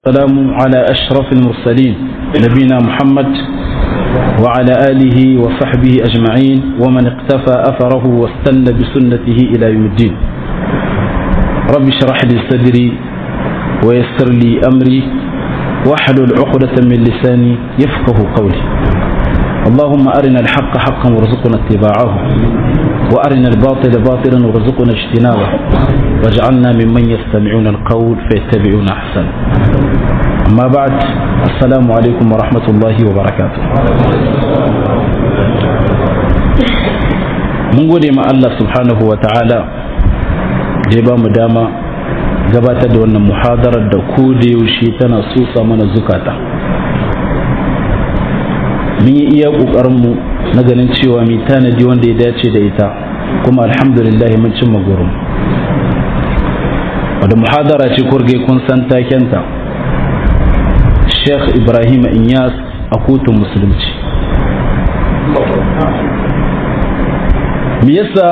السلام على أشرف المرسلين نبينا محمد وعلى آله وصحبه أجمعين ومن اقتفى أثره واستنى بسنته إلى يوم الدين رب اشرح لي صدري ويسر لي أمري واحلل عقدة من لساني يفقه قولي اللهم أرنا الحق حقا وارزقنا اتباعه وأرنا الباطل باطلا وارزقنا اجتنابه واجعلنا ممن يستمعون القول فيتبعون أحسن أما بعد السلام عليكم ورحمة الله وبركاته mun gode ma Allah subhanahu wa ta'ala da ya ba mu dama gabatar da wannan muhadarar da ko da yaushe tana sosa mana zukata mun yi iya ƙoƙarinmu na ganin cewa mai tanadi wanda ya dace da ita kuma alhamdulillah mun cimma gurin wadda muhadara ce kurge kun san takenta sheikh ibrahim inyas a kotun musulunci me yasa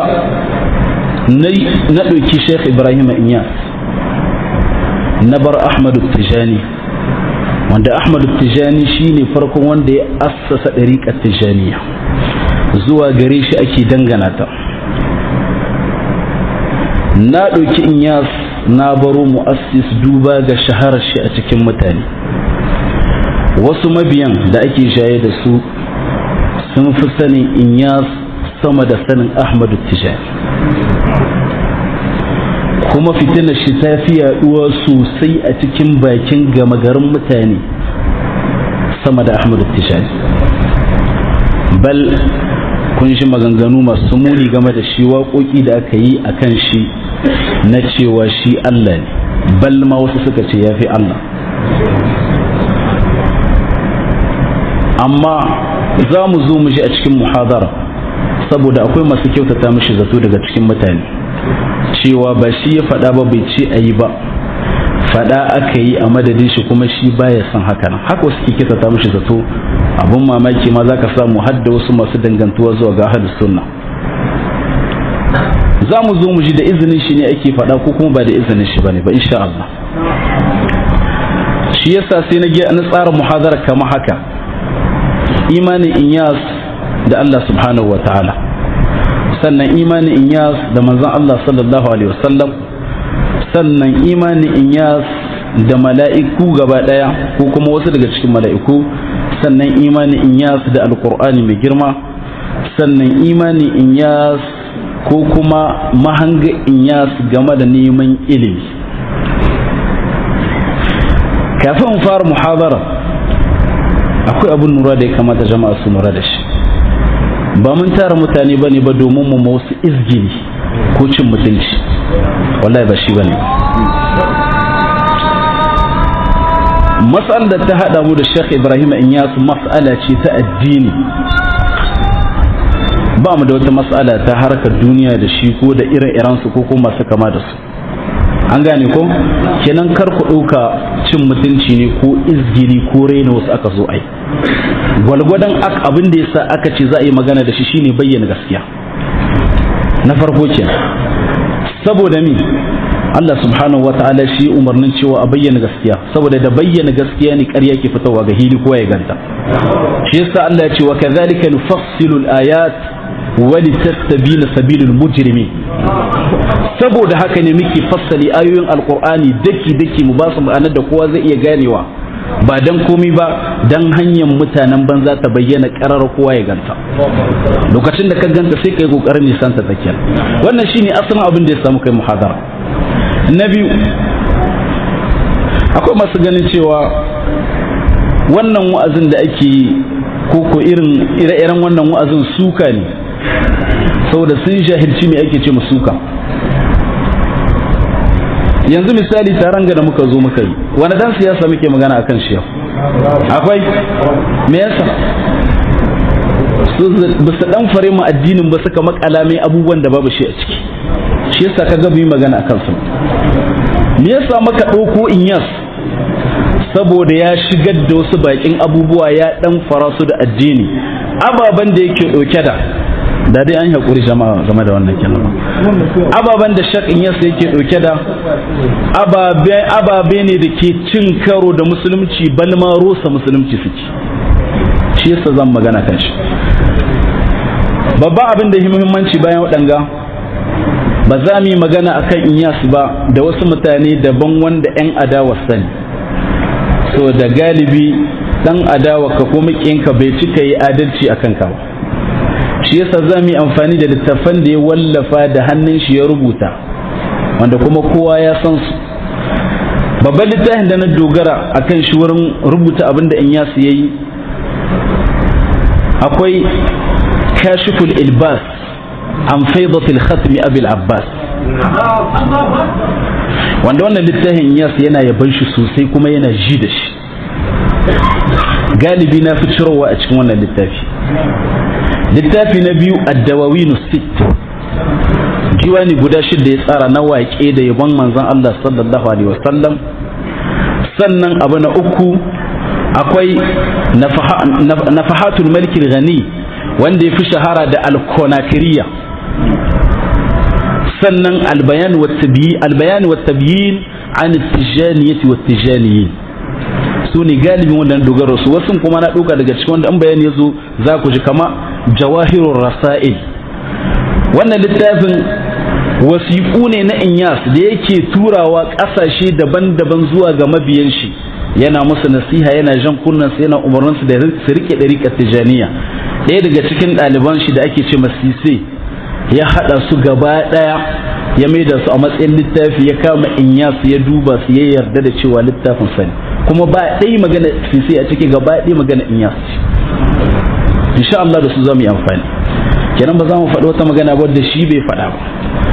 na ɗauki sheikh ibrahim inyas na bar ahmadu tijani wanda ahmadu tijani shine farkon wanda ya assasa ɗariƙar tijaniya zuwa gare shi ake dangana ta na ɗauki inyas na baro mu'assis duba ga shaharar shi a cikin mutane wasu mabiyan da ake shaye da su sun fi sanin inyas sama da sanin ahmadu tijani kuma fitinar shi ta fi yaduwa sosai a cikin bakin gama garin mutane sama da ahmadu tijani bal kun shi maganganu masu muni game da shi waƙoƙi da aka yi a kan shi na cewa shi Allah ne bal ma wasu suka ce ya fi Allah amma za mu zo mu ji a cikin muhadara saboda akwai masu kyautata mishi zato daga cikin mutane cewa ba shi ya faɗa ba bai ce a yi ba faɗa aka yi a madadin shi kuma shi baya son haka nan haka wasu ke kyautata mishi zato abun mamaki ma za ka samu hadda wasu masu dangantuwa zuwa ga ahlus sunna za mu zo mu ji da izinin shi ne ake faɗa ko kuma ba da izinin shi bane ba insha Allah shi yasa sai na na tsara muhadara kama haka imanin inyas da Allah subhanahu wa ta'ala sannan imanin inyas da manzon Allah sallallahu alaihi wasallam sannan imanin inyas da mala'iku gaba daya ko kuma wasu daga cikin mala'iku sannan imanin inyas da alqur'ani mai girma sannan imanin inyas ko kuma mahanga inyas game da neman ilimi kafin fara muhabara akwai abin nura da ya kamata jama'a su nura da shi ba mun tara mutane ba ne ba domin mu wasu izgini ko cin mutunci wallahi ba shi ba ne mas'al da ta haɗa mu da Sheikh Ibrahim Inyas mas'ala ce ta addini ba mu da wata mas'ala ta harkar duniya da shi ko da ire-iren su ko kuma masu kama da su an gane ko kenan kar ku ɗauka cin mutunci ne ko izgiri ko raina wasu aka zo ai gwalgwadon abin da yasa aka ce za a yi magana da shi shine bayyana gaskiya na farko ke saboda mi Allah subhanahu wa ta'ala shi umarnin cewa a bayyana gaskiya saboda da bayyana gaskiya ne ƙarya ke fitowa ga hili kowa ya ganta shi yasa Allah ya ce wa kadhalika nufassilu al-ayat wa litastabina sabilul mujrimin saboda haka ne muke fassali ayoyin alqur'ani daki daki mu ba su ma'anar da kowa zai iya ganewa ba dan komi ba dan hanyar mutanen banza ta bayyana karar kowa ya ganta lokacin da ka ganta sai kai kokarin nisan ta take wannan shine asalin abin da ya samu kai muhadara na biyu akwai masu ganin cewa wannan wa'azin da ake yi ko ko irin ire-iren wannan wa'azin suka ne saboda sun jahilci me ake ce mu suka yanzu misali taron ga da muka zo muka yi wani dan siyasa muke magana akan shi yau akwai me yasa ba su dan fare mu addinin ba suka makala mai abubuwan da babu shi a ciki shi yasa ka ga mu yi magana akan su me yasa maka ɗauko inyas saboda ya shigar da wasu bakin abubuwa ya dan fara su da addini ababen da yake ɗauke da da dai an yi haƙuri jama'a game da wannan kenan ababen da shak in yasa yake ɗauke da ababe ne da ke cin karo da musulunci balma rusa musulunci suke shi yasa zan magana kan shi babban abin da yi muhimmanci bayan waɗanga ba za mu yi magana akan inyas ba da wasu mutane daban wanda 'yan adawa sani so da galibi dan adawa ka ko ka bai cika yi adalci a kanka ba shi yasa za mu yi amfani da littattafan da ya wallafa da hannun shi ya rubuta wanda kuma kowa ya san su babban littafin da na dogara a kan shi wurin rubuta abin da in yasu ya yi akwai kashiful ilbas an faidatul khatmi abil abbas wanda wannan littafin yasu yana yaban shi sosai kuma yana ji da shi galibi na fi cirowa a cikin wannan littafi littafi na biyu addawawinu sit diwani guda shida ya tsara na waƙe da yabon manzon Allah sallallahu alaihi wasallam sannan abu na uku akwai nafahatul malkil ghani wanda ya fi shahara da alkonakiriya sannan albayan wa tabyin albayan wa tabyin an tijaniyati wa tijaniyin su ne galibin wannan dogaro su wasu kuma na ɗauka daga cikin wanda an bayani ya zo za ku ji kama jawahirun rasa'il wannan littafin wasiƙu ne na inyas da yake turawa ƙasashe daban-daban zuwa ga mabiyan shi yana musu nasiha yana jan kunnansu yana umarninsu da su riƙe ɗariƙar tijaniya ɗaya daga cikin ɗaliban shi da ake ce masise ya haɗa su gaba ɗaya ya maida su a matsayin littafi ya kama inyas ya duba su ya yarda da cewa littafin sani kuma ba ɗaya magana sisi a ciki gaba ɗaya magana in yasu insha Allah da su za mu yi amfani kenan ba za mu faɗi wata magana ba da shi bai faɗa ba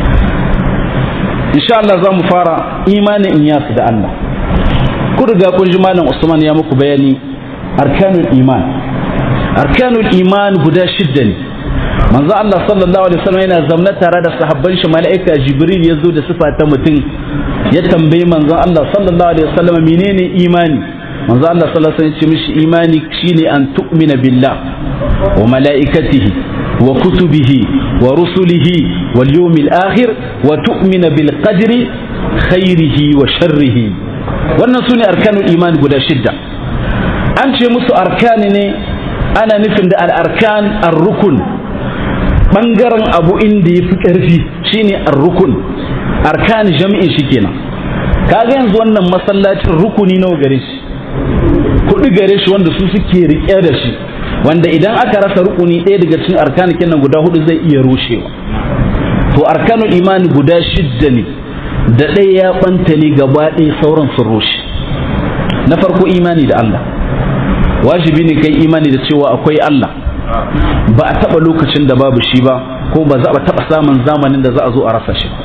insha Allah za mu fara imanin in yasu da Allah ku riga kun ji malam Usman ya muku bayani arkanul iman arkanul iman guda shidda ne manzo Allah sallallahu alaihi wasallam yana zamna tare da sahabban shi mala'ika Jibril ya zo da sifa ta mutum ya tambayi manzo Allah sallallahu alaihi wasallam menene imani manzo Allah sallallahu alaihi wasallam ya ce mishi imani shine an tu'mina billah wa mala'ikatihi wa kutubihi wa rusulihi wal yawmil akhir wa tu'mina bil qadri khairihi wa sharrihi wannan sune arkanul iman guda shidda an ce musu arkani ne ana nufin da al-arkan ar-rukun bangaren abu inda ya fi ƙarfi shine ar-rukun arkan jami'in shi kenan kaga yanzu wannan masallacin rukuni nawa gare shi kuɗi gare shi wanda su suke riƙe da shi wanda idan aka rasa rukuni ɗaya daga cikin arkan kenan guda hudu zai iya rushewa to arkanul imani guda shidda ne da ɗaya ya ɓanta ne gaba ɗaya sauran sun rushe na farko imani da Allah wajibi ne kai imani da cewa akwai Allah ba a taɓa lokacin da babu shi ba ko ba za a taɓa samun zamanin da za a zo a rasa shi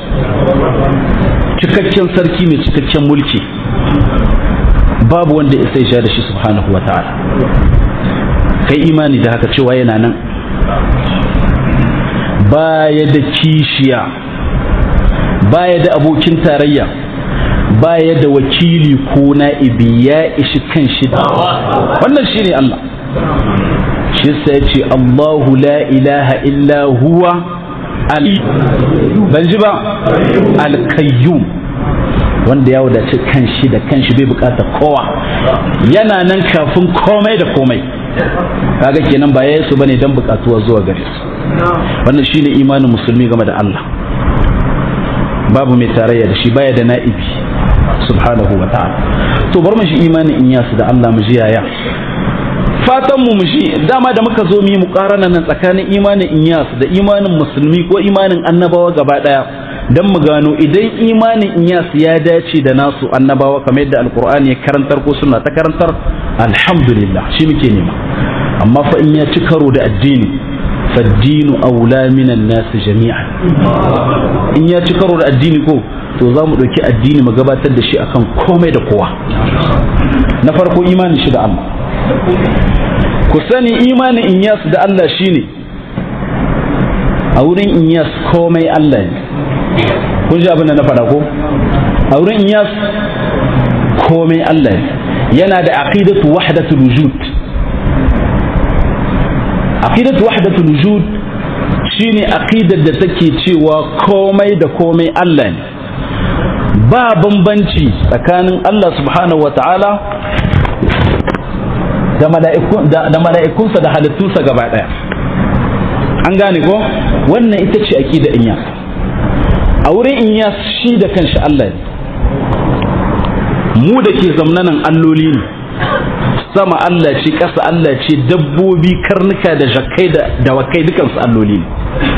cikakken sarki mai cikakken mulki babu wanda ya sai sha da shi subhanahu wa ta'ala kai imani da haka cewa yana nan baya da kishiya baya da abokin tarayya baya da wakili ko na'ibi ya ishi kan shi wannan shine Allah shi sai ce Allahu la ilaha illa huwa al ban ji ba al-qayyum wanda ya wadace kanshi da kanshi bai bukata kowa yana nan kafin komai da komai kaga kenan ba ya su bane dan bukatuwa zuwa gare su wannan shine imanin musulmi game da Allah babu mai tarayya da shi baya da na'ibi subhanahu wa ta'ala to bar mu shi imanin in yasu da Allah mu ji yaya fatan mu mu shi dama da muka zo mu yi muqarana nan tsakanin imanin inyas da imanin musulmi ko imanin annabawa gaba daya dan mu gano idan imanin inyas ya dace da nasu annabawa kamar yadda alqur'ani ya karantar ko sunna ta karantar alhamdulillah shi muke nema amma fa in ya ci karo da addini faddinu aula minan nasu jami'an in ya ci karo da addini ko to za mu ɗauki addini mu gabatar da shi akan komai da kowa na farko imanin shi da Allah ku sani imanin inyas da Allah shine a wurin inyas komai Allah ne kun ji abin da na faɗa ko a wurin inyas komai Allah ne yana da aqidatu wahdatul wujud aqidatu wahdatul wujud shine aqidar da take cewa komai da komai Allah ne ba bambanci tsakanin Allah subhanahu wata'ala da mala'ikunsa da halittunsa gaba ɗaya an gane ko wannan ita ce aqida inya a wurin inya shi da kanshi Allah ne mu da ke zamnanan alloli ne sama Allah ce ƙasa Allah ce dabbobi karnuka da jakai da dawakai dukansu alloli ne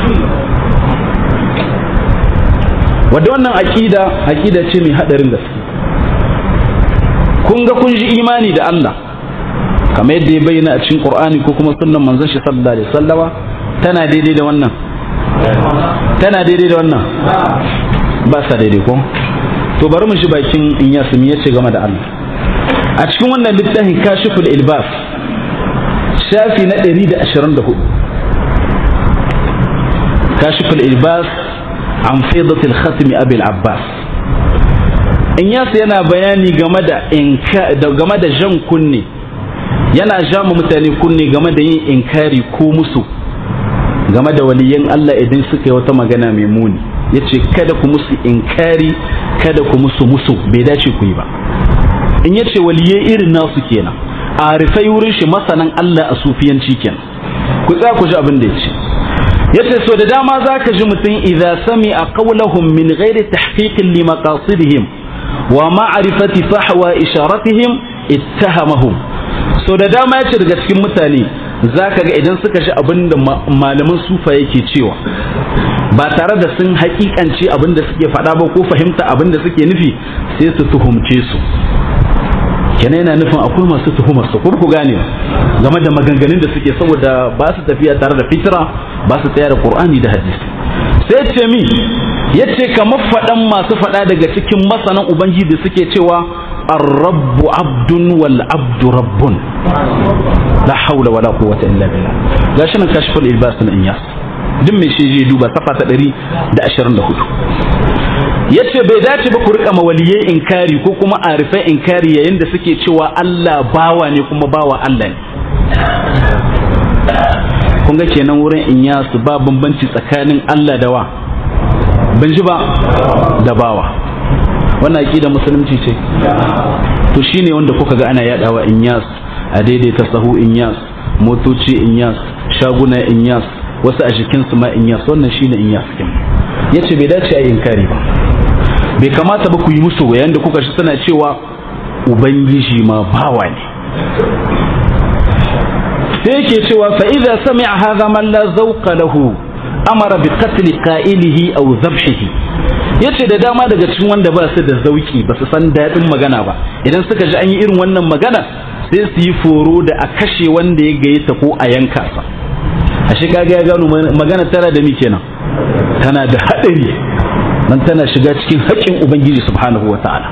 wadda wannan aƙida aƙida ce mai haɗarin gaske kun ga kun ji imani da Allah kamar yadda ya bayyana a cikin Qur'ani ko kuma sunnan manzon shi sallallahu alaihi wasallama tana daidai da wannan tana daidai da wannan ba sa daidai ko to bari mu shi bakin in ya sumi yace game da Allah a cikin wannan littafin kashiful ilbas shafi na 124 kashiful ilbas an faidatul khatmi abil abbas in yasa yana bayani game da game da jan kunne yana jama mutane kunne game da yin inkari ko musu game da waliyan Allah idan suka yi wata magana mai muni yace kada ku musu inkari kada ku musu musu bai dace ku yi ba in yace waliyai irin nasu kenan a rufai wurin shi masanan Allah a sufiyanci kenan ku tsaya ku ji abin da yace yace so da dama zaka ji mutum idza sami'a qawlahum min ghairi tahqiqin li maqasidihim wa ma'rifati fahwa isharatihim ittahamahum so da dama yace daga cikin mutane zaka ga idan suka ji abin da malaman sufa yake cewa ba tare da sun hakikance abin da suke faɗa ba ko fahimta abin da suke nufi sai su tuhumce su kenan yana nufin akwai masu tuhumar su ku gane game da maganganun da suke saboda ba su tafiya tare da fitra ba su tsaya da qur'ani da hadisi sai ce mi yace kamar faɗan masu faɗa daga cikin masanan ubangiji da suke cewa ar-rabbu abdun wal abdu rabbun la hawla wala quwwata illa billah gashi nan kashful ilbas na inyas duk mai shi je duba safa ta 124 yace bai dace ba ku rika mawaliyai inkari ko kuma arifai inkari yayin da suke cewa Allah bawa ne kuma bawa Allah ne kun ga kenan wurin inyasu ba bambanci tsakanin Allah da wa ban ji ba da bawa wannan aqida musulunci ce to shine wanda kuka ga ana yadawa inyas a daidaita sahu inyas motoci inyas shaguna inyas wasu a jikinsu ma inyas wannan shine inyas kin yace bai dace a inkari ba bai kamata ba ku yi musu yayin da kuka shi suna cewa ubangiji ma bawa ne sai yake cewa fa idza sami'a hadha man la zawqa lahu amara bi qatl qa'ilihi aw dhabhihi yace da dama daga cikin wanda ba su da zauki ba su san dadin magana ba idan suka ji an yi irin wannan magana sai su yi foro da a kashe wanda ya gayyata ko a yanka sa ashe kaga ya gano magana tana da mi kenan tana da hadari nan tana shiga cikin haƙƙin ubangiji subhanahu wa ta'ala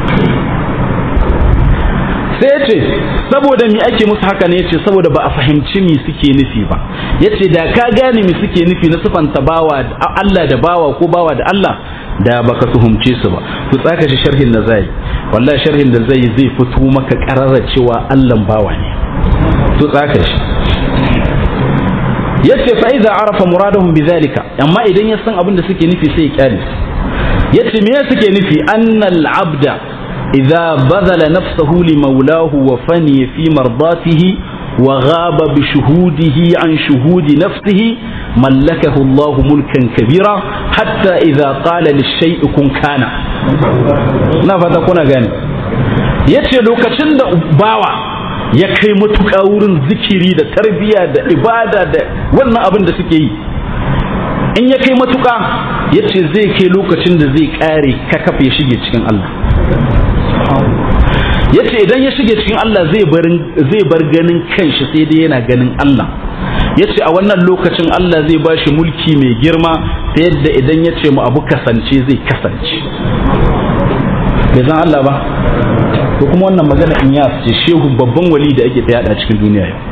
sai ya ce saboda mi ake musu haka ne ya ce saboda ba a fahimci mi suke nufi ba ya ce da ka gane mi suke nufi na sufanta bawa Allah da bawa ko bawa da Allah da baka tuhumce su ba to tsaka shi sharhin da zai wallahi sharhin da zai zai fito maka karara cewa Allah bawa ne to tsaka shi yace fa idza arafa muradahum bidhalika amma idan ya san abin da suke nufi sai ya kyale yace me suke nufi annal abda idza badala nafsahu li maulahu wa fani fi mardatihi wa ghaba bi shuhudihi an shuhudi nafsihi mallakahu Allah mulkan kabira hatta idza qala lish-shay'i kun kana na fata kuna gani yace lokacin da bawa ya kai matuƙa wurin zikiri da tarbiyya da ibada da wannan abin da suke yi in ya kai matuƙa ya ce zai kai lokacin da zai ƙare kakaf ya shige cikin Allah ya ce idan ya shige cikin Allah zai bar ganin kanshi sai dai yana ganin Allah ya ce a wannan lokacin Allah zai ba shi mulki mai girma ta yadda idan ya ce mu abu kasance zai kasance bai zan Allah ba to kuma wannan magana in ya ce shehu babban wali da ake yada cikin duniya yau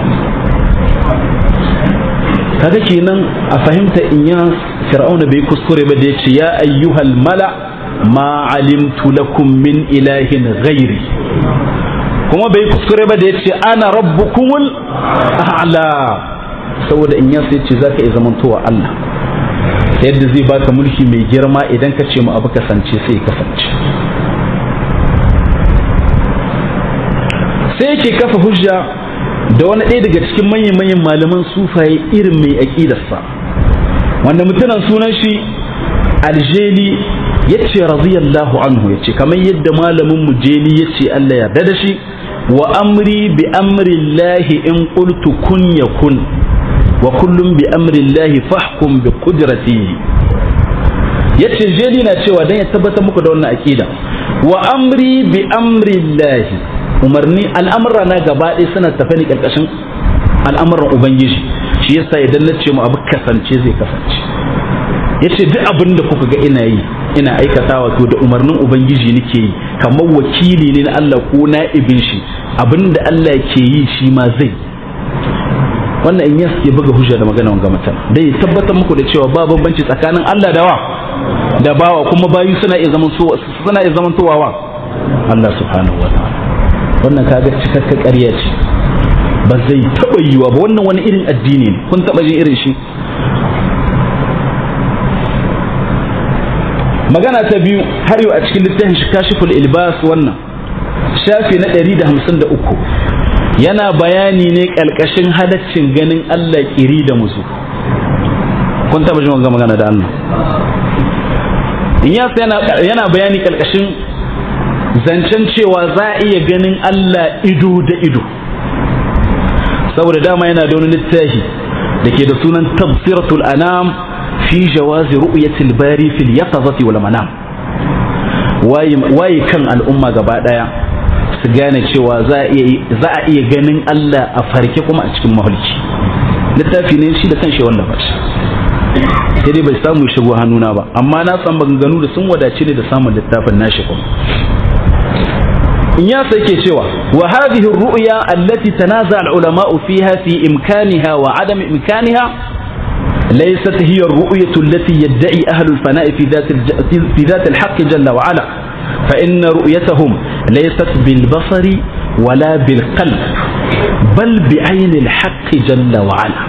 kaga kenan a fahimta in ya fir'auna bai kuskure ba da ya ce ya ayyuhal mala ma alimtu lakum min ilahin ghairi kuma bai kuskure ba da ya ce ana rabbukumul a'la saboda in yasa yace zaka iya zamantowa Allah ta yadda zai baka mulki mai girma idan ka ce mu abu kasance sai ya kasance sai yake kafa hujja da wani ɗaya daga cikin manyan manyan malaman sufaye irin mai aƙidarsa wanda mutumin sunan shi aljeli ya ce radiyallahu anhu ya ce kamar yadda malamin mu jeli ya ce Allah ya da shi wa amri bi amri lahi in qultu kun yakun wa kullum bi amri lahi fahkum bi qudratihi yace jeli na cewa dan ya tabbatar muku da wannan akida wa amri bi amri lahi umarni al'amura na gaba ɗaya suna tafe ne karkashin al'amuran ubangiji shi yasa idan na ce mu abu kasance zai kasance yace duk abin da kuka ga ina yi ina aikatawa to da umarnin ubangiji nake yi kamar wakili ne na Allah ko na'ibin shi abin da Allah ke yi shi ma zai wannan in yas ke buga hujja da magana wanga mutum dai ya tabbatar muku da cewa ba bambanci tsakanin Allah da wa da bawa kuma bayu suna iya zaman suna iya zaman towawa Allah subhanahu wataala wannan kaga cikakka ƙarya ce ba zai taɓa yiwa ba wannan wani irin addini ne kun taɓa jin irin shi magana ta biyu har yau a cikin littafin shi kashiful ilbas wannan shafi na 153 yana bayani ne kalkashin halaccin ganin Allah kiri da musu kun taba jin wannan magana da Allah in ya yana yana bayani kalkashin zancen cewa za a iya ganin Allah ido da ido saboda dama yana da wani littafi da ke da sunan tafsiratul anam fi jawazi ru'yatil bari fil yaqazati wal manam waye kan al'umma gaba daya su gane cewa za a iya ganin Allah a farke kuma a cikin mahulki littafi ne shi da kanshi wanda ba shi sai dai bai samu shigo hannuna ba amma na san maganganu da sun wadace ne da samun littafin nashi kuma in ya sai ke cewa wa hadhihi ar-ru'ya allati tanaza al-ulama'u fiha fi imkaniha wa adam imkaniha ليست هي الرؤية التي يدعي أهل الفناء في ذات في ذات الحق جل وعلا فإن رؤيتهم ليست بالبصر ولا بالقلب بل بعين الحق جل وعلا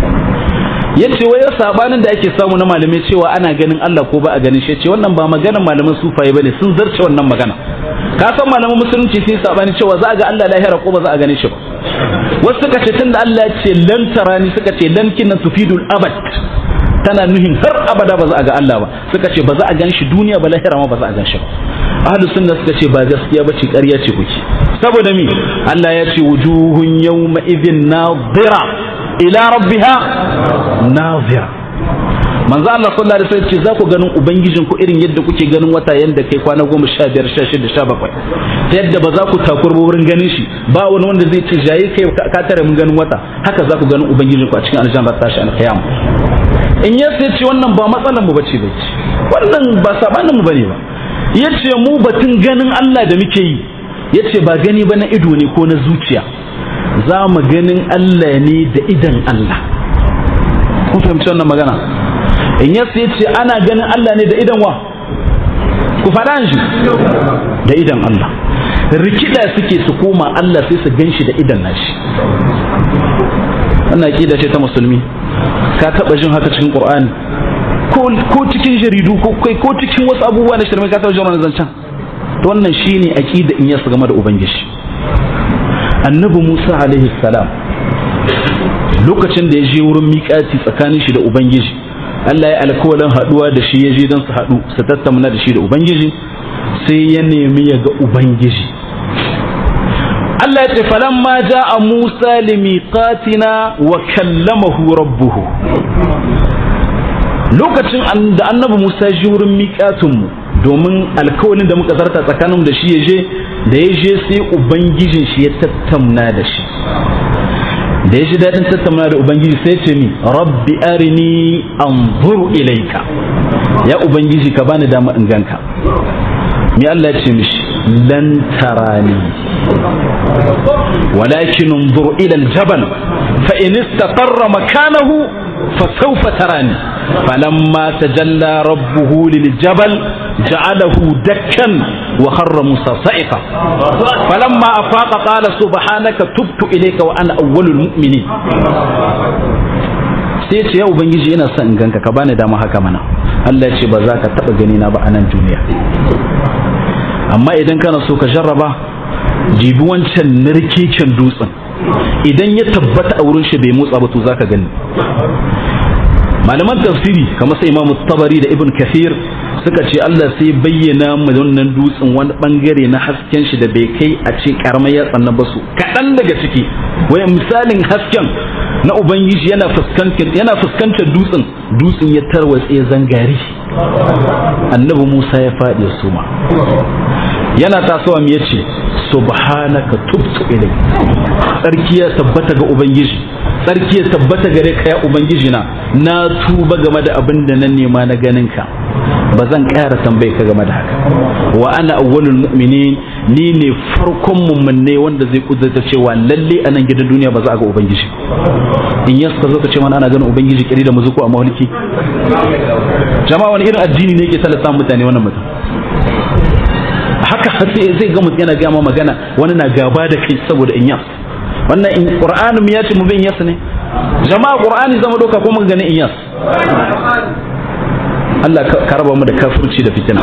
yace wai sabanin da ake samu na malamai cewa ana ganin Allah ko ba a ganin shi ce wannan ba maganar malaman sufaye bane sun zarce wannan magana ka san malaman musulunci sun sabani cewa za a ga Allah lahira ko ba za a gane shi ba wasu suka ce tunda Allah ya ce lan tarani suka ce lan kinna tufidul abad tana nuhin har abada ba za a ga Allah ba suka ce ba za a gan shi duniya ba lahira ma ba za a gan shi ba ahlus sunna suka ce ba gaskiya ba ce ƙarya ce kuke saboda mi Allah ya ce wujuhun yawma idhin nadira ila rabbiha nadira manzo Allah sallallahu alaihi wasallam ce za ku ganin ubangijin ku irin yadda kuke ganin wata yanda kai kwana goma sha biyar sha shida sha bakwai ta yadda ba za ku takurba wurin ganin shi ba wani wanda zai ce jayi kai ka tare mun ganin wata haka za ku ganin ubangijin ku a cikin aljanna tashi alqiyam in ya ce wannan ba matsalar mu bace bace wannan ba sabanin mu bane ba yace mu batun ganin Allah da muke yi yace ba gani ba na ido ne ko na zuciya za mu ganin Allah ne da idan Allah kun fahimci wannan magana in yasu ya ce ana ganin Allah ne da idan wa ku faɗa shi da idan Allah rikida suke su koma Allah sai su gan shi da idan nashi wannan aƙida ce ta musulmi ka taɓa jin haka cikin ƙur'ani ko cikin jaridu ko kai ko cikin wasu abubuwa na shirme ka taɓa jin wannan zancen to wannan shine aƙida in yasu game da ubangiji annabi Musa alaihi salam lokacin da ya je wurin miƙati tsakanin shi da ubangiji Allah ya alkawalin haɗuwa da shi ya je don su haɗu su tattauna da shi da Ubangiji sai ya nemi ya ga Ubangiji Allah ya ce falamma ja'a Musa limiqatina wa kallamahu rabbuhu lokacin da annabi Musa ji wurin miƙatunmu domin alkawalin da muka zarta tsakanin da shi ya je da ya je sai Ubangijin shi ya tattauna da shi da ya ji daɗin tattauna da ubangiji sai ce mi rabbi arini anzuru ilaika ya ubangiji ka bani dama in ganka mi Allah ya ce mishi lan tarani walakin anzur ila aljabal fa in istaqarra makanahu fa sawfa tarani falamma tajalla rabbuhu liljabal ja'alahu dakkan wa kharra musa sa'iqa falamma afaqa qala subhanaka tubtu ilayka wa ana awwalul mu'minin sai ce ya ubangiji ina son in ganka ka bani dama haka mana Allah ya ce ba za ka taba gani na ba a nan duniya amma idan kana so ka jarraba jibi wancan narkeken dutsen idan ya tabbata a wurin shi bai motsa ba to zaka gani malaman tafsiri kamar sai imamu tabari da ibn kathir suka ce Allah sai bayyana mu wannan dutsen wani bangare na hasken shi da bai kai a ce karamar yatsan na basu kaɗan daga ciki wai misalin hasken na ubangiji yana fuskantar yana fuskantar dutsen dutsen ya tarwatse zangari annabi Musa ya faɗi ya suma yana tasowa me yace subhanaka tubtu ilai tsarki ya tabbata ga ubangiji tsarki ya tabbata gare ka ya ubangiji na na tuba game da abin da nan nema na ganin ka ba zan ƙara tambaye ka game da haka wa ana awwalul mu'minin ni ne farkon mummunne wanda zai kudurta cewa lalle a nan gidan duniya ba za a ga ubangiji in yas ka zo ka ce mana ana ganin ubangiji kiri da muzuku a mahalki jama'a wani irin addini ne yake talata mutane wannan mutum haka zai ga mutum yana gama magana wani na gaba da kai saboda in yas wannan in qur'ani mu ya ce mu bin yas ne jama'a qur'ani zama doka ko muka gani in yas Allah ka raba mu da kafirci da fitina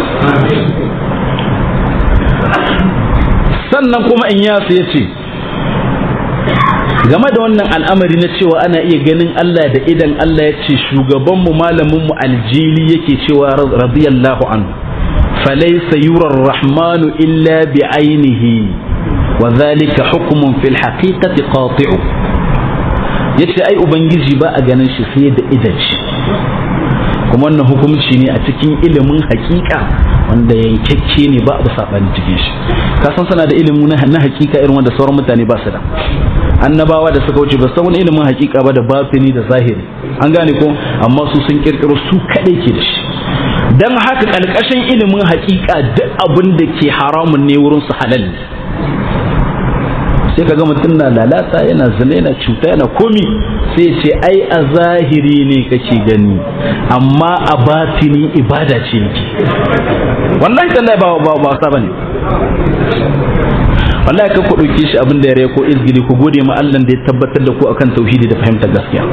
sannan kuma in yas ya ce game da wannan al'amari na cewa ana iya ganin Allah da idan Allah ya ce shugabanmu malaminmu aljili yake cewa radiyallahu anhu فليس يرى الرحمن إلا بعينه وذلك حكم في الحقيقة قاطع yace ai ubangiji ba a ganin shi sai da idan shi kuma wannan hukunci ne a cikin ilimin hakika wanda yankakke ne ba a sabani cikin shi ka san sana da ilimin na hakika irin wanda sauran mutane ba su da annabawa da suka wuce ba san wani ilimin hakika ba da batini da zahiri an gane ko amma su sun kirkiro su kadai ke da shi dan haka kalkashin ilimin hakika duk abin da ke haramun ne wurin su halal ne sai kaga mutum na lalata yana zina yana cuta yana komi sai ce ai a zahiri ne kake gani amma a batini ibada ce yake wallahi tallahi ba ba ba sa bane wallahi ka ku dauke shi abin da ya ko izgili ku gode ma Allah da ya tabbatar da ku akan tauhidi da fahimtar gaskiya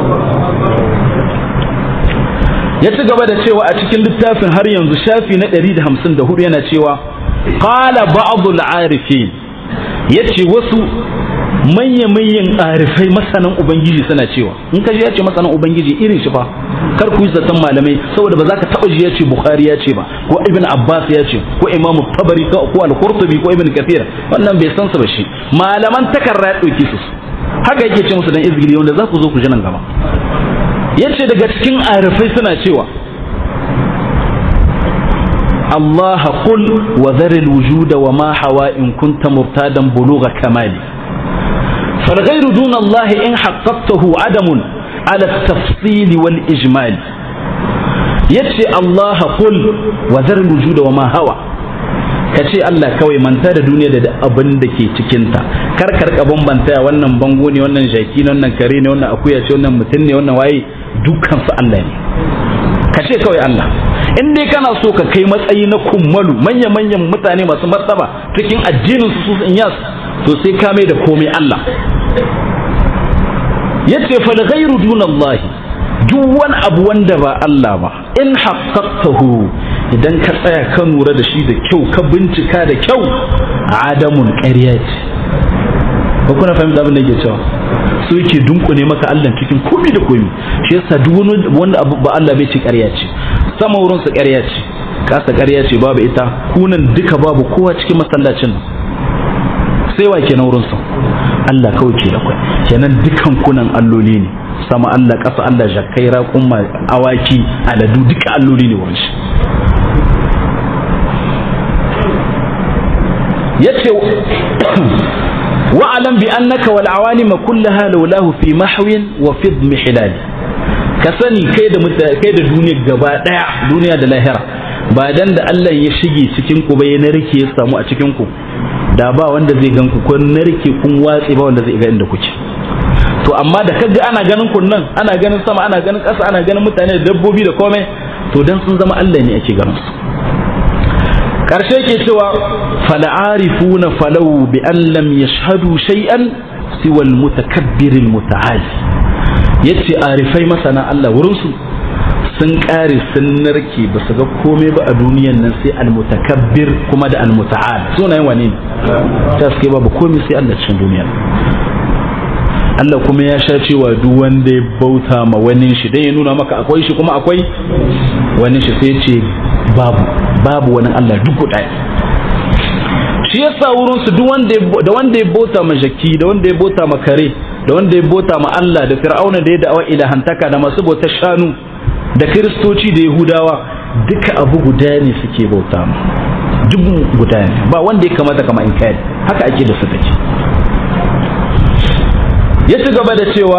ya ci gaba da cewa a cikin littafin har yanzu shafi na 154 yana cewa qala ba'd al-arifin yace wasu manya-manyan arifai masanan ubangiji suna cewa in ka ji ya ce masanan ubangiji irin shi fa kar ku yi zaton malamai saboda ba za ka taba ji ya ce bukhari ya ce ba ko ibn abbas ya ce ko imamu tabari ko al-qurtubi ko ibn kathir wannan bai san su ba shi malaman takarra ya dauki su haka yake ce musu dan izgiri wanda za ku zo ku ji nan gaba yace daga cikin arifai suna cewa الله قل وذر الوجود وما حوى إن كنت مرتادا بلوغ كمالي فالغير دون الله إن حققته عدم على التفصيل والإجمال يتشي الله قل وذر الوجود وما هوى kace Allah kawai manta da duniya da abin da ke cikinta kar kar ka bambanta wannan bango ne wannan jaki ne wannan kare ne wannan akuya ce wannan mutum ne wannan waye dukkan su Allah ne kace kawai Allah in dai kana so ka kai matsayi na kummalu manya-manyan mutane masu martaba cikin addinin su in yas to sai ka mai da komai Allah yace fa ghayru dunallahi duk wani abu wanda ba Allah ba in haqqaqtahu idan ka tsaya ka nura da shi da kyau ka bincika da kyau adamun ƙarya ce ba kuna fahimta abin da yake cewa so yake dunkune maka Allah cikin komai da komai shi yasa duk wani wanda abu ba Allah bai ce ƙarya ce sama wurin su ƙarya ce kasa ƙarya ce babu ita kunan duka babu kowa cikin masallacin sai wa kenan wurin su Allah kawai ke da kwai kenan dukan kunan alloli ne sama Allah ƙasa Allah jakai raƙumma awaki aladu duka alloli ne wurin shi yace wa'alam bi annaka wal awalim kullaha lawlahu fi mahwin wa fi mihlal ka sani kai da kai da duniya gaba daya duniya da lahira ba dan da Allah ya shige cikin ku ba ya narke ya samu a cikin ku da ba wanda zai gan ku ko narke kun watse ba wanda zai ga inda kuke to amma da kaga ana ganin kun nan ana ganin sama ana ganin ƙasa ana ganin mutane da dabbobi da komai to dan sun zama Allah ne ake ganin su karshe ke cewa fal'arifuna falau bi an lam yashhadu shay'an siwa al-mutakabbir al-muta'ali yace arifai masana Allah wurin su sun kare sun narke ba su ga komai ba a duniyan nan sai almutakabbir kuma da almuta'al sunayen wane ne ta suke babu komai sai Allah cikin duniya Allah kuma ya sha cewa duk wanda ya bauta ma wani shi dan ya nuna maka akwai shi kuma akwai wani shi sai ce babu babu wani Allah duk guda shi yasa wurin su duk wanda da wanda ya bauta ma jaki da wanda ya bauta ma kare da wanda ya bauta ma Allah da fir'auna da ya da'awa ilahantaka da masu bautar shanu da kiristoci da yahudawa duka abu guda ne suke bauta ma duk guda ne ba wanda ya kamata kama in kai haka ake da su take ya ci gaba da cewa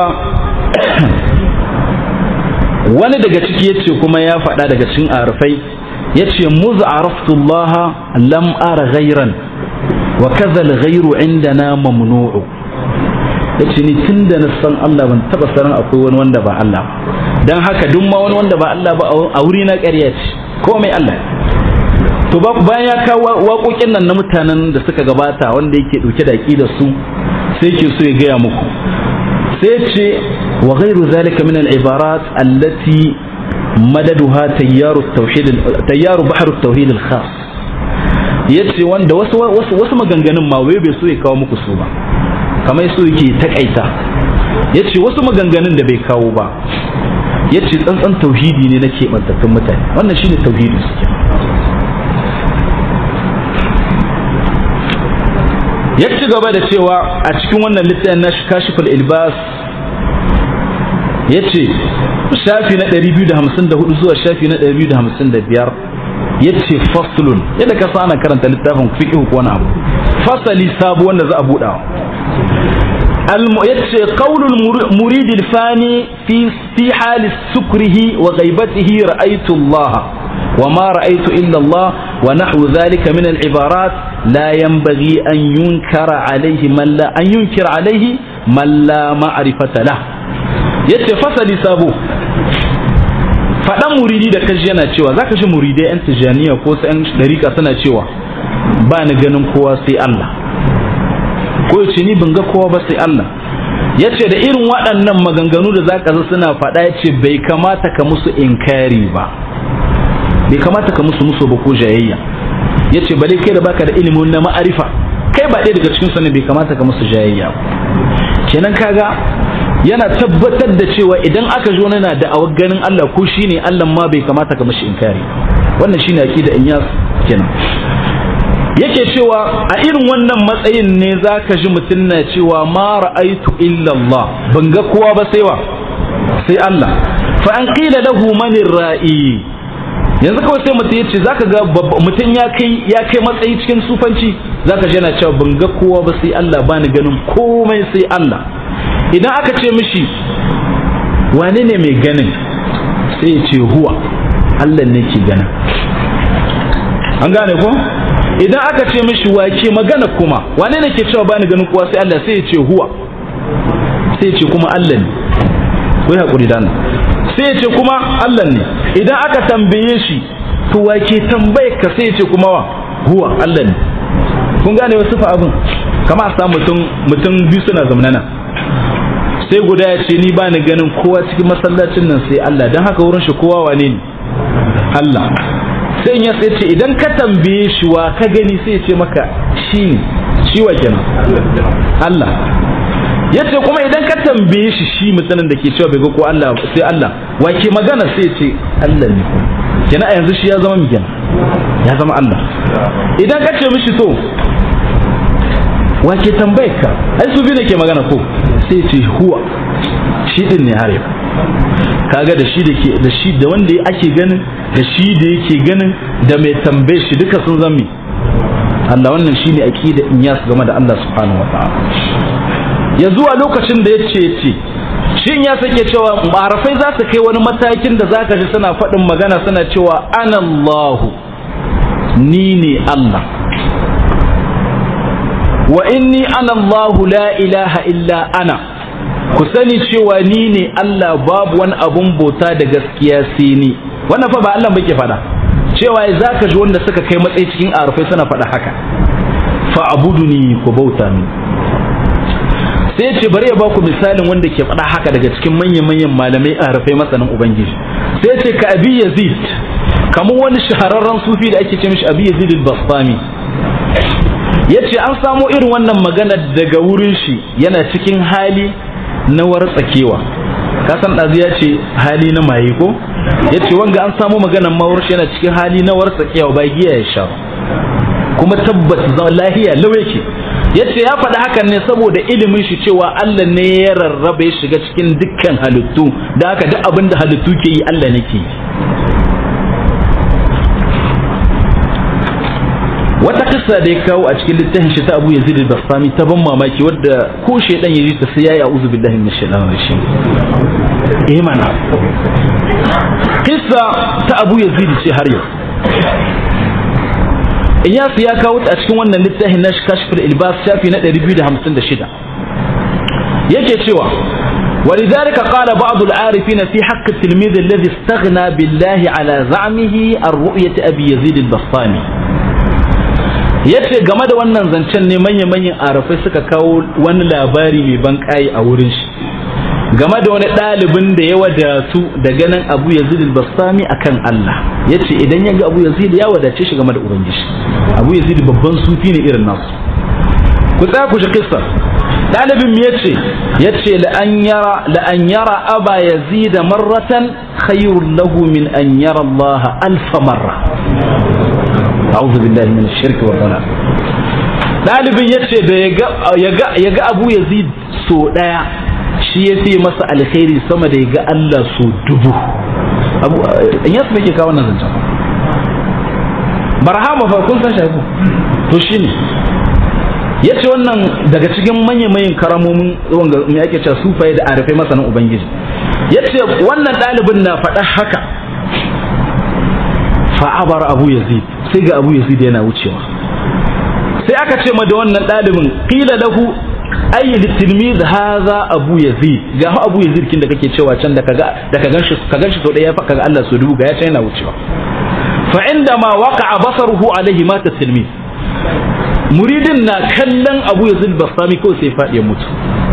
wani daga ciki yace kuma ya faɗa daga cikin arfai yace muz araftullaha lam ara ghayran wa kadha al-ghayru indana mamnu'u yace ni tunda na san Allah ban taba sanin akwai wani wanda ba Allah ba dan haka duk ma wani wanda ba Allah ba a wuri na ƙarya ce komai Allah to ba bayan ya kawo waƙoƙin nan na mutanen da suka gabata wanda yake dauke da aqidar su sai yake so ya gaya muku sai ce wa ghairu zalika min al-ibarat allati madaduha tayyaru tauhid tayyaru bahru tauhid al-khas yace wanda wasu wasu maganganun ma wai bai so ya kawo muku su ba kamar so yake takaita yace wasu maganganun da bai kawo ba yace tsantsan tauhidi ne na keɓantattun mutane wannan shine tauhidin su ya ci gaba da cewa a cikin wannan littafin na kashiful ilbas ya ce shafi na 254 zuwa shafi na 255 ya ce faslun yadda ka ana karanta littafin fiqh ko wani abu fasali sabu wanda za a buɗa ya ce qaulul murid fani fi fi hali sukrihi wa ghaibatihi ra'aytu Allah wa ma ra'aytu illa Allah wa nahwu dhalika min al-ibarat لا ينبغي أن ينكر عليه من لا أن ينكر عليه من لا معرفة له yace fasali sabo faɗan muridi da kaji yana cewa za ka shi muridai 'yan tijaniya ko su 'yan ɗarika suna cewa ba ni ganin kowa sai Allah ko yace ni ban ga kowa ba sai Allah yace da irin waɗannan maganganu da za ka suna faɗa yace bai kamata ka musu inkari ba bai kamata ka musu musu ba ko jayayya ya ce bale kai da baka da ilimin na ma'arifa kai ba ɗaya daga cikin su ne bai kamata ka musu jayayya kenan kaga yana tabbatar da cewa idan aka zo na da awar ganin Allah ko shine Allah ma bai kamata ka mishi inkari wannan shine aqida Inyas kenan yake cewa a irin wannan matsayin ne zaka ji mutum na cewa ma ra'aitu illa Allah ban ga kowa ba sai wa sai Allah fa an qila lahu manir ra'i yanzu kawai sai mutum ya ce zaka ga mutum ya kai ya kai matsayi cikin sufanci zaka ji yana cewa ban ga kowa ba sai Allah ba ni ganin komai sai Allah idan aka ce mishi wane ne mai ganin sai ya ce huwa Allah ne ke ganin an gane ko idan aka ce mishi wake magana kuma wane ne ke cewa ba ni ganin kowa sai Allah sai ya ce huwa sai ya ce kuma Allah ne ku yi haƙuri da sai ya ce kuma Allah ne idan aka tambaye shi to wake tambaye ka sai ya ce kuma wa huwa Allah ne kun gane wasu fa abin kama a samu mutum mutum biyu suna zamanana sai guda ya ce ni ba ni ganin kowa cikin masallacin nan sai Allah don haka wurin shi kowa wane ne Allah sai ya sai ce idan ka tambaye shi wa ka gani sai ya ce maka shi ne shi wa kenan Allah yace kuma idan ka tambaye shi shi mutanen da ke cewa bai ga ko Allah sai Allah wa ke magana sai ce Allah ne kenan a yanzu shi ya zama migana ya zama Allah idan ka ce mishi to wa ke tambaye ka ai su biyu ne ke magana ko sai ce huwa shi din ne har yau kaga da shi da ke da shi da wanda ake ganin da shi da yake ganin da mai tambaye shi duka sun zama Allah wannan shine aqida inyas game da Allah subhanahu wa ta'ala ya zuwa lokacin da ya ce ce shin ya sake cewa marafai za su kai wani matakin da za ka ji suna faɗin magana suna cewa anallahu ni ne Allah wa inni anallahu la ilaha illa ana ku sani cewa ni ne Allah babu wani abun bauta da gaskiya sai ni wannan fa ba Allah bake faɗa cewa za ka ji wanda suka kai matsayi cikin arafai suna faɗa haka fa abuduni ku bauta ni sai ce bari ya baku misalin wanda ke faɗa haka daga cikin manyan-manyan malamai a rafai masanin ubangiji sai ce ka abi yazid kamar wani shahararren sufi da ake ce mishi abi yazid al-bastami yace an samo irin wannan magana daga wurin shi yana cikin hali na wartsakewa kasan ɗazu ya ce hali na maye ko ya ce wanga an samu maganan mawar shi yana cikin hali na wartsakewa ba giya ya sha kuma tabbata zama lahiya lau yake ya ce ya faɗi hakan ne saboda ilimin shi cewa Allah ne ya rarraba ya shiga cikin dukkan halittu da haka duk abin da halittu ke yi Allah ne ke yi wata kissa da ya kawo a cikin littafin shi ta Abu Yazid al-Bastami ta ban mamaki wadda ko shedan yaji ta sai yayi a'udhu billahi minash shaitanir rajim eh mana kissa ta Abu Yazid ce har yau Iyas ya kawo ta a cikin wannan littafin na Kashful Ilbas shafi na 256 yake cewa ولذلك قال بعض العارفين في حق التلميذ الذي استغنى بالله على زعمه الرؤية أبي يزيد البسطامي yace game da wannan zancen ne manya-manyan arafai suka kawo wani labari mai ban kai a wurin shi game da wani ɗalibin da ya wadatu da ganin abu yazid al-bastami akan Allah yace idan ya ga abu yazid ya wadace shi game da ubangiji abu yazid babban sufi ne irin nasu ku tsaya ku shi kissa ɗalibin me yace yace la an yara la an yara aba yazid marratan khayrun lahu min an yara Allah alf marra a'udhu billahi min ash-shirk wa dhalal dalibin yace da yaga yaga Abu Yazid so daya shi ya fi masa alkhairi sama da yaga Allah so dubu Abu in yasu ke kawo wannan zancen barhama fa kun san shi to shine yace wannan daga cikin manyan manyan karamomin wanga me ake cewa sufaye da arifai masanin ubangiji yace wannan dalibin na faɗa haka fa'abar abu yazid sai ga abu yazid yana wucewa sai aka ce ma da wannan ɗalibin qila lahu ay litilmiz hadha abu yazid ga abu yazid kin da kake cewa can da kaga da ka ganshi ka ganshi to daya kaga Allah so dubu ga ya can yana wucewa fa inda ma waqa'a basaruhu alaihi mata tilmiz muridin na kallon abu yazid basami ko sai faɗi ya mutu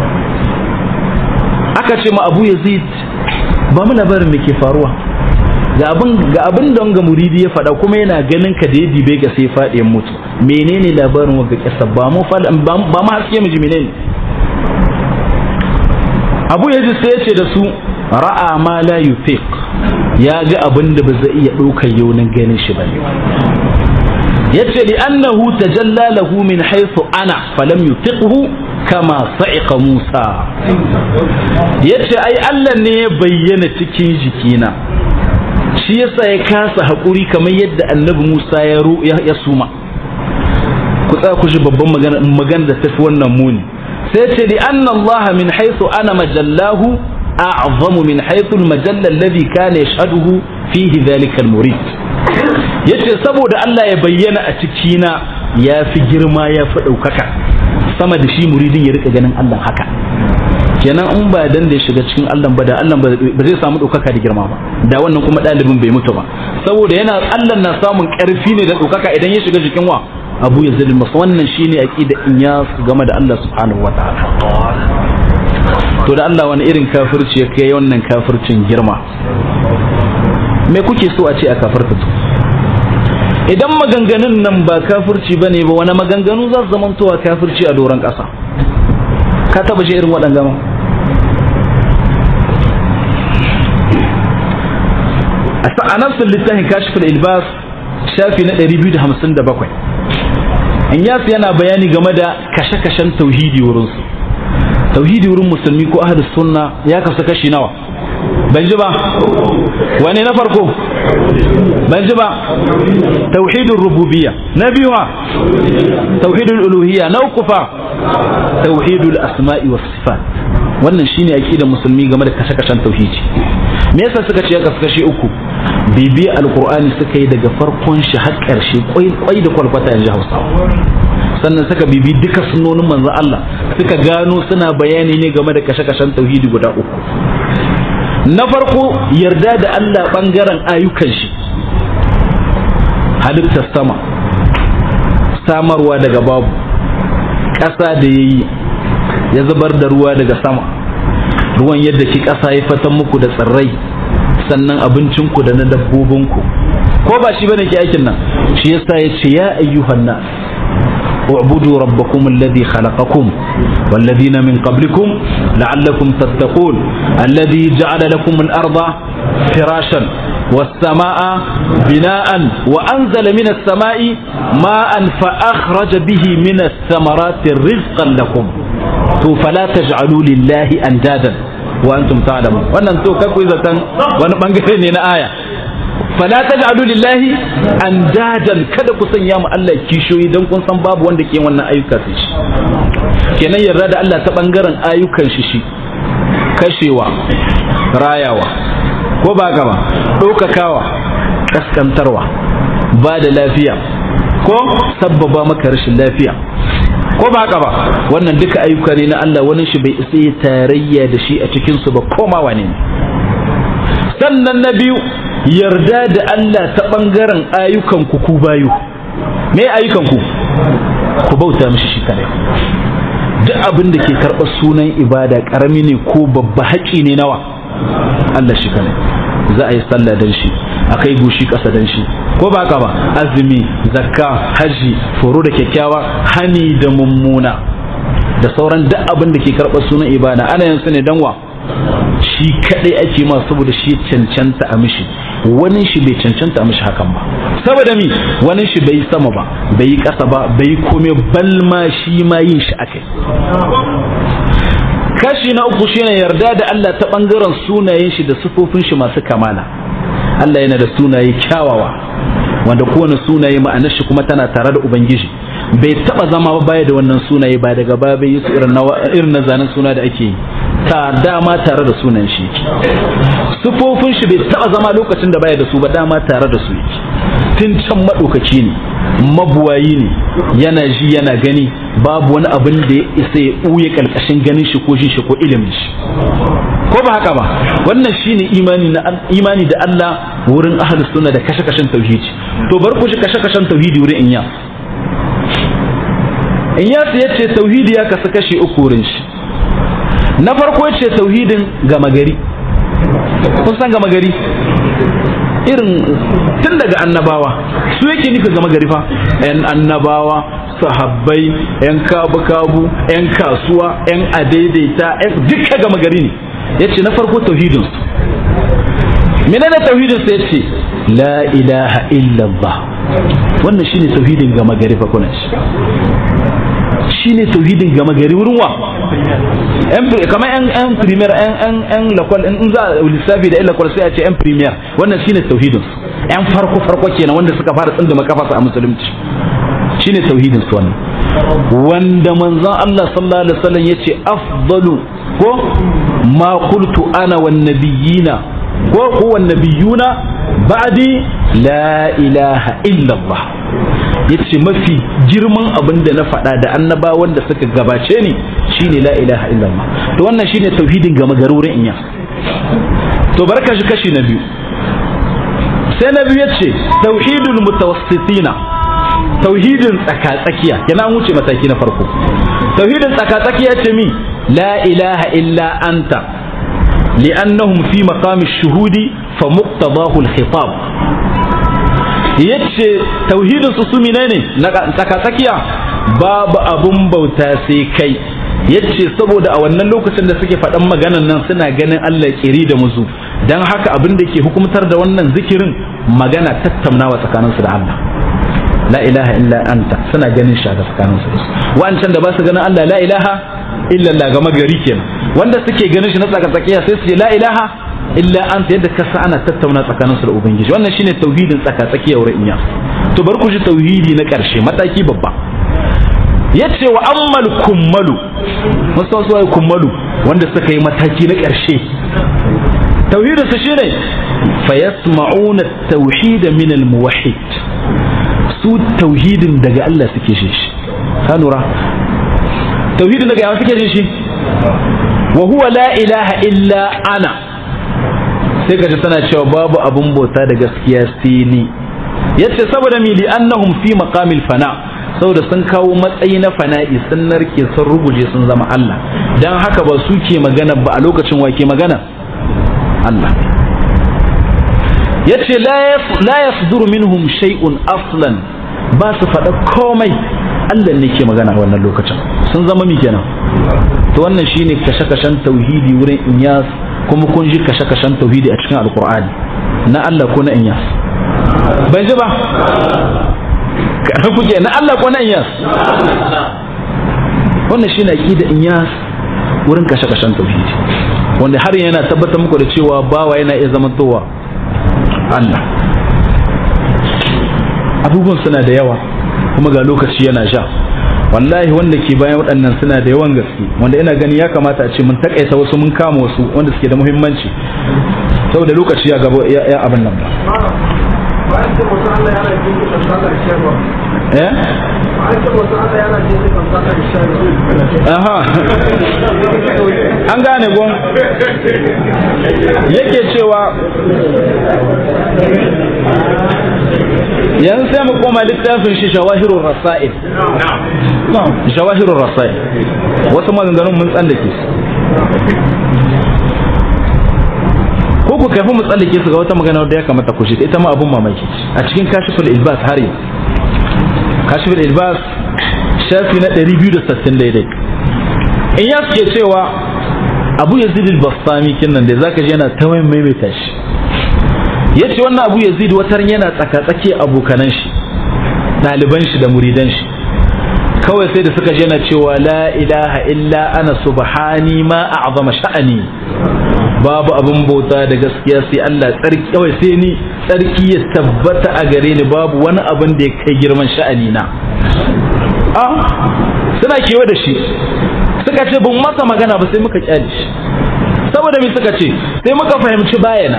aka ce ma abu yazid ba mu labarin me ke faruwa ga abin ga abin da wanga muridi ya faɗa kuma yana ganin ka da ya dibe ga sai faɗi ya mutu menene labarin wanga kisa ba mu ba mu haske mu ji menene Abu Yazid sai ya ce da su ra'a ma la yufiq ya ga abin da ba zai iya ɗaukar yaunin ganin shi ba yace li annahu tajalla lahu min haythu ana falam yutiqhu kama sa'iqa Musa yace ai Allah ne ya bayyana cikin jikina shi yasa ya kasa haƙuri kamar yadda annabi Musa ya ya suma ku tsaya ku ji babban magana magana da tafi wannan muni sai ce li anna Allah min haythu ana majallahu a'zamu min haythu al-majalla alladhi kana yashhaduhu fihi dhalika al-murid yace saboda Allah ya bayyana a cikina ya fi girma ya fi ɗaukaka sama da shi muridin ya rika ganin Allah haka kenan in ba dan da ya shiga cikin Allah ba da Allah ba zai samu ɗaukaka da girma ba da wannan kuma ɗalibin bai mutu ba saboda yana Allah na samun ƙarfi ne da ɗaukaka idan ya shiga jikin wa Abu Yazid al-Mas wannan shine aqida in ya game da Allah subhanahu wataala to da Allah wani irin kafirci ya kai wannan kafircin girma me kuke so a ce a kafirta to idan maganganun nan ba kafirci bane ba wani maganganu za su zamantowa kafirci a doron ƙasa ka taba shi irin waɗanda ma a nafsin littafin kashifin ilbas shafi na 257 in yasu yana bayani game da kashe-kashen tauhidi wurinsu tauhidi wurin musulmi ko ahadus sunna ya kasu kashi nawa ban ji ba wane na farko ban ji ba tauhidul rububiyya na biyu ha tauhidul uluhiyya na uku fa tauhidul asma'i was sifat wannan shine aqidar musulmi game da kashe-kashen tauhidi me yasa suka ce kasu kashi uku bibi alqur'ani suka yi daga farkon shi har karshe kwai da kwalkwata yanzu Hausawa sannan suka bibi duka sunnonin manzo Allah suka gano suna bayani ne game da kashe-kashen tauhidi guda uku na farko yarda da Allah ɓangaren ayyukan shi halittar sama samarwa daga babu ƙasa da ya yi ya zubar da ruwa daga sama ruwan yadda ki ƙasa ya fatan muku da tsirrai sannan abincinku da na dabbobinku ko ba shi bane ke aikin nan shi yasa ya ce ya ayyuhan nas اعبدوا ربكم الذي خلقكم والذين من قبلكم لعلكم تتقون الذي جعل لكم الأرض فراشا والسماء بناء وأنزل من السماء ماء فأخرج به من الثمرات رزقا لكم فلا تجعلوا لله أندادا وأنتم تعلمون وأن أنتم كويزة وأنا بنقرني آية fala taj'alu lillahi andadan kada ku sanya mu Allah kishoyi dan kun san babu wanda ke wannan ayyuka sai shi kenan yarda da Allah ta bangaren ayyukan shi shi kashewa rayawa ko ba gaba ɗaukakawa kaskantarwa ba da lafiya ko sabbaba maka rashin lafiya ko ba haka ba wannan duka ayyuka ne na Allah wani shi bai isa tarayya da shi a cikin su ba komawa ne sannan na biyu yarda da Allah ta ɓangaren ayyukanku ku bayu me ayyukanku ku bauta mishi shi kare duk abin da ke karɓar sunan ibada ƙarami ne ko babba haƙi ne nawa Allah shi kare za a yi sallah dan shi a kai gushi ƙasa dan shi ko ba ka ba azumi zakka haji foro da kyakkyawa hani da mummuna da sauran duk abin da ke karɓar sunan ibada ana yin su ne dan wa shi kadai ake ma saboda shi cancanta a mishi wani shi bai cancanta a mishi hakan ba saboda mi wani shi bai sama ba bai yi ƙasa ba bai yi kome balma shi ma yin shi akai kashi na uku shine yarda da Allah ta bangaren sunayen shi da sifofin shi masu kamala Allah yana da sunaye kyawawa wanda kowane sunaye ma'anar shi kuma tana tare da ubangiji bai taba zama ba baya da wannan sunaye ba daga baya bai yi su irin na zanen suna da ake yi ta dama tare da sunan shi sufofin shi bai taba zama lokacin da baya da su ba dama tare da su yake tun can maɗaukaki ne mabuwayi ne yana ji yana gani babu wani abin da ya isa ya ɓuye ƙarƙashin ganin shi ko shi ko ilimin shi ko ba haka ba wannan shine imani na imani da Allah wurin ahlus sunna da kashe-kashen tauhidi to bar ku shi kashe-kashen tauhidi wurin inya inya ya ce tauhidi ya kasu kashi uku wurin shi na farko ce tauhidin gama gari kun san gama gari irin tun daga annabawa su yake nufi gama gari fa yan annabawa sahabbai yan kabu-kabu yan kasuwa yan adaidaita yan duka gama gari ne ya ce na farko tauhidin menene tauhidin sai ce la ilaha illallah wannan shine tauhidin gama gari fa kuna shi shine tauhidin gama gari wurin wa kamar yan yan premier yan yan yan lakwal in za a lissafi da yan lakwal sai a ce yan premier wannan shine tauhidin yan farko farko kenan wanda suka fara tsinda makafasa a musulunci shine tauhidin su wannan wanda manzon Allah sallallahu alaihi wasallam yace afdalu ko ma qultu ana wan nabiyina ko ko wan nabiyuna ba'di la ilaha illa Allah yace mafi girman abin da na faɗa da annaba wanda suka gabace ni shine la ilaha illallah to wannan shine tauhidin gama garurin inya to barka shi kashi na biyu sai na biyu yace tauhidul mutawassitina tauhidin tsakatsakiya yana wuce mataki na farko tauhidin tsakatsakiya ce mi la ilaha illa anta li'annahum fi maqami shuhudi fa muqtadahu al-khitab yace tauhidin su su menene na tsakatsakiya babu abun bauta sai kai yace saboda a wannan lokacin da suke faɗan maganan nan suna ganin Allah kiri da muzu dan haka abin da ke hukumtar da wannan zikirin magana tattaunawa tsakaninsu da Allah la ilaha illa anta suna ganin shi ga tsakaninsu da su wa'ancan da ba su ganin Allah la ilaha illa Allah ga magari kenan wanda suke ganin shi na tsakatsakiya sai su ce la ilaha illa anta yadda kasa ana tattauna tsakaninsu da ubangiji wannan shine tauhidin tsakatsakiya wurin iya to bar ku ji tauhidi na ƙarshe mataki babba yace wa ammal kummalu musan su kummalu wanda suka yi mataki na ƙarshe tauhidin su shine fa yasma'una at-tauhid min al-muwahhid su tauhidin daga Allah suke shi ka lura tauhidin daga Allah suke shi wa huwa la ilaha illa ana sai ka ji tana cewa babu abun bauta da gaskiya sai ni yace saboda mi li annahum fi maqamil fana saboda sun kawo matsayi na fana'i sun narke sun ruguje sun zama Allah dan haka ba su ke magana ba a lokacin wa ke magana Allah yace la yasduru minhum shay'un aslan ba su faɗa komai Allah ne ke magana a wannan lokacin sun zama mi kenan to wannan shine kashe-kashen tauhidi wurin inyas kuma kun ji kashe-kashen tauhidi a cikin alkur'ani na Allah ko na inyas ban ji ba kuke na Allah ko na inyas wannan shine aqida inyas wurin kashe-kashen tauhidi wanda har yana tabbatar muku da cewa bawa yana iya zamantowa Allah abubuwan suna da yawa kuma ga lokaci yana sha wallahi wanda ke bayan waɗannan suna da yawan gaske wanda ina gani ya kamata a ce mun takaita wasu mun kama wasu wanda suke da muhimmanci saboda lokaci ya gaba ya abin nan ba eh aha an gane gon yake cewa yanzu sai mu koma littafin shi shawahirun rasa'il shawahirun rasa'il wasu maganganun mun tsallake su ko ku kafin mu tsallake su ga wata magana da ya kamata ku shi ita ma abun mamaki a cikin kashiful ilbas har yau kashiful ilbas shafi na 260 daidai in ya suke cewa abu yazid al-bastami kinnan da zaka ji yana ta maimaita shi yace wannan abu yazid wataran yana tsaka-tsaki abokanan shi ɗaliban shi da muridan shi kawai sai da suka je yana cewa la ilaha illa ana subhani ma a'zama sha'ani babu abin bauta da gaskiya sai Allah tsarki kawai sai ni tsarki ya tabbata a gare ni babu wani abin da ya kai girman sha'ani na a suna kewa da shi suka ce bin masa magana ba sai muka kyale shi saboda me suka ce sai muka fahimci bayana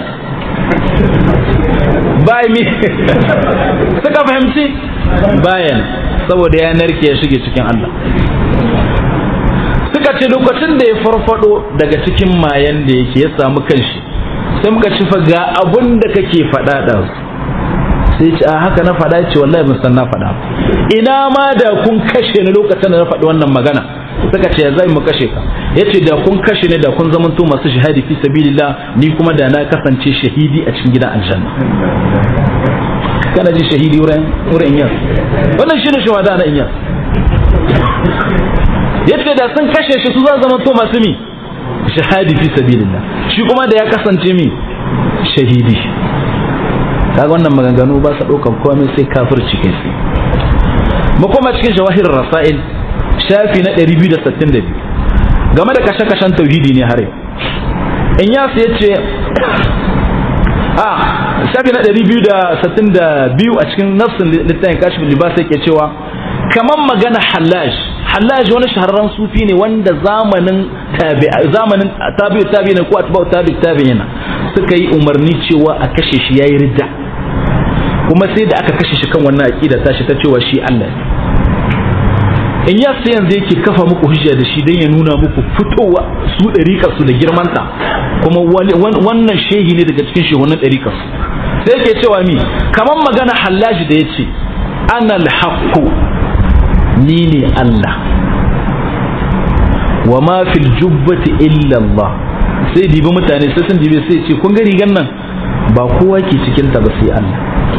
bai mi suka fahimci bayan saboda ya narke ya shige cikin Allah suka ce lokacin da ya farfado daga cikin mayan da yake ya samu kanshi sai muka ci fa ga abun da kake faɗa da sai ce a haka na faɗa ce wallahi ban san na faɗa ina ma da kun kashe ni lokacin da na faɗi wannan magana suka ce zai mu kashe ka yace da kun kashe ni da kun zamanto masu shahadi fi sabilillah ni kuma da na kasance shahidi a cikin gidan aljanna kana ji shahidi wurin wurin iyas wannan shine shahada na iyas yace da sun kashe shi su za zamanto masu mi shahadi fi sabilillah shi kuma da ya kasance mi shahidi kaga wannan maganganu ba sa ɗaukan komai sai kafirci kai sai mu koma cikin jawahir rasail shafi na 262 game da kashe-kashen tauhidi ne har in ya ya ce a shafi na 262 a cikin nafsin littafin kashifin libasa yake cewa kamar magana hallaj hallaj wani shahararren sufi ne wanda zamanin zamanin tabi'u tabi'in ko atba'u tabi'u tabi'in suka yi umarni cewa a kashe shi yayi ridda kuma sai da aka kashe shi kan wannan aqida tashi ta cewa shi Allah ne in ya sai yanzu yake kafa muku hujja da shi don ya nuna muku fitowa su ɗariƙar su da girmanta kuma wannan shehi ne daga cikin shehunan ɗariƙar su sai yake cewa mi kamar magana hallaji da ya ce ana alhaqqu ni ne Allah wa ma fil jubbati illa Allah sai dibi mutane sai sun dibe sai ce kun ga rigan nan ba kowa ke cikin ta ba sai Allah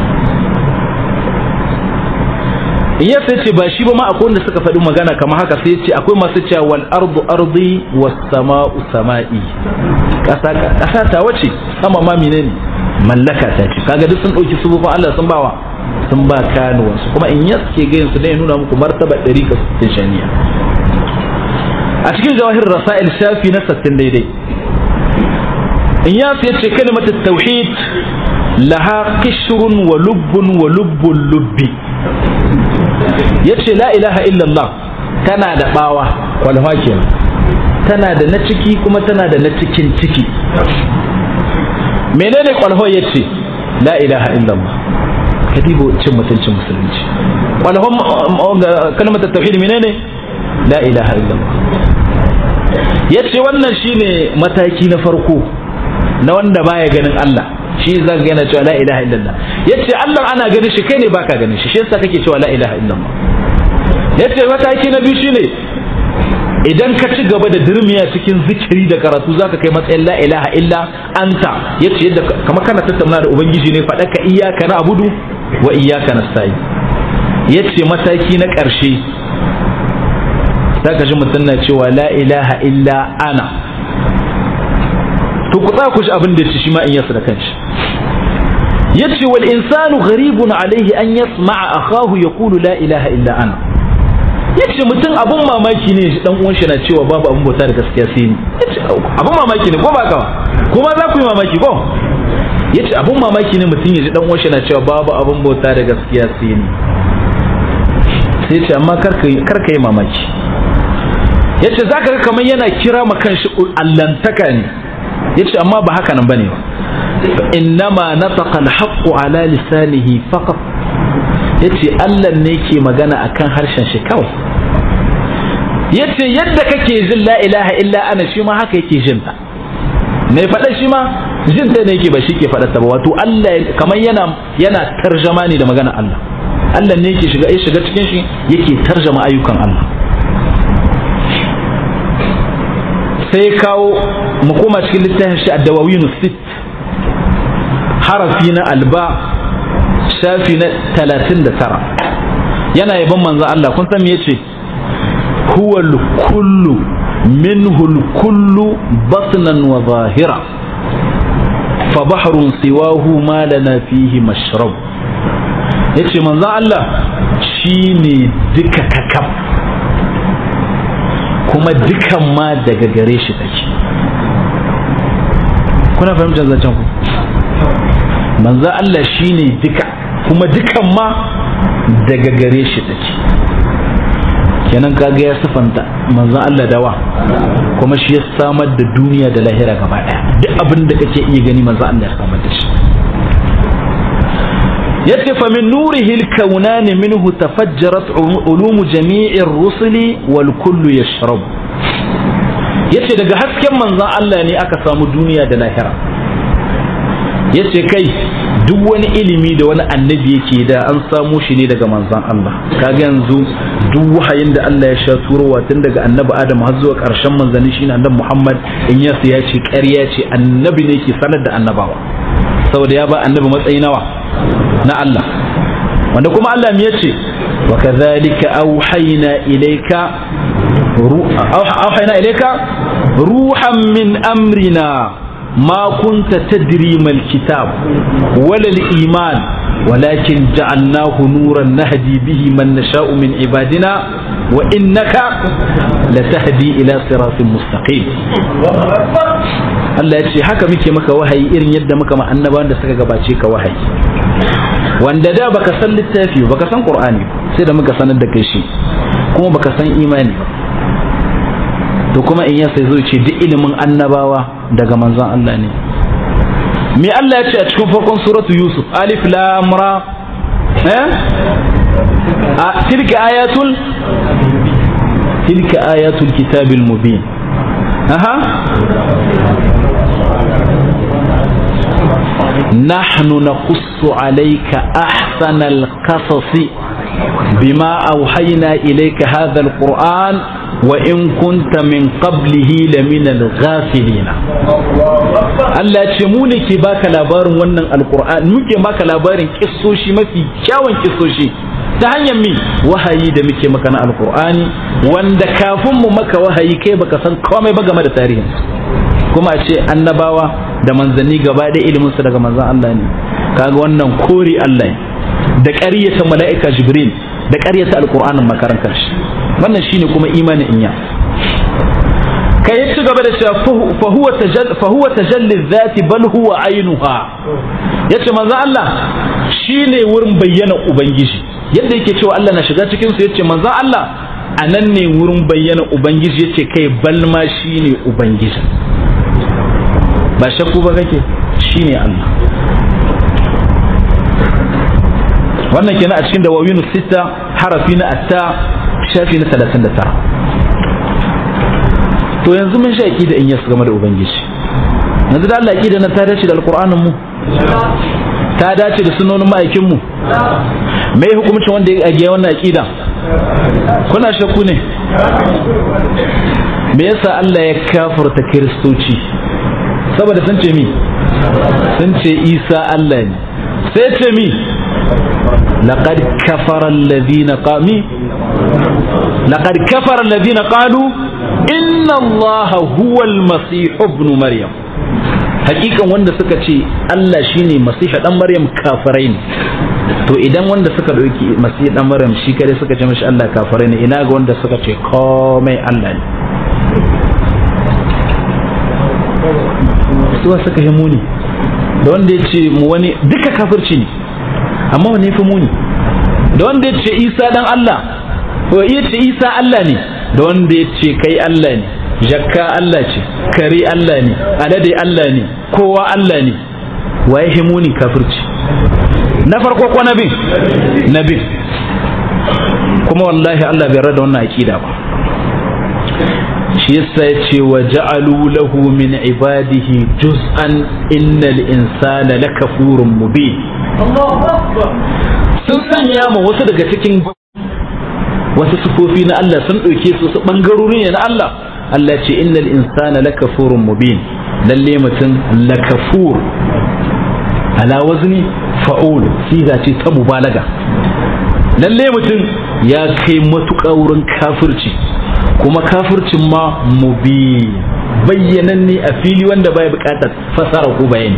in ya sai ce ba shi ba ma akwai wanda suka faɗi magana kamar haka sai ce akwai masu cewa wal ardu ardi was sama'u sama'i ƙasa ƙasa ta wace sama ma menene mallaka ta ce kaga duk sun ɗauki subufin Allah sun bawa sun ba kanuwansu kuma in ya suke gayin su ya nuna muku martaba ɗari ka sittin shaniya a cikin jawahir rasail shafi na sittin daidai in ya ce kalimatu tauhid laha qishrun wa lubbun wa lubbun lubbi yace la ilaha illallah tana da bawa kwalfa kenan tana da na ciki kuma tana da na cikin ciki menene kwalfa yace la ilaha illallah kadibo cin mutuncin musulunci kwalfa kalmar tauhid menene la ilaha illallah yace wannan shine mataki na farko na wanda baya ganin Allah shi zan ga yana cewa la ilaha illallah yace Allah ana ganin shi kai ne baka ganin shi shi yasa kake cewa la ilaha illallah yace mataki na biyu shine idan ka ci gaba da dirmiya cikin zikiri da karatu zaka kai matsayin la ilaha illa anta yace yadda kamar kana tattauna da ubangiji ne faɗa ka iyyaka na'budu wa iyyaka nasta'in yace mataki na ƙarshe zaka ji mutum na cewa la ilaha illa ana to ku ku shi abin da yace shi ma in yasa da kanshi yace wal insanu gharibun alaihi an yasma'a akahu yaqulu la ilaha illa ana yace mutum abun mamaki ne shi dan uwan shi na cewa babu abun bauta da gaskiya sai ni yace abun mamaki ne ko ba ka kuma za ku yi mamaki ko yace abun mamaki ne mutum ya ji dan uwan shi na cewa babu abun bauta da gaskiya sai ni sai ce amma kar ka yi mamaki yace zaka ga kamar yana kira ma kanshi allantaka ne yace amma ba haka nan bane ba innama nataqa alhaqqu ala lisanihi faqat yace Allah ne ke magana akan harshen shi kawai yace yadda kake jin la ilaha illa ana shi ma haka yake jin ta mai faɗa shi ma jin ta ne yake ba shi ke faɗa ta ba wato Allah kamar yana yana tarjama ne da magana Allah Allah ne yake shiga ya shiga cikin shi yake tarjama ayyukan Allah sai kawo mu koma cikin littafin shi ad-dawawinu sit harafi na alba shafi na talatin da tara yana yaban manzan Allah kun san me yace huwal kullu minhul kullu batnan wa zahira fa bahrun siwahu ma lana fihi mashrab yace manzan Allah shine duka kakaf kuma dukan ma daga gare shi take kuna fahimtar zancen ku manzo Allah shine duka kuma dukan ma daga gare shi take kenan kaga ya sifanta manzo Allah dawa kuma shi ya samar da duniya da lahira gaba daya duk abin da kake iya gani manzo Allah ya samar da shi yace fa min nurihi al-kawnani minhu tafajjarat ulumu jami'ir rusuli wal kullu yashrab yace daga hasken manzon Allah ne aka samu duniya da lahira yace kai duk wani ilimi da wani annabi yake da an samo shi ne daga manzon Allah kaga yanzu duk wahayin da Allah ya sha turowa tun daga annabi Adam har zuwa ƙarshen manzanni shine annabi Muhammad in ya ya ce ƙarya ce annabi ne ke sanar da annabawa saboda ya ba annabi matsayi nawa na Allah wanda kuma Allah me yace wa kadhalika auhayna ilayka auhayna ilayka ruhan min amrina ما كنت تدري ما الكتاب ولا الإيمان ولكن جعلناه نورا نهدي به من نشاء من عبادنا وإنك لتهدي إلى صراط مستقيم Allah ya ce haka muke maka wahayi irin yadda muka ma annabawan da suka gabace ka wahayi wanda da baka san littafi baka san Qur'ani sai da muka sanar da kai shi kuma baka san imani ba to kuma in ya sai zo ce duk ilimin annabawa daga manzon Allah ne me Allah ya ce a cikin farkon suratu Yusuf alif lam ra eh a tilka ayatul tilka ayatul kitabil mubin aha نحن نقص عليك أحسن القصص بما أوحينا إليك هذا القرآن وإن كنت من قبله لمن الغافلين Allah ya ce mu ne ke baka labarin wannan alkur'an muke maka labarin kissoshi mafi kyawun kissoshi ta hanyar mi wahayi da muke maka na alkur'ani wanda kafin mu maka wahayi kai baka san komai ba game da tarihin kuma a ce annabawa da manzanni gaba da ilimin su daga manzan Allah ne kaga wannan kori Allah da ƙaryata mala'ika Jibril da ƙaryata alkur'anin makarantar shi wannan shine kuma imanin inya kai ya ci gaba da cewa fa huwa tajalli dhati bal huwa ainuha yace manzo Allah shine wurin bayyana ubangiji yadda yake cewa Allah na shiga cikin su yace manzo Allah anan ne wurin bayyana ubangiji yace kai bal ma shine ubangiji ba shakku ba kake shine Allah wannan kenan a cikin dawawinu sita harafi na atta shafi na 39 to yanzu mun sha aqida in yasu game da ubangiji yanzu da Allah aqida na ta dace da alqur'anin mu ta dace da sunnonin ma'aikin mu me hukumcin wanda ya agiya wannan aqida kuna shakku ne me yasa Allah ya kafirta kiristoci saboda sun ce mi sun ce Isa Allah ne sai ce mi laqad kafara alladhina qami laqad kafara alladhina qalu inna allaha huwa almasih ibn maryam hakikan wanda suka ce Allah shine masih dan maryam kafirai ne to idan wanda suka dauki masih dan maryam shi kare suka ce mishi Allah kafirai ne ina ga wanda suka ce komai Allah ne suwa suka yi muni da wanda ya ce mu wani duka kafirci ne amma wani fi muni da wanda ya ce isa dan Allah ko ya ce isa Allah ne da wanda ya ce kai Allah ne jakka Allah ce kare Allah ne alade Allah ne kowa Allah ne waye fi muni kafirci na farko ko nabin nabin kuma wallahi Allah bai rada wannan aqida ba shi yasa ya ce wa ja'alu lahu min ibadihi juz'an innal insana lakafurun mubin sun sanya ma wasu daga cikin wasu sufofi na Allah sun ɗauke su su ɓangarori ne na Allah Allah ce innal insana lakafurun mubin lalle mutum lakafur ala wazni fa'ul siga ce ta mubalaga lalle mutum ya kai matuƙa wurin kafirci kuma kafircin ma mubi bayyanan ne a fili wanda bai buƙatar fasara ko bayani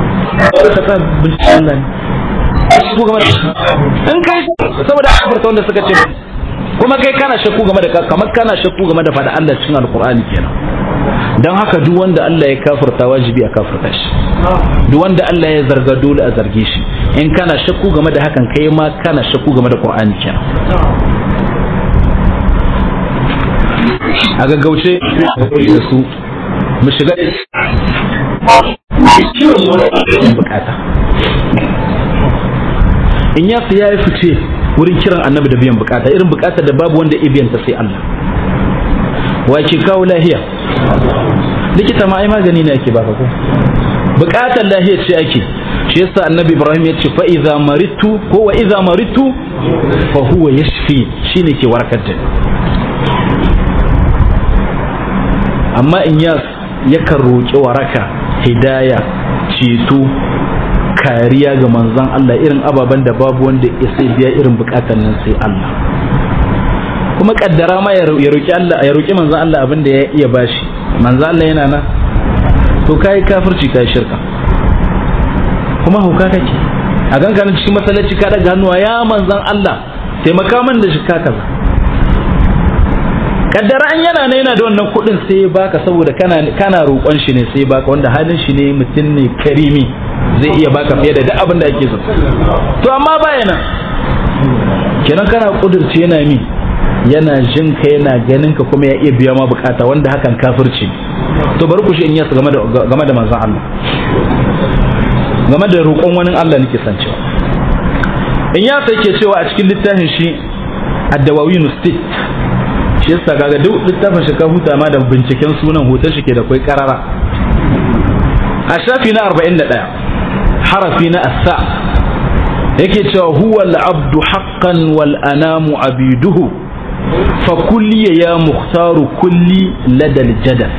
in kai saboda abarta wanda suka ce kuma kai kana shakku game da kamar kana shakku game da fada Allah cikin alkur'ani kenan dan haka duk wanda Allah ya kafirta wajibi a kafirta shi duk wanda Allah ya zarga dole a zarge shi in kana shakku game da hakan kai ma kana shakku game da qur'ani kenan a gaggauce da su mu shiga bukata in ya ya yi fice wurin kiran annabi da biyan bukata irin bukata da babu wanda ya biyanta sai Allah wa ke kawo lahiya likita ma ai magani ne ake baka ko bukatar lahiya ce ake shi yasa annabi ibrahim ya ce fa idza maritu ko wa idza maritu fa huwa yashfi shine ke warkar da amma in yas yakan roƙi waraka hidaya ceto kariya ga manzon Allah irin ababen da babu wanda ya sai biya irin bukatan nan sai Allah kuma kaddara ma ya roƙi Allah ya roƙi manzon Allah abin da ya iya bashi manzon Allah yana nan to kai kafirci kai shirka kuma hauka kake a ganka nan cikin masallaci ka daga hannuwa ya manzon Allah taimaka min da shi ka kaza kaddara an yana ne yana da wannan kuɗin sai baka saboda kana kana roƙon shi ne sai baka wanda halin shi ne mutum ne karimi zai iya baka fiye da duk abin da ake so to amma baya nan kenan kana kudurce yana mi yana jin ka yana ganin ka kuma ya iya biya ma bukata wanda hakan kafirci to bari ku shi in yasa game da game da manzon Allah game da roƙon wani Allah nake san cewa in ya sai ke cewa a cikin littafin shi ad-dawawin stit shi yasa kaga duk littafin shi ka huta ma da binciken sunan hoton shi ke da kai karara a shafi na 41 harafi na asa yake cewa huwa al-abdu haqqan wal anamu abiduhu fa kulli ya mukhtaru kulli ladal jadal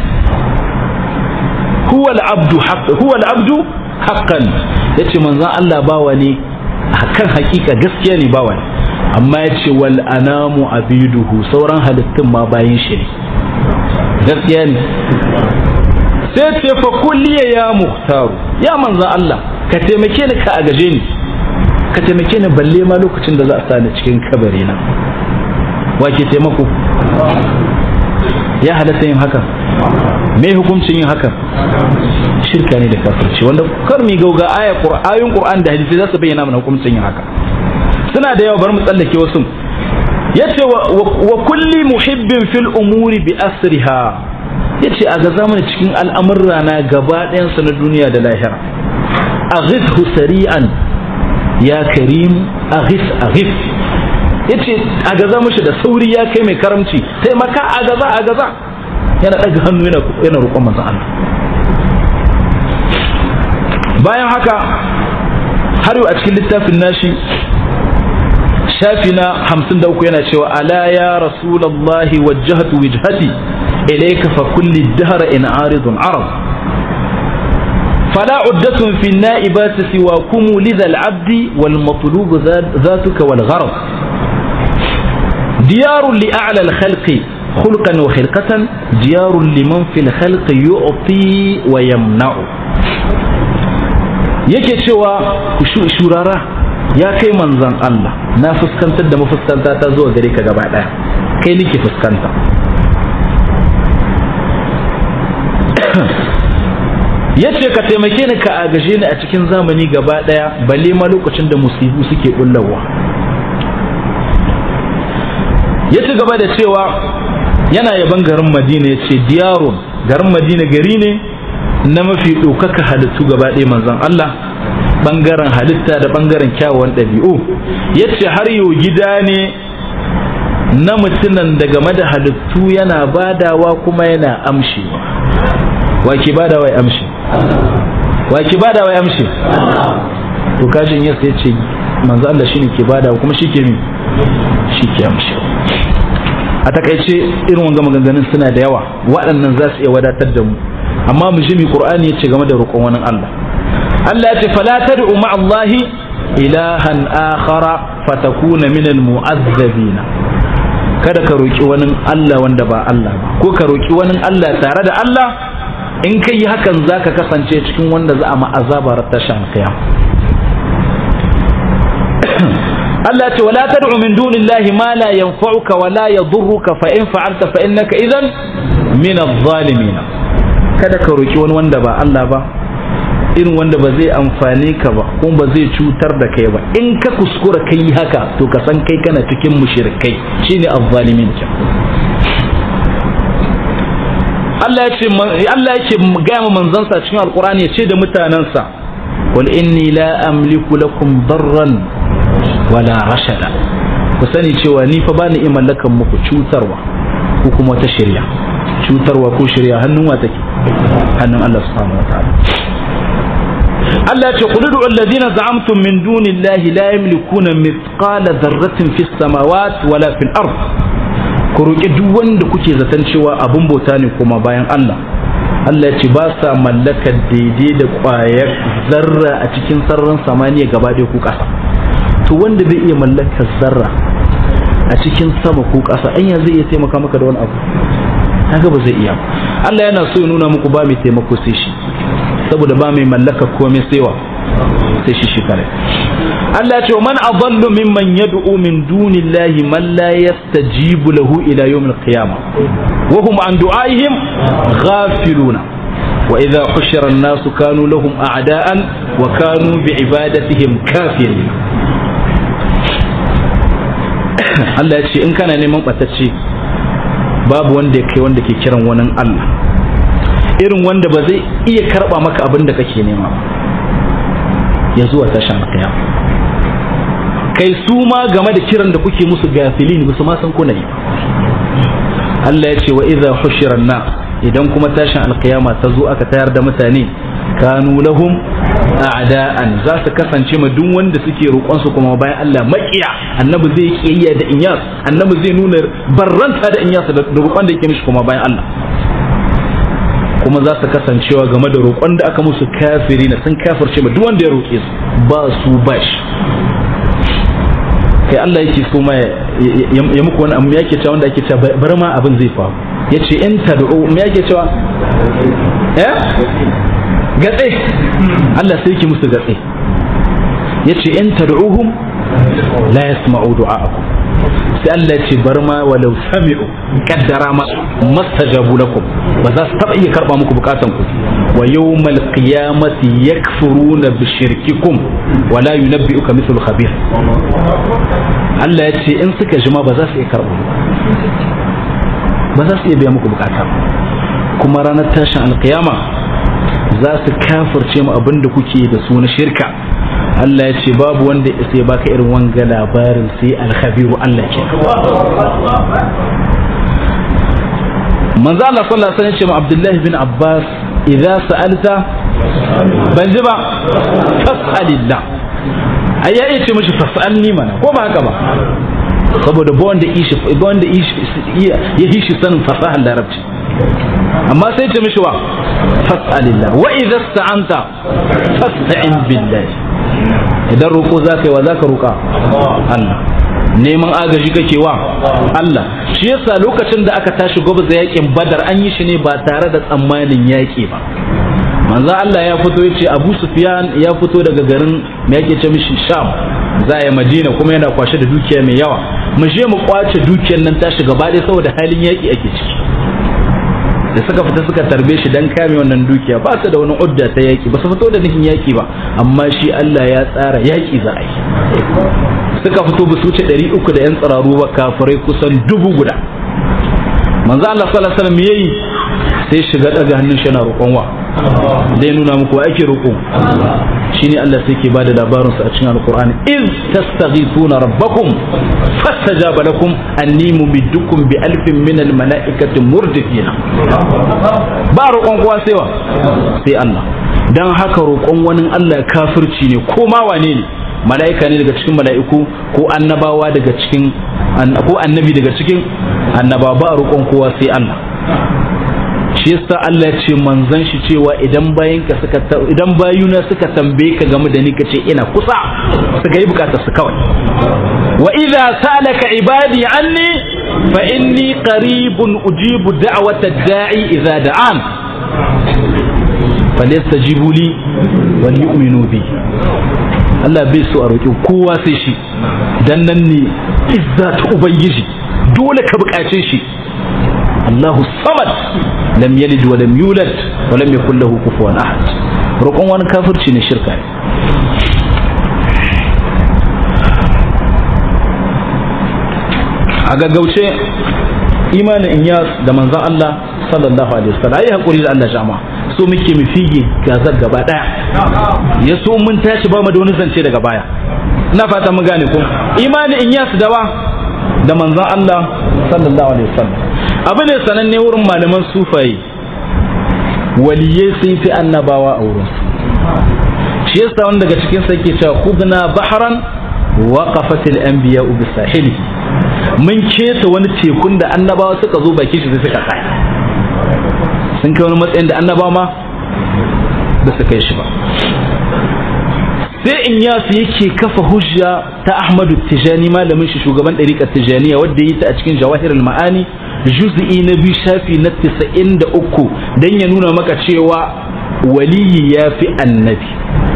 huwa al-abdu haqqan huwa al-abdu haqqan yace manzon Allah bawa ne hakan hakika gaskiya ne bawa ne amma yace wal anamu abiduhu sauran halittun ma bayin shi ne gaskiya ne sai ce fa kulliya ya muhtaru ya manzan Allah ka taimake ni ka agaje ni ka taimake ni balle ma lokacin da za a sani cikin kabari na wake taimako ya halatta yin haka me hukuncin yin haka shirka ne da kafirci wanda kar mi gauga aya ayoyin qur'an da hadisi za su bayyana mana hukuncin yin haka suna da yawa bar mu tsallake wasu yace wa kulli muhibbin fil umuri bi asriha yace a ga zamani cikin al'amurra na gaba ɗayansu na duniya da lahira aghithu sari'an ya karim aghith aghith yace a gaza mushi da sauri ya kai mai karamci sai maka a gaza a gaza yana daga hannu yana yana roƙon manzon Allah bayan haka har yau a cikin littafin nashi shafi na hamsin da uku yana cewa ala ya rasulallahi wajjahatu wijhati إليك فكل الدهر إن عارض عرض فلا عدة في النائبات سواكم لذا العبد والمطلوب ذاتك والغرض ديار لأعلى الخلق خلقا وخلقة ديار لمن في الخلق يعطي ويمنع yake cewa shurara ya kai manzan Allah na fuskantar da mafuskanta ta zuwa gare ka gaba daya kai nake fuskanta yace ka taimake ni ka agaje ni a cikin zamani gaba daya balle ma lokacin da musibu suke bullawa ya ci gaba da cewa yana yaban garin madina ya ce diyarun garin madina gari ne na mafi ɗaukaka halittu gaba ɗaya manzon Allah ɓangaren halitta da ɓangaren kyawawan ɗabi'u ya ce har yau gida ne na mutunan da game da halittu yana badawa kuma yana amshewa wa ke badawa ya amshe wa ke badawa ya amshe to kashin yasa ya ce manzo Allah shine ke badawa kuma shi ke mi shi ke amshewa a takaice irin wanga maganganun suna da yawa waɗannan za su iya wadatar da mu amma mu ji mi qur'ani yace game da roƙon wani Allah Allah yace fala tad'u ma Allah ilahan akhara fatakuna min almu'azzabin kada ka roƙi wani Allah wanda ba Allah ba ko ka roƙi wani Allah tare da Allah in kai hakan zaka kasance cikin wanda za a ma azabar tashan qiyam Allah ce wala tad'u min dunillahi ma la yanfa'uka wa la yadurruka fa in fa'alta fa innaka idan min adh-dhalimin kada ka roki wani wanda ba Allah ba irin wanda ba zai amfane ka ba kuma ba zai cutar da kai ba in ka kuskura kai haka to ka san kai kana cikin mushrikai shine adh-dhalimin Allah ya ce Allah yake ga mu manzansa cikin alqur'ani ya ce da mutanansa qul inni la amliku lakum darran wala rashada ku sani cewa ni fa bani iya mallakan muku cutarwa ko kuma wata shirya cutarwa ko shirya hannun wa take hannun Allah subhanahu wa ta'ala Allah ya ce qul ud'u alladhina za'amtum min dunillahi la yamlikuna mithqala dharratin fis samawati wala fil ard ku roki duk wanda kuke zaton cewa abun bauta ne kuma bayan Allah Allah ya ce ba sa mallakar daidai da ƙwayar zarra a cikin sararin samaniya gaba ɗaya ku ƙasa to wanda bai iya mallakar zarra a cikin sama ko ƙasa anya zai iya taimaka maka da wani abu haka ba zai iya Allah yana so ya nuna muku ba mai taimako sai shi saboda ba mai mallaka komai saiwa sai shi shi kare Allah ya ce man adallu mimman yad'u min dunillahi man la yastajibu lahu ila yawmil qiyamah wa hum an du'aihim ghafiluna wa idha hushira an-nasu kanu lahum a'da'an wa kanu bi'ibadatihim kafirin Allah ya ce in kana neman ɓatacce babu wanda ya kai wanda ke kiran wani Allah irin wanda ba zai iya karɓa maka abin da kake nema ba ya zuwa tashan kiyama kai su ma game da kiran da kuke musu gafilin ba su ma san kuna yi Allah ya ce wa idza hushira na idan kuma tashin alkiyama ta zo aka tayar da mutane kanu lahum a'da'an za su kasance ma duk wanda suke roƙon su kuma bayan Allah makiya annabi zai kiyayya da inyas annabi zai nuna barranta da inyas da roƙon da yake mishi kuma bayan Allah kuma za su kasancewa game da roƙon da aka musu kafiri na sun kafirce ma duk wanda ya roƙe su ba su bash kai Allah yake so ma ya muku wani abu yake cewa wanda yake cewa bar ma abin zai faru yace in tad'u me yake cewa eh gatse Allah sai yake musu gatse yace in tad'uhum la yasma'u du'a'akum sai Allah ya ce bar ma walau sami'u kaddara ma mastajabu lakum ba za su taba iya karba muku bukatan ku wa yawmal qiyamati yakfuruna bi shirkikum wa la yunabbi'uka mithlu khabir Allah ya ce in suka jima ba za su iya karba ba za su iya biya muku bukata kuma ranar tashin alkiyama za su kafirce mu abin da kuke da su na shirka Allah ya ce babu wanda ya sai baka irin wanga labarin sai alkhabiru Allah ke manzo Allah sallallahu alaihi wasallam ya ce ma Abdullah bin Abbas idza sa'alta ban ji ba fas'alillah ai ya ce mishi fas'alni mana ko ba haka ba saboda ba wanda ishi ba wanda ishi ya hishi sanin fasahar larabci amma sai ce mishi wa fas'alillah wa idza sta'anta fasta'in billahi idan roƙo za ka yi wa za ka roƙa Allah neman agaji kake wa Allah shi yasa lokacin da aka tashi gwabza yakin badar an yi shi ne ba tare da tsammanin yaƙi ba manzo Allah ya fito ya ce Abu Sufyan ya fito daga garin me yake ce mishi Sham za ya Madina kuma yana kwashe da dukiya mai yawa mu je mu kwace dukiyar nan tashi gaba ɗaya saboda halin yaƙi ake ciki da suka fita suka tarbe shi dan kame wannan dukiya ba su da wani udda ta yaƙi ba su fito da nufin yaƙi ba amma shi Allah ya tsara yaƙi za a yi suka fito ba su wuce ɗari uku da 'yan tsiraru ba kafirai kusan dubu guda manzo Allah sallallahu alaihi wasallam yayi sai shiga daga hannun shi yana roƙon wa zai nuna muku wa ake roƙo shine Allah sai ke bada labarin sa a cikin alqur'ani iz tastaghithuna rabbakum fastajaba lakum anni mumiddukum bi alfin min almalaikati murdifina ba roƙon kowa sai wa sai Allah dan haka roƙon wani Allah kafirci ne ko ma wane ne mala'ika ne daga cikin mala'iku ko annabawa daga cikin ko annabi daga cikin annaba ba roƙon kowa sai Allah shi yasa Allah ya ce manzon shi cewa idan bayan ka suka idan bayuna suka tambaye ka game da ni ka ce ina kusa suka yi bukatar su kawai wa idza salaka ibadi anni fa inni qaribun ujibu da'wata da'i idza da'an falyastajibu li wal yu'minu bi Allah bai so a roƙi kowa sai shi dan nan ne izza ta ubangiji dole ka buƙace shi Allahu samad lam yalid wa lam yulad wa lam yakul lahu kufuwan ahad roƙon wani kafirci ne shirka ne a gaggauce imanin inyas da manzon Allah sallallahu alaihi wasallam ayi hakuri da Allah jama'a so muke mu fige gazar gaba daya ya so mun tashi ba mu da wani zance daga baya ina fata mun gane ko imani in yasu dawa da manzon Allah sallallahu alaihi wasallam abu ne sananne wurin malaman sufai waliyai sun fi annabawa a wurin shi yasa wanda daga cikin sa yake cewa khudna bahran waqafat al-anbiya bi sahilihi mun keta wani tekun da annabawa suka zo baki shi sai suka tsaya sun kai wani matsayin da annabawa ma ba su kai shi ba sai in yasu yake kafa hujja ta ahmadu tijani malamin shi shugaban ɗariƙar tijaniya wadda yi ta a cikin jawahir ma'ani juz'i na biyu shafi na tisa'in da uku don ya nuna maka cewa waliyi ya fi annabi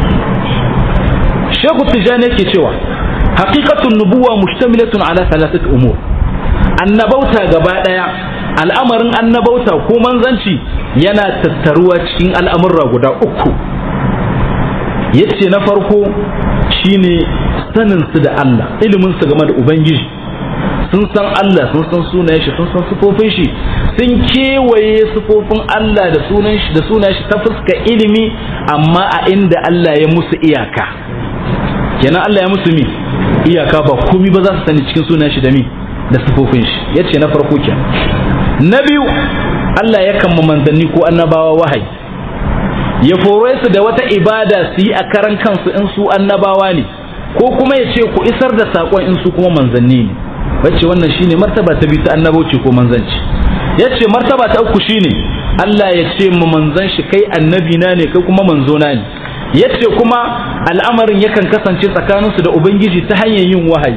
shehu tijani yake cewa haqiqatun nubuwa mushtamilatun ala thalathati umur annabauta gaba daya al'amarin annabauta ko manzanci yana tattaruwa cikin al'amurra guda uku yace na farko shine sanin su da Allah ilimin su game da ubangiji sun san Allah sun san sunayen shi sun san sifofin shi sun kewaye sifofin Allah da sunan shi da sunayen shi ta fuska ilimi amma a inda Allah ya musu iyaka kenan Allah ya musu mi iyaka ba komai ba za su sani cikin sunan shi da mi da sifofin shi yace na farko kenan na biyu Allah ya kan manzanni ko annabawa wahayi ya fore su da wata ibada su yi a karan kansu in su annabawa ne ko kuma ya ce ku isar da saƙon in su kuma manzanni ne wacce wannan shine martaba ta biyu ta annabauci ko manzanci ya ce martaba ta uku shine Allah ya ce mu manzan shi kai annabi na ne kai kuma manzo na ne ya ce kuma al'amarin yakan kasance tsakaninsu da ubangiji ta hanyar yin wahayi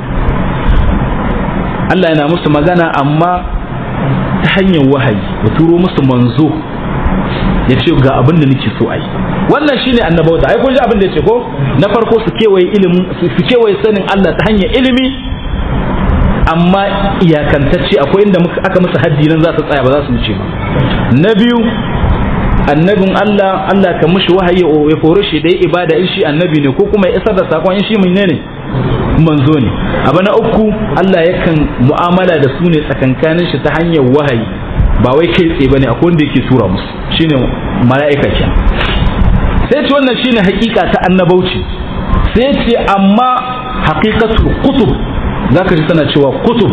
Allah yana musu magana amma ta hanyar wahayi ya turo musu manzo ya ce ga abin da nake so a yi wannan shine annabauta ai kun ji abin da ya ce ko na farko su kewaye ilimin su kewaye sanin Allah ta hanyar ilimi amma iyakantacce akwai inda aka musu haddi nan za su tsaya ba za su wuce ba na biyu annabin Allah Allah ka mushi wahayi ya fore shi da ibada in shi annabi ne ko kuma ya isar da sakon in shi menene manzo ne abu na uku Allah yakan mu'amala da su ne tsakankanin shi ta hanyar wahayi ba wai kai tsaye bane akwai wanda yake tura musu shine mala'ika ke sai ce wannan shine hakika ta annabauci sai ce amma haqiqatul kutub zaka ji tana cewa kutub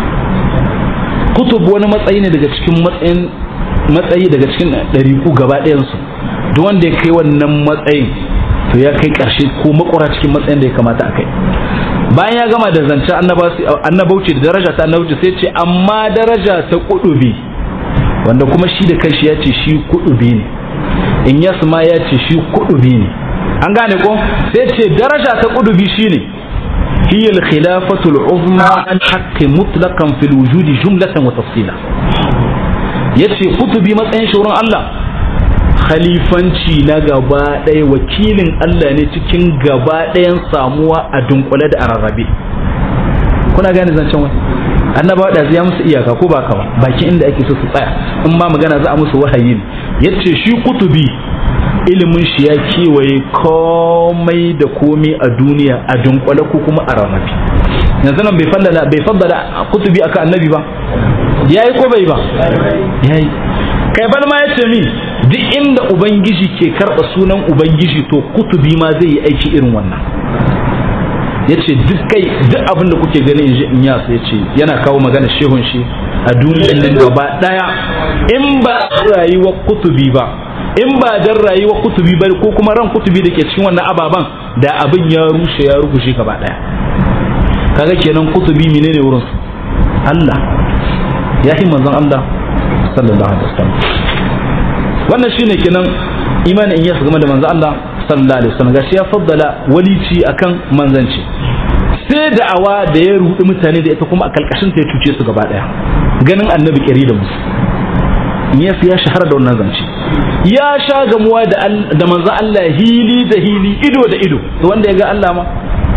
kutub wani matsayi ne daga cikin matsayin matsayi daga cikin ɗariku gaba ɗayansu duk wanda ya kai wannan matsayin to ya kai ƙarshe ko makura cikin matsayin da ya kamata a kai bayan ya gama da zancen annabauci da daraja ta annabauci sai ce amma daraja ta kudubi wanda kuma shi da kanshi ya ce shi kudubi ne in yas ma ya ce shi kudubi ne an gane ko sai ce daraja ta kudubi shine هي الخلافة العظمى عن حق مطلقا في الوجود جملة وتفصيلا yace kutubi matsayin shurin Allah khalifanci na gaba ɗaya wakilin Allah ne cikin gaba ɗayan samuwa a dunkule da a rarrabe kuna gane zancen wani annabawa da ya musu iyaka ko ba ka ba bakin inda ake so su tsaya in ma magana za a musu wahayi ne yace shi kutubi ilimin shi ya kewaye komai da komai a duniya a dunkule ko kuma a rarrabe yanzu nan bai fallala bai faddala kutubi aka annabi ba yayi ko bai ba yayi kai bal ma yace mi duk inda ubangiji ke karba sunan ubangiji to kutubi ma zai yi aiki irin wannan yace duk kai duk abin da kuke gani inji in ya sai yace yana kawo magana shehun shi a duniyar nan gaba daya in ba rayuwar kutubi ba in ba dan rayuwar kutubi ba ko kuma ran kutubi da ke cikin wannan ababan da abin ya rushe ya rukushe gaba daya kaga kenan kutubi menene wurin su Allah ya yi manzon Allah sallallahu alaihi wasallam wannan shine kenan imanin in yasa game da manzon Allah sallallahu alaihi wasallam gashi ya faddala walici akan manzanci sai da'awa da ya rudi mutane da ita kuma a kalkashin ta ya cuce su gaba daya ganin annabi kiri da musu ya ya shahara da wannan zance ya sha gamuwa da da manzon Allah hili da hili ido da ido to wanda ya ga Allah ma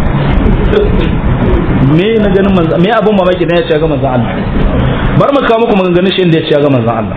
me na ganin manzon me abun mamaki ne ya ce ga manzon Allah bar mu kawo muku maganganun shi inda ya ce ga manzon Allah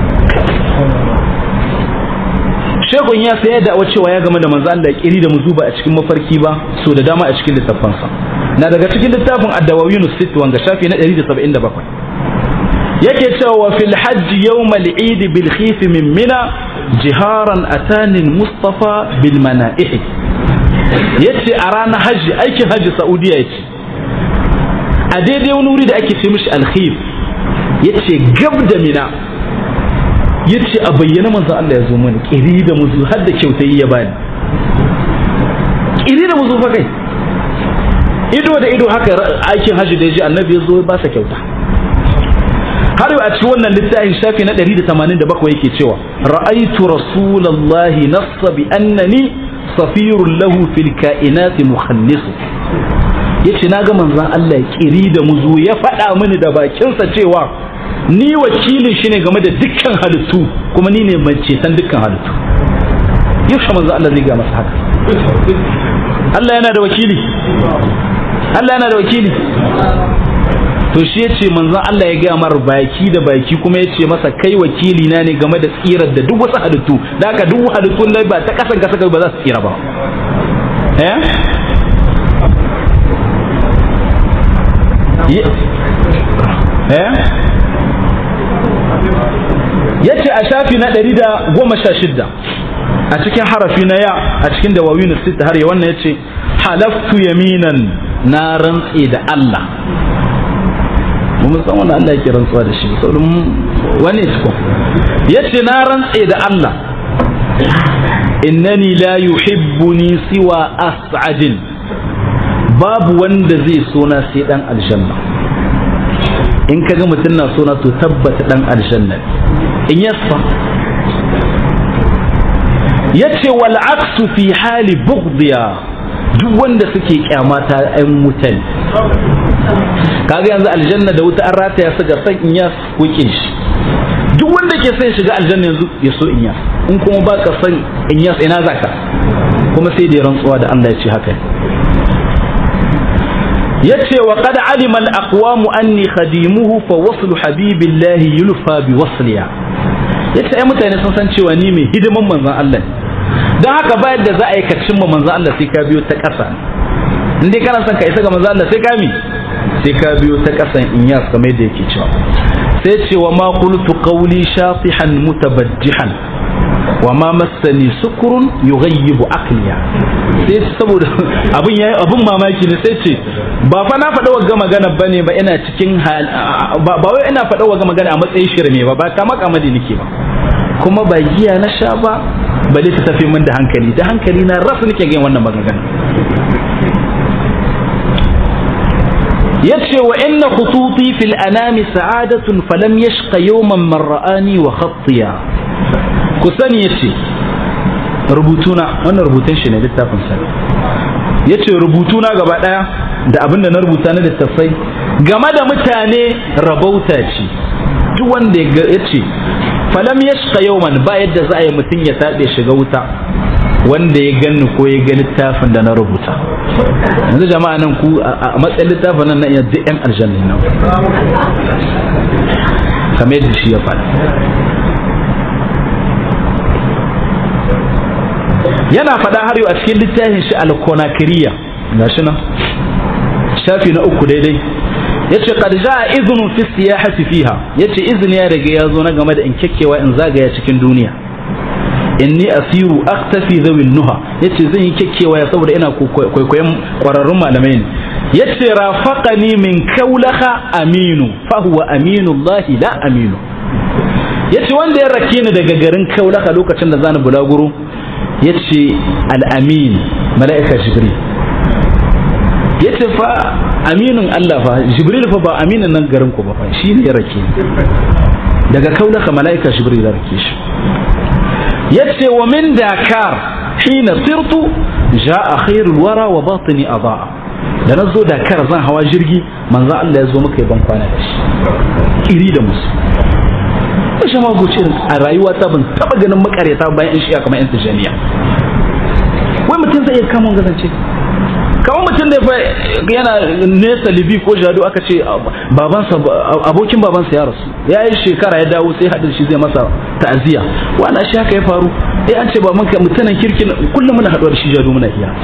Shekun ya sai da cewa ya game da manzo Allah kiri da muzuba a cikin mafarki ba so da dama a cikin littafansa na daga cikin littafin ad-dawawin sit wanga shafi na 177 yake cewa wa fil hajj yawm al-eid bil khif min mina jiharan atani mustafa bil mana'ih yace a ranar hajji aikin hajji saudiya yace a daidai wani wuri da ake ce mishi al-khif yace gab da mina yace a bayyana manzo Allah ya zo mana kiri da muzu har da kyautai ya bani kiri da muzu fa kai ido da ido haka aikin hajji da ya ji annabi ya zo ba sa kyauta har a cikin wannan littafin shafi na 187 yake cewa ra'aitu rasulullahi nassa bi annani safirun lahu fil kainati mukhannisu yace naga manzon Allah kiri da muzu ya faɗa mini da bakinsa cewa ni wakilin shi ne game da dukkan halittu kuma ni ne mai ceton dukkan halittu yaushe manzo Allah zai ga masa haka Allah yana da wakili Allah yana da wakili to shi ya ce manzon Allah ya gaya mar baki da baki kuma ya ce masa kai wakili na ne game da tsirar da duk wasu halittu da haka duk halittun da ba ta kasan kasa ba za su tsira ba eh eh yace a shafi na ɗari da goma sha shidda a cikin harafi na ya a cikin dawawin sita har ya wannan yace halaftu yaminan na rantse da Allah mun san wannan Allah yake rantsuwa da shi saboda wani ciko yace na rantse da Allah innani la yuhibbuni siwa as'adin babu wanda zai so na sai dan aljanna in ka ga mutum na sona to tabbata dan aljanna in yasfa yace wal aksu fi hali bughdiya duk wanda suke kyamata ɗan wutan kaga yanzu aljanna da wuta an rataya su ga san in yas ko kin shi duk wanda ke son shiga aljanna yanzu ya so in yas in kuma ba ka son in yas ina zaka kuma sai da rantsuwa da Allah ya ce haka yace wa qad alima al aqwam anni khadimuhu fa waslu habibillahi yulfa bi wasliya yace ai mutane sun san cewa ni mai hidiman manzon Allah dan haka bayan da za a yi ka cimma manzon Allah sai ka biyo ta ƙasa in dai kana son ka isa ga manzon Allah sai ka mi sai ka biyo ta ƙasan inyas kamar yadda yake cewa sai ce wa ma qultu qawli shafihan mutabajjihan wa ma massani sukurun yughayyibu aqliya sai saboda abun yayi abun mamaki ne sai ce ba fa na faɗa wagga magana bane ba ina cikin hal ba wai ina faɗa wagga magana a matsayin shirme ba ba ta maka madi nake ba kuma ba giya na sha ba bale ta tafi min da hankali da hankali na rasu nake ga wannan magana yace wa inna khututi fil anami sa'adatun falam yashqa yawman man ra'ani wa khattiya ku sani yace rubutuna wannan rubutun shi ne littafin sa yace rubutuna gaba daya da abinda na rubuta na littafai game da mutane rabauta ce duk wanda ya ce falam yashqa yawman ba yadda za a yi mutum ya taɓe shiga wuta wanda ya gani ko ya ga littafin da na rubuta yanzu jama'a nan ku a matsayin littafin nan na iya duk yan aljanna nan kamar yadda shi ya faɗa yana faɗa har yau a cikin littafin shi al-konakiriya gashi nan shafi na uku daidai yace qad jaa idhnun fi siyahati fiha yace izini ya riga ya zo na game da in kekkewa in zagaya cikin duniya inni asiru aktafi zawin nuha yace zan yi kekkewa ya saboda ina kwaikwayon kwararrun malamai ne yace rafaqani min kaulaha aminu fa huwa aminullahi la aminu yace wanda ya rake ni daga garin kaulaha lokacin da zani bulaguro yace al-amin mala'ika jibril yace fa aminin Allah fa jibril fa ba aminin nan garin ku ba fa shi ne ya rake daga kaulaka mala'ika jibril ya rake shi yace wa min dakar hina sirtu jaa khairul wara wa batini adaa da nazo dakar zan hawa jirgi manzo Allah ya zo muka yi ban kwana da shi iri da musu shi ma goce a rayuwa ta ban taba ganin makareta bayan in shiya kamar yan tijaniya wai mutum zai iya kama gazance kamar mutum da yana nesa libi ko jado aka ce babansa abokin babansa ya rasu ya yi shekara ya dawo sai haɗin shi zai masa ta'aziyya wala shi haka ya faru eh an ce ba manka mutanen kirkin kullum muna haɗuwa da shi jado muna hira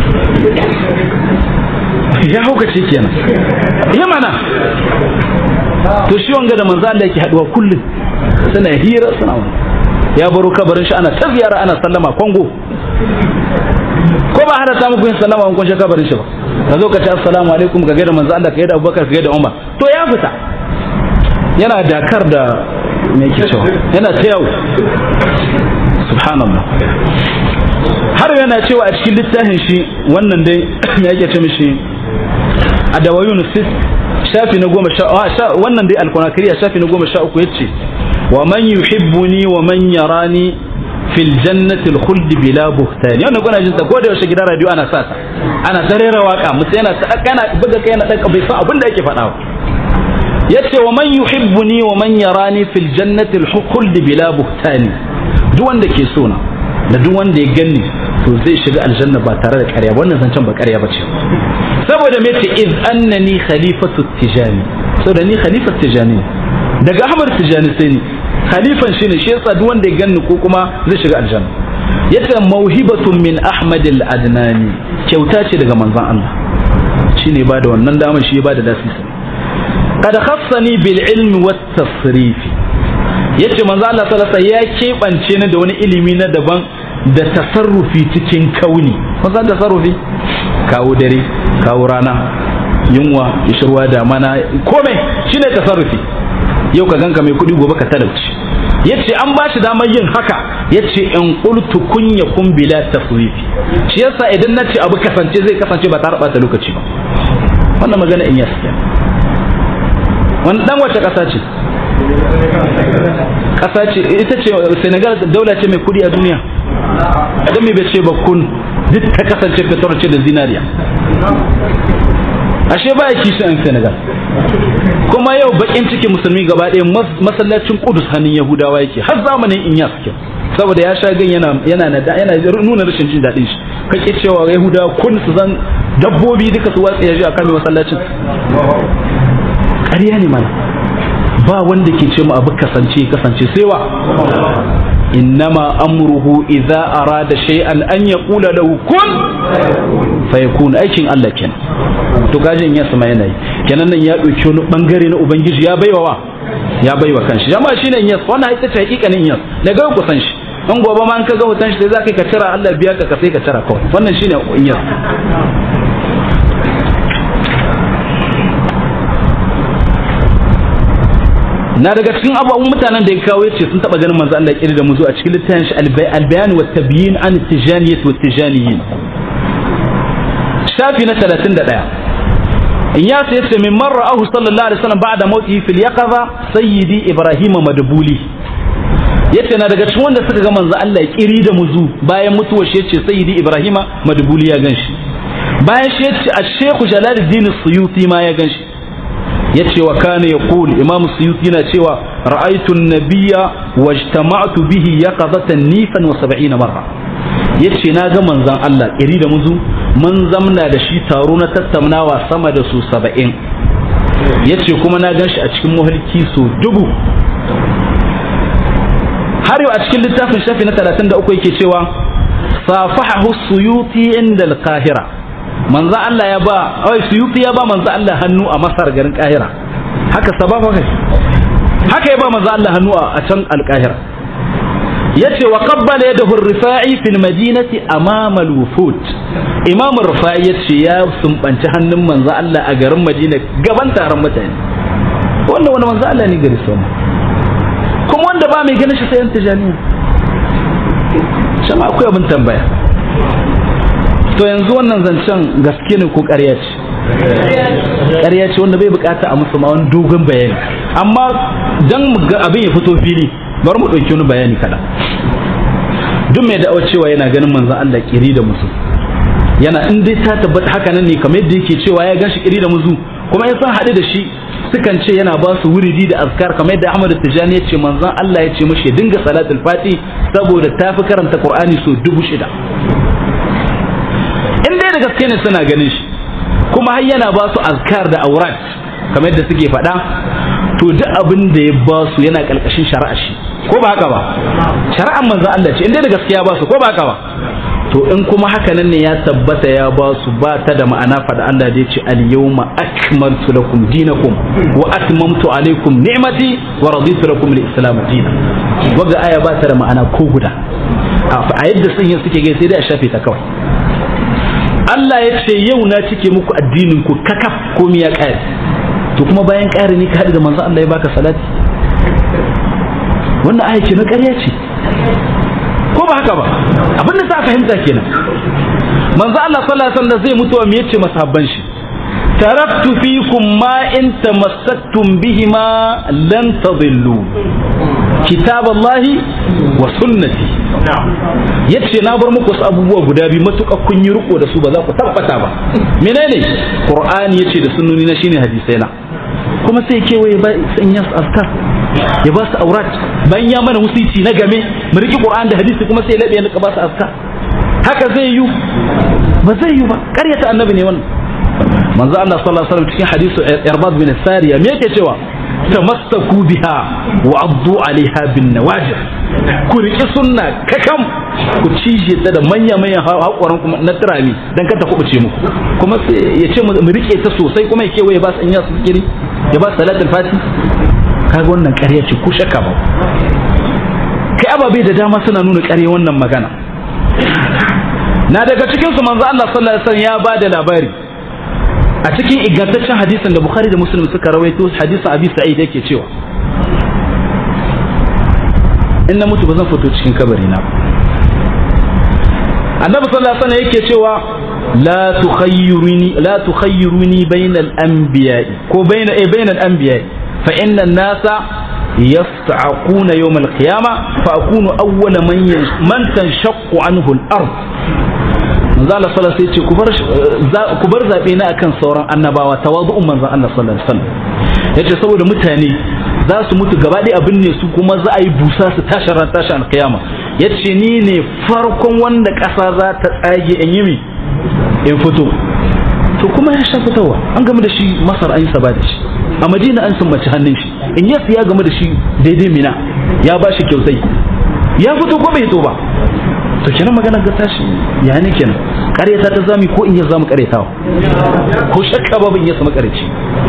ya hauka ce kenan ya mana to shi wanga da manzo Allah yake haɗuwa kullum suna hira suna ya baro kabarin shi ana ta ziyara ana sallama kongo ko ba hana ta muku yin sallama kun shi kabarin shi ba ka zo ka ce assalamu alaikum ka gaida manzo Allah ka gaida Abubakar ka gaida Umar to ya fita yana dakar da me yake cewa yana ta yau subhanallah har yana cewa a cikin littafin shi wannan dai me yake ce mishi adawayun sis shafi na goma sha wannan dai alkonakiriya shafi na goma sha uku yace wa man yuhibbuni wa man yarani fil jannati al khuld bila buhtan yana kuna jin sa ko da yaushe gidan radio ana sa ta ana tarera waka musu yana ta kana buga kai yana dan bai san abin da yake faɗa yace wa man yuhibbuni wa man yarani fil jannati al khuld bila buhtan duk wanda ke so na da duk wanda ya ganni to zai shiga aljanna ba tare da ƙarya wannan zancen ba ƙarya bace saboda me ce iz annani khalifatu tijani saboda ni khalifatu tijani daga ahmad tijani sai ni khalifan shine shi yasa duk wanda ya ganni ko kuma zai shiga aljanna yace mauhibatun min ahmad al-adnani kyauta ce daga manzon Allah shine ba da wannan dama shi ba da lasisi qad khassani bil ilmi wat tasrif yace manzon Allah sallallahu alaihi ya kebance ni da wani ilimi na daban da tasarrufi cikin kauni kun san tasarrufi kawo dare kawo rana yunwa ishirwa da mana komai shine tasarrufi yau ka ganka mai kuɗi gobe ka talauci yace an ba shi damar yin haka yace in qultu kun yakun bila tasrifi shi yasa idan nace abu kasance zai kasance ba tare da lokaci ba wannan magana in yasa wannan dan wace kasa ce kasa ce ita ce Senegal daula ce mai kuɗi a duniya dan me bai ce ba kun duk ta kasance fetur ce da zinariya ashe ba ya kishi an Senegal kuma yau bakin ciki musulmi gaba ɗaya masallacin Kudus hannun Yahudawa yake har zamanin in ya suke saboda ya sha gan yana yana yana nuna rashin jin daɗin shi kake cewa Yahudawa kun su zan dabbobi duka su watsa yaji akan masallacin ƙarya ne mana ba wanda ke ce mu abu kasance kasance sai wa innama amruhu idza arada shay'an an yaqula lahu kun fayakun aikin Allah kenan to gajin ya sama yana yi kenan nan ya dauki wani bangare na ubangiji ya baiwa wa ya baiwa kanshi jama'a shine yas wannan ita ce hakikanin yas daga ku san shi an gobe ma an ka ga hoton shi sai zaka ka tira Allah biya ka ka sai ka tira kawai wannan shine yas na daga cikin abubuwan mutanen da ya kawo yace sun taba ganin manzo Allah ya da mu zo a cikin littafin shi al-bayan wa tabyin an tijaniyat wa tijaniyin shafi na 31 in ya sai yace min marra ahu sallallahu alaihi wasallam ba'da mauti fil yaqaza sayyidi ibrahim madbuli yace na daga cikin wanda suka ga manzo Allah kiri da muzu bayan mutuwar shi yace sayyidi ibrahim madbuli ya ganshi bayan shi yace ash-shaykh jalaluddin suyuti ma ya ganshi yace wa kana yaqul imam suyuti na cewa ra'aytu an-nabiyya wajtama'tu bihi yaqazatan nifan wa 70 marra yace na ga manzon Allah kiri da muzu mun zamna da shi taro na tattaunawa sama da su 70 yace kuma na ganshi a cikin muhalki so dubu har yau a cikin littafin shafi na 33 yake cewa safahahu suyuti inda al-qahira manzo Allah ya ba ai suyuti ya ba manzo Allah hannu a Masar garin Kahira haka sababa kai haka ya ba manzo Allah hannu a can al-Kahira yace wa qabbala yadahu ar-rifa'i fil madinati amama al-wufud imam ar-rifa'i yace ya sumbanci hannun manzo Allah a garin Madina gaban taron mutane wannan wani manzo Allah ne gari sama kuma wanda ba mai ganin shi sai yan tijaniya shama akwai abin tambaya to yanzu wannan zancen gaske ne ko ƙarya ce ƙarya ce wanda bai bukata a musu ma wani dogon bayani amma dan abin ya fito fili bari mu ɗauki wani bayani kaɗan duk mai da'awar cewa yana ganin manzon Allah kiri da musu yana in dai ta tabbata haka nan ne kamar yadda yake cewa ya ganshi kiri da musu kuma ya san haɗu da shi sukan ce yana ba su wuridi da azkar kamar yadda Ahmad Tijani ya ce manzon Allah ya ce mashi ya dinga salatul fati saboda ta fi karanta Qur'ani so dubu shida in dai da gaske ne suna ganin shi kuma har yana ba su azkar da aurat kamar yadda suke faɗa to duk abin da ya ba su yana ƙarƙashin shari'a shi ko ba haka ba shari'ar manzon Allah ce in dai da gaskiya ba su ko ba haka ba to in kuma haka nan ne ya tabbata ya ba su ba ta da ma'ana faɗa Allah da ya ce al-yawma akmaltu lakum dinakum wa atmamtu alaykum ni'mati wa raditu lakum al-islam dinan waga aya ba ta da ma'ana ko guda a yadda sun yi suke gai sai dai a shafe ta kawai Allah ya ce yau na cike muku addinin ku kakaf komai ya ƙare to kuma bayan ƙare ne ka haɗu da manzo Allah ya baka salati wannan aya ce na ƙarya ce ko ba haka ba abin da za a fahimta kenan manzo Allah sallallahu alaihi wasallam zai mutuwa me yace masahabban shi taraktu fikum ma in tamassaktum bihima lan tadillu kitaballahi wa sunnati yace na bar muku wasu abubuwa guda biyu matuƙa kun yi riko da su ba za ku tabbata ba menene qur'ani yace da sunnoni na shine hadisai na kuma sai kewaye ba san yas askar ya ba su aurat bayan ya mana wasici na game mu riki qur'an da hadisi kuma sai labe ya ba su askar haka zai yi ba zai yi ba ƙaryata annabi ne wannan manzo Allah sallallahu alaihi wasallam cikin hadisu Irbad bin Sariya me yake cewa tamassaku biha wa addu alaiha bin nawajir ku riki sunna kakam ku cije ta da manya manyan haƙoran kuma na turami dan ka ta kubuce muku kuma ya ce mu rike ta sosai kuma ya kewaye ba su in ya su zikiri ya ba salatul fati kaga wannan ƙarya ce ko shakka ba kai ababe da dama suna nuna ƙarya wannan magana na daga cikin su manzo Allah sallallahu alaihi wasallam ya ba da labari a cikin ingantaccen hadisin da Bukhari da Muslim suka rawaito hadisin Abi Sa'id yake cewa in na mutu ba zan fito cikin kabari na Annabi sallallahu alaihi wasallam yake cewa la tukhayyiruni la tukhayyiruni bainal anbiya'i ko baina eh bainal anbiya'i fa inna an-nasa يصعقون يوم القيامة فأكون أول من من تنشق عنه الأرض manzo Allah sallallahu alaihi wasallam ku bar ku bar zabe na akan sauran annabawa tawadu'un manzo Allah sallallahu alaihi wasallam yace saboda mutane za su mutu gaba ɗaya abin ne su kuma za a yi busa su tashi ran tashi alkiyama yace ni ne farkon wanda ƙasa za ta tsage in yi mi in fito to kuma ya sha fitowa an game da shi masar an yi saba da shi a madina an sumbaci hannun shi in yasu ya game da shi daidai mina ya ba shi kyautai ya fito ko bai fito ba to kenan magana ga tashi ya ne kenan ƙaryata ta zami ko in ya zamu ƙaryatawa ko shakka babu in ya samu ƙaryaci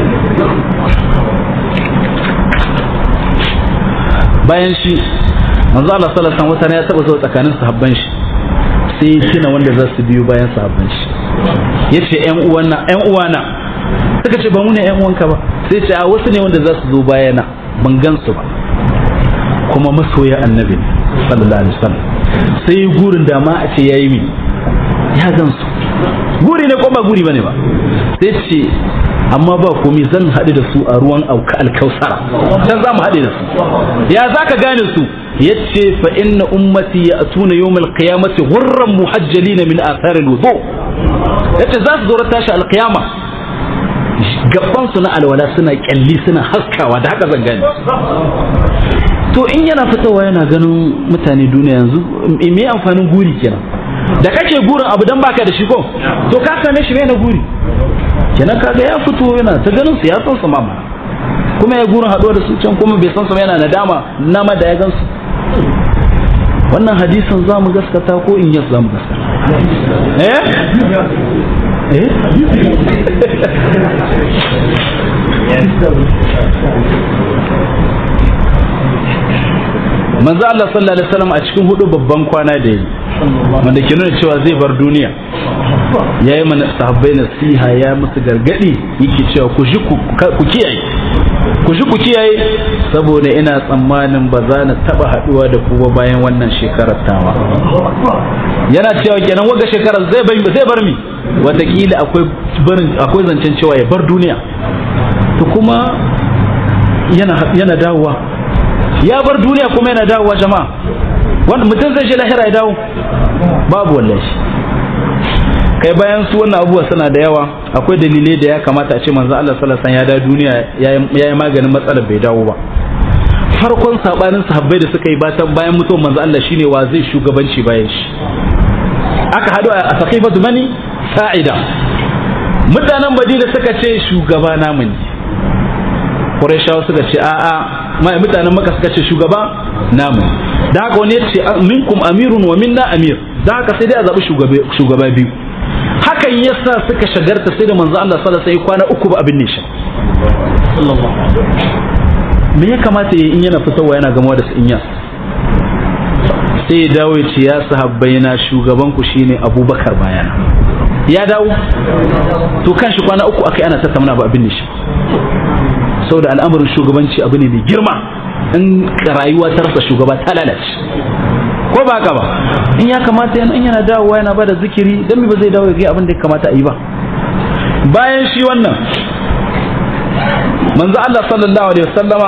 bayan shi manzo Allah sallallahu alaihi wasallam wata ya taba zuwa tsakanin sahabban shi sai ya tuna wanda za su biyo bayan sahabban shi yace ƴan uwana ƴan uwana suka ce ba mu ne ƴan uwanka ba sai ce a wasu ne wanda za su zo bayana ban gan su ba kuma masoya annabi sallallahu alaihi wasallam sai gurin da ma a ce yayi mi ya gan su guri ne ko ba guri bane ba sai ce amma ba komai zan haɗu da su a ruwan auka alkausara dan za mu haɗe da su ya za ka gane su yace fa inna ummati ya'tuna yawmal qiyamati ghurran muhajjalin min athar alwudu yace za su zo tashi alqiyama gaban su na alwala suna kyalli suna haskawa da haka zan gane to in yana fitowa yana ganin mutane duniya yanzu me amfanin guri kenan da kake gurin abu dan baka da shi ko to ka same shi na guri kenan kaga ya fito yana ta ganin su ya san su mama kuma ya gurin haɗuwa da su can kuma bai san su yana nadama nama da ya gan su wannan hadisin za mu gaskata ko in yas za mu gaskata eh eh manzo Allah sallallahu alaihi wasallam a cikin hudu babban kwana da yi wanda ke nuna cewa zai bar duniya ya yi mana sahabbai nasiha ya musu gargadi yake cewa ku ji ku kiyaye ku ji ku kiyaye saboda ina tsammanin ba za na taba haduwa da ku ba bayan wannan shekarar tawa yana cewa kenan waga shekarar zai bar zai bar mi wataƙila akwai barin akwai zancen cewa ya bar duniya to kuma yana yana dawowa ya bar duniya kuma yana dawowa jama'a wanda mutum zai je lahira ya dawo babu wallahi kai bayan su wannan abubuwa suna da yawa akwai dalilai da ya kamata a ce manzo Allah sallallahu alaihi wasallam ya da duniya ya yi maganin matsalar bai dawo ba farkon sabanin sahabbai da suka yi batan bayan mutuwar manzo Allah shine wa zai shugabanci bayan shi aka hadu a saqifatu bani sa'ida mutanen Madina suka ce shugaba namu ne Qurayshawa suka ce a'a mai mutanen Makka suka ce shugaba namu da haka wani ya ce minkum amirun wa minna amir da haka sai dai a zaɓi shugaba biyu hakan yasa suka shagarta sai da manzo Allah sallallahu alaihi wasallam kwana uku ba abin ne shi me ya kamata ya in yana fitowa yana gamawa da su inya sai ya dawo ya ce ya sahabbai na shugaban ku shine Abubakar bayana ya dawo to kan shi kwana uku akai ana tattauna ba abin ne shi saboda al'amarin shugabanci abu ne mai girma in rayuwa ta rasa shugaba ta lalace ko ba haka ba in ya kamata yana in yana dawowa yana bada zikiri dan me ba zai dawo ya ga abin da ya kamata a yi ba bayan shi wannan manzo Allah sallallahu alaihi wasallama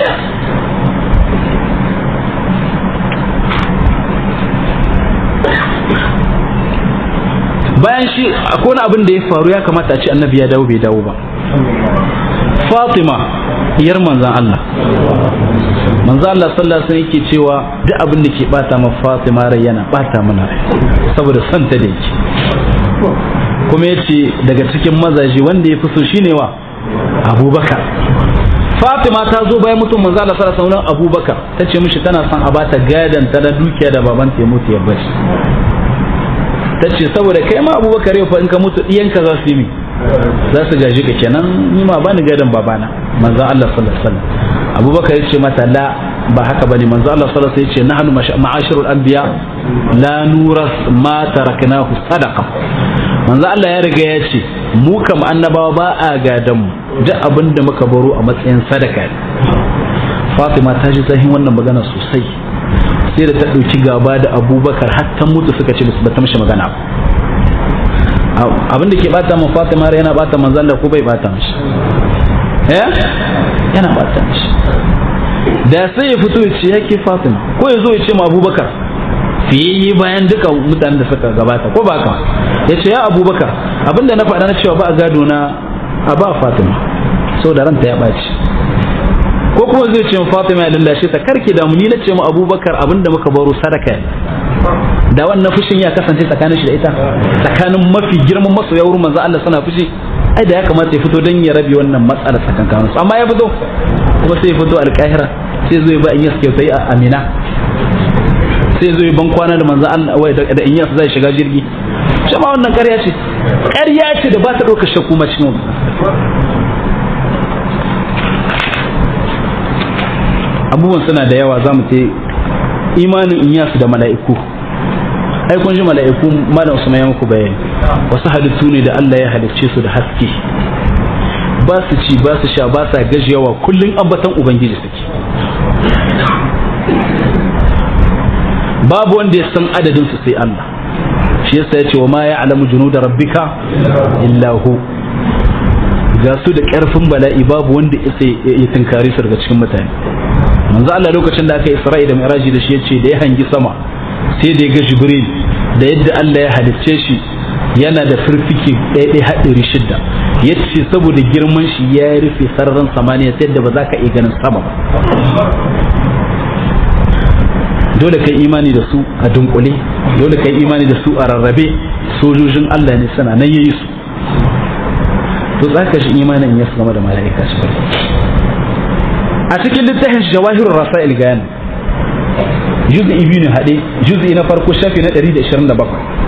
bayan shi akwai wani abin da ya faru ya kamata a ce annabi ya dawo bai dawo ba Fatima diyar manzan Allah manzan Allah sallallahu alaihi yake cewa duk abin da ke bata ma Fatima rai yana bata mana rai saboda son ta da yake kuma yace daga cikin mazaje wanda ya fi so shine wa Abubakar Fatima ta zo bayan mutum manzan Allah sallallahu alaihi wasallam Abubakar ta ce mishi tana son a bata gadan ta da dukiya da baban ta ya mutu ya bashi ta ce saboda kai ma Abubakar yau fa in ka mutu diyanka za su yi mi za su gaji ka kenan ni ma bani gadon babana manzo Allah sallallahu alaihi wasallam Abubakar yace mata la ba haka bane manzo Allah sallallahu alaihi wasallam yace nahnu ma'ashirul anbiya la nuras ma taraknahu sadaqa manzo Allah ya riga ya ce mu kam annabawa ba a gadan mu duk abin da muka baro a matsayin sadaka Fatima ta ji zahin wannan magana sosai sai da ta ɗauki gaba da Abubakar har ta mutu suka ce ba ta mishi magana ba abin da ke bata ma Fatima yana bata manzo Allah ko bai bata mishi eh yana bata mishi da sai ya fito ya ce yake Fatima ko ya zo ya ce ma Abubakar fiye bayan duka mutanen da suka gabata ko ba ka ya ce ya Abubakar abinda na faɗa na cewa ba a gado na a ba Fatima saboda ranta ya ɓaci ko kuma zai ce Fatima ya lallashe ta karki da mu ni na ce ma Abubakar abinda muka baro sadaka ne da wannan fushin ya kasance tsakanin shi da ita tsakanin mafi girman masoya wurin manzo Allah suna fushi ai da ya kamata ya fito don ya rabe wannan matsalar tsakankanin su amma ya fito kuma sai ya fito alƙahira sai zo ya ba Inyas kyautai a Amina sai zo ya ban kwana da manzo Allah wai da Inyas zai shiga jirgi shi ma wannan ƙarya ce ƙarya ce da ba ta ɗaukar shakku ma cikin abubuwan suna da yawa za mu ce imanin Inyas da mala'iku ai kun ji mala'iku malam Usman ya muku bayani wasu halittu ne da Allah ya halicce su da haske ba su ci ba su sha ba sa gajiyawa kullun ambatan ubangiji suke babu wanda ya san adadin su sai Allah shi yasa yace wa ma ya'lamu junuda rabbika illa hu ga su da karfin bala'i babu wanda isa ya tunkari su daga cikin mutane manzo Allah lokacin da aka Isra'i da Mi'raji da shi yace da ya hangi sama sai da ya ga Jibril da yadda Allah ya halicce shi yana da firfike ɗaya haɗari shidda ya ce saboda girman shi ya rufe sararin samaniya ta yadda ba za ka iya ganin sama ba dole kai imani da su a dunkule dole kai imani da su a rarrabe sojojin Allah ne sana nan yayi su to tsaka shi imanin ya game da mala'ika shi a cikin littafin jawahirur rasail gayan juz'i biyu ne haɗe juz'i na farko shafi na 127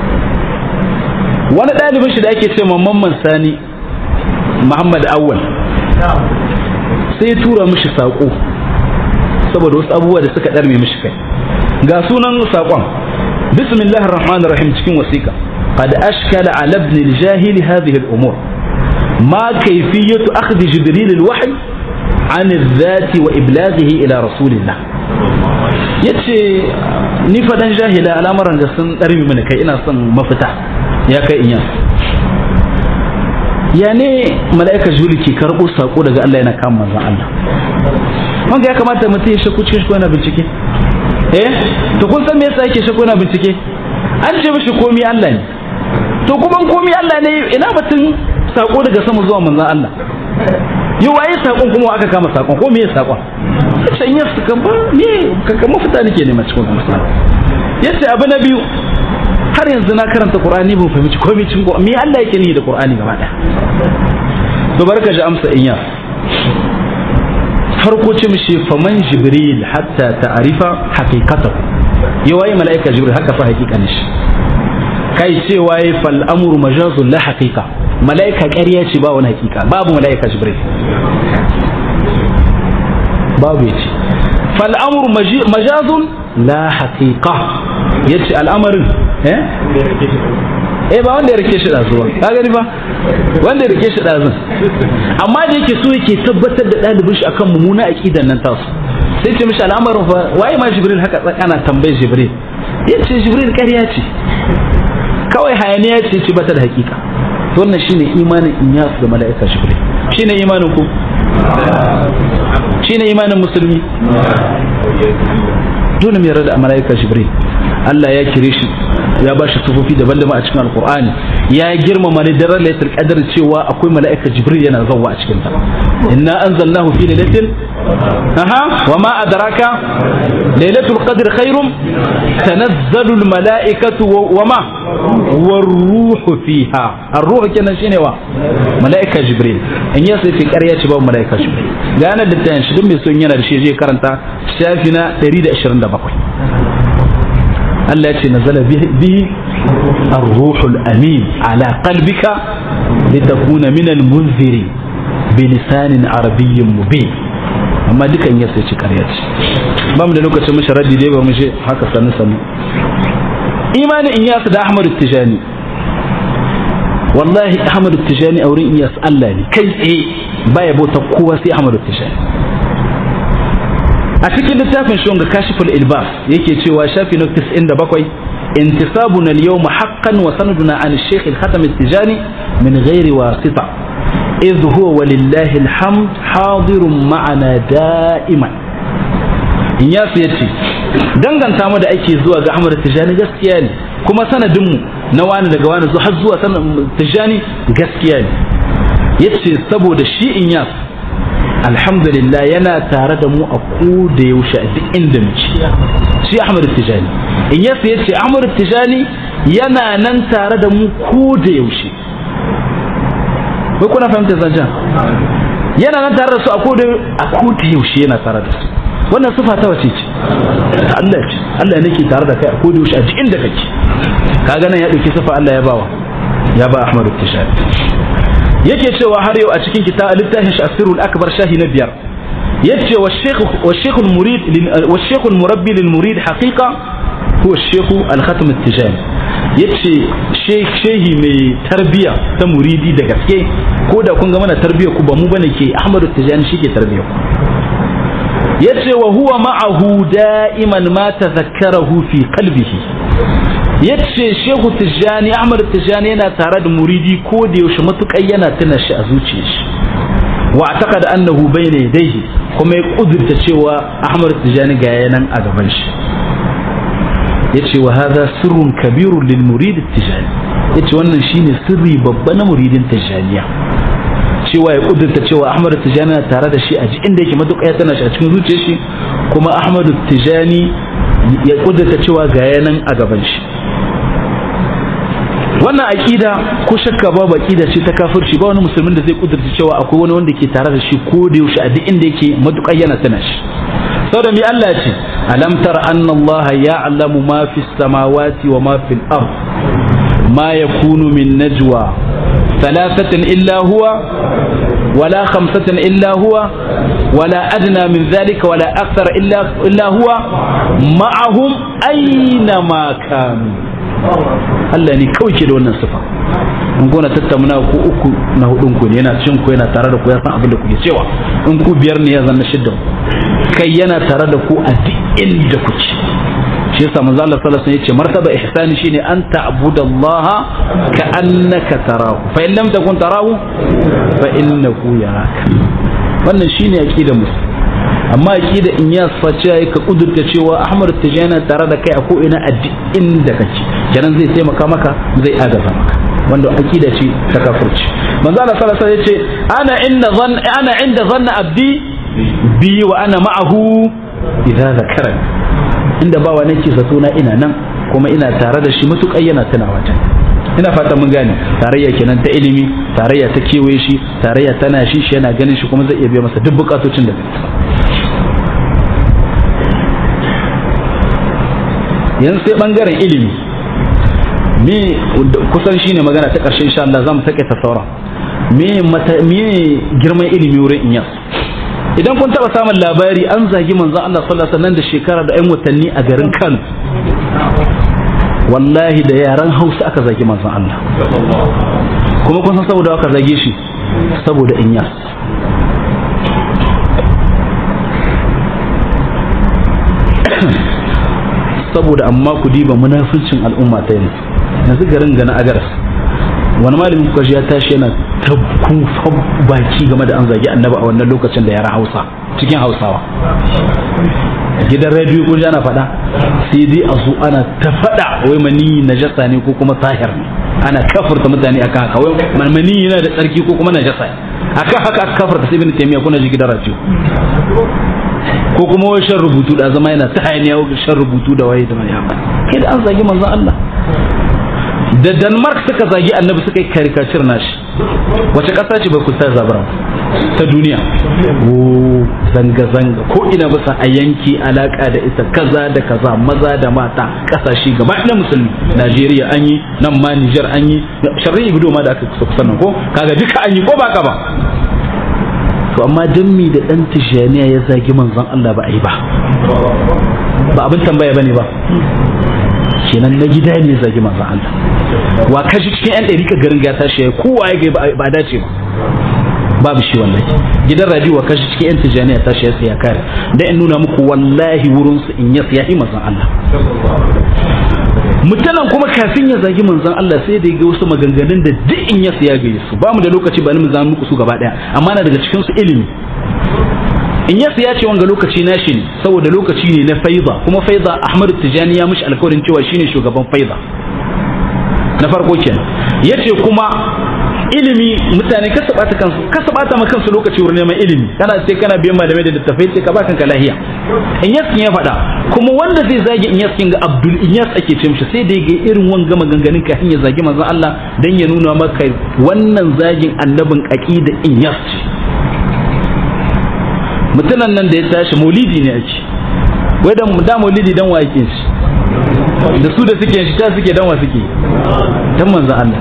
wani ɗalibin shi da ake ce mamman sani muhammad awwal sai tura mishi saƙo saboda wasu abubuwa da suka ɗarme mishi kai ga sunan saƙon bismillahir rahmanir rahim cikin wasiƙa qad ashkala ala ibn al-jahil hadhihi al-umur ma kayfiyatu akhdh jibril al-wahy an الذات وإبلاغه إلى رسول الله yace ni faɗan jahila al'amuran da sun ɗarmi mana kai ina son mafita ya kai inya ya ne mala'ika juli ke karɓo saƙo daga Allah yana kama manzan Allah wanda ya kamata mutum ya shakku cikin yana bincike eh to kun san me yasa yake shakku yana bincike an ce mishi komi Allah ne to kuma komi Allah ne ina batun saƙo daga sama zuwa manzan Allah yi waye saƙon kuma aka kama saƙon ko me saƙon can ya su kan ba me kankan mafita nake nema cikin kuma yace abu na biyu har yanzu na karanta Qur'ani ban fahimci komai cikin Qur'ani me Allah yake ni da Qur'ani gaba daya to barka ji amsa inya farko ce mishi faman jibril hatta ta'rifa haqiqatahu yawaye malaika jibril haka fa haqiqanin shi kai ce waye fal amru majazun la haqiqa malaika ƙarya ce ba wani haqiqa babu malaika jibril babu yace fal amru majazun la haqiqa yace al'amarin eh eh ba wanda ya rike shi zuwa ka gani ba wanda ya rike shi dazun amma da yake so yake tabbatar da dalibin shi akan mummuna aqidan nan tasu sai ce mishi al'amarin fa waye ma jibril haka tsakana tambayar jibril yace jibril ƙarya ce kawai hayaniya ce ce bata da hakika to wannan shine imanin inyas da mala'ika jibril shine imanin ku shine imanin musulmi dole mu yarda da mala'ika jibril Allah ya kire shi ya ba shi sufofi daban-daban a cikin alkur'ani ya girmama ne daren lailatul qadr cewa akwai mala'ika jibril yana zawwa a cikin ta inna anzalnahu fi lailatin aha wa ma adraka lailatul qadr khairum tanazzalu al mala'ikatu wa ma waruhu fiha ar-ruh kenan shine wa mala'ika jibril in ya sai ƙarya ce babu mala'ika jibril ga yana da tayin shi duk mai son yana da shi je karanta shafi na 127 Allah ya ce nazala bihi ar-ruhul amin ala qalbika litakuna min al-munziri bi lisanin arabiyyin mubin amma dukan ya sai ci ƙarya ce ba mu da lokacin mu sharadi dai ba mu je haka sanu sanu imanin in yasu da Ahmadu Tijani wallahi Ahmadu Tijani a wurin iyas Allah ne kai tsaye baya bauta kowa sai Ahmadu Tijani a cikin littafin shi wanga kashiful ilbas yake cewa shafi na 97 intisabuna al-yawm haqqan wa sanaduna an al-shaykh al-khatam al-tijani min ghairi wasita idh huwa walillahi alhamd hadirun ma'ana da'iman in ya yace danganta mu da ake zuwa ga Ahmad Tijani gaskiya ne kuma sanadin mu na wani daga wani har zuwa sanan Tijani gaskiya ne yace saboda shi in yas alhamdulillah yana tare da mu a ko da yaushe a duk inda muke shi Ahmad Tijani in yasa yace Ahmad Tijani yana nan tare da mu ko da yaushe bai kuna fahimta zancen yana nan tare da su a ko da a ko da yaushe yana tare da su wannan sifa ta wace ce Allah ce Allah ne ke tare da kai a ko da yaushe a duk inda kake kaga nan ya dauki sifa Allah ya bawa ya ba Ahmad Tijani yake cewa har yau a cikin kitab littafin shi asirul akbar shahi na biyar yace wa shaykh wa shaykh al murid wa shaykh al murabbi lil murid haqiqa huwa shaykh al khatam al tijani yace shehi mai tarbiya ta muridi da gaske ko da kun ga mana tarbiya ku ba mu bane ke ahmadu tijani shi ke tarbiya ku yace wa huwa ma'ahu da'iman ma tadhakkarahu fi qalbihi yace shehu tijjani ahmad tijjani yana tare da muridi ko da yaushe matukai yana tuna shi a zuciyar shi wa taqada annahu bayna yadayhi kuma ya kudurta cewa ahmad tijjani ga yanan a gaban shi yace wa hadha sirrun kabirun lil murid tijjani yace wannan shine sirri babba na muridin tijjaniya cewa ya kudurta cewa ahmad tijjani na tare da shi a ji inda yake matuƙa ya tana shi a cikin zuciyar shi kuma ahmad tijjani ya kudurta cewa ga yanan a gaban shi wannan aqida ko shakka babu aqida ce ta kafirci ba wani musulmin da zai kudurta cewa akwai wani wanda ke tare da shi ko da yaushe a duk inda yake matuƙar yana tana shi saboda mi Allah ce alam tara anna Allah ya'lamu ma fi samawati wa ma fil ard ma yakunu min najwa thalathatin illa huwa ولا خمسة إلا هو ولا أدنى من ذلك ولا أكثر إلا, إلا هو معهم أينما كانوا Allah ne kawai ke da wannan sifa in gona tattauna ku uku na hudun ku ne yana cin ku yana tare da ku ya san abin da kuke cewa in ku biyar ne ya zanna shidda kai yana tare da ku a duk inda kuke shi yasa manzo Allah sallallahu alaihi wasallam yace martaba ihsani shine an ta'budallaha ka annaka tarahu fa in lam takun tarahu fa innahu yaraka wannan shine aqidar musulmi amma aqida in ya sace yayi ka kudurta cewa Ahmad Tijani tare da kai a ko ina a duk inda kake kenan zai taimaka maka zai agaza maka wanda aqida ce ta kafirci manzo Allah sallallahu alaihi wasallam yace ana inda zan ana inda zanna abdi bi wa ana ma'ahu idza zakarani inda bawa nake zato na ina nan kuma ina tare da shi mutuƙai yana tunawa ta ina fata mun gane tarayya kenan ta ilimi tarayya ta kewaye shi tarayya tana shi shi yana ganin shi kuma zai iya biya masa duk bukatocin da zai yanzu sai bangaren ilimi me kusan shine magana ta ƙarshe insha Allah zamu take ta sauran me me girman ilimi wurin inyas idan kun taba samun labari an zagi manzon Allah sallallahu alaihi wasallam da shekara da 'yan watanni a garin Kano wallahi da yaran Hausa aka zagi manzon Allah kuma kun san saboda aka zage shi saboda Inyas saboda amma ku diba munafincin al'umma ta yanzu yanzu garin gana agaras wani malamin kuka ya tashi yana ta kufan baki game da an zagi annabi a wannan lokacin da yara hausa cikin hausawa gidan rediyo kun ana faɗa sai dai a zo ana ta faɗa wai mani najasa ne ko kuma sahir ne ana kafurta mutane akan haka wai mani yana da tsarki ko kuma najasa akan haka aka kafurta sai bin taimiya kuna ji gidan rediyo ko kuma wai shan rubutu da zama yana ta hayaniya shan rubutu da waye da mai kai da an zagi manzon Allah da Denmark suka zagi annabi suka yi karikacir nashi wace ƙasa ce bai kusa zabara ta duniya o zanga-zanga ko ina bisa a yanki alaka da ita kaza da kaza maza da mata ƙasashe gaba na musulmi Najeriya an yi nan ma Nijar an yi sharri gudu ma da aka kusa kusa nan ko kaga duka an yi ko ba ka ba to amma dan mi da dan tijaniya ya zagi manzon Allah ba a yi ba ba abin tambaya bane ba kenan na gida ne zagi manzon Allah wa kashi cikin yan ɗari ka garin ga tashi ya kowa ya ga ba dace ba babu shi wallahi gidan radio wa kashi cikin yan tijaniya tashi ya tsaya kare da in nuna muku wallahi wurin su in ya tsaya manzon Allah mutanen kuma kafin ya zagi manzon Allah sai da ya ga wasu maganganun da duk in ya siya ga su ba mu da lokaci ba ni mu zama muku su gaba daya amma na daga cikin su ilimi in ya siya ce wanga lokaci na shi ne saboda lokaci ne na faiza kuma faiza Ahmad Tijani ya mishi alkawarin cewa shine shugaban faiza na farko kenan yace kuma ilimi mutane kasa bata kansu kasa bata ma kansu lokaci wurin neman ilimi kana sai kana biyan malamai da littafai sai ka ba kanka lahiya in yaskin ya faɗa kuma wanda zai zagi in yaskin ga Abdul Inyas ake ce mishi sai da ga irin wanga maganganun ka ya zagi manzon Allah dan ya nuna maka wannan zagin annabin aqida Inyas ce mutunan nan da ya tashi maulidi ne ake wai da da maulidi dan wa yake shi da su da suke shi ta suke dan wa suke dan manzon Allah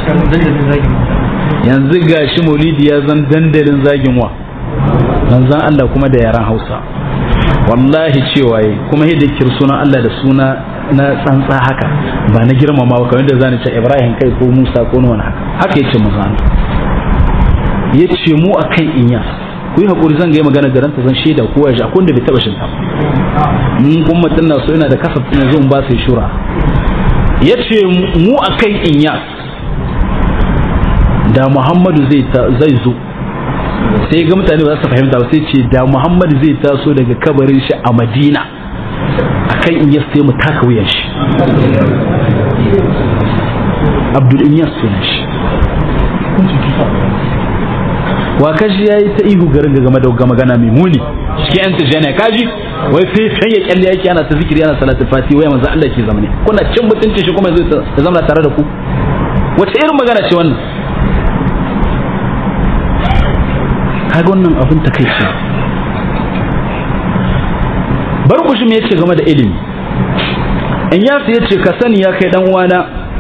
yanzu ga shi maulidi ya zan dandalin zagin wa manzan Allah kuma da yaran hausa wallahi cewa yi kuma yadda kir sunan Allah da suna na tsantsa haka ba na girmamawa kamar da zani ce Ibrahim kai ko Musa ko wani haka haka yace manzan Allah yace mu akan inya ku yi hakuri zan ga magana garan ta zan shaida kowa ya ji akwai da bai taba shinta mun kuma mutum na so yana da kasafin yanzu in ba sai shura yace mu akan inyas da Muhammadu zai zo sai ga mutane ba za su fahimta ba sai ce da Muhammadu zai taso daga kabarin shi a Madina akan inyas sai mu taka wuyan shi Abdul Inyas sunan shi wa kashi ya yi ta ihu garin ga game da magana mai muni cikin yan tijjani kaji wai sai sai ya kyalle yake ana ta zikiri ana salatul fati wai manzo Allah ke zamane kuna cin mutuncin shi kuma zai ta zama tare da ku wace irin magana ce wannan kaga wannan abin ta kai ce bar ku shi me yace game da ilimi in ya yace ka sani ya kai dan uwana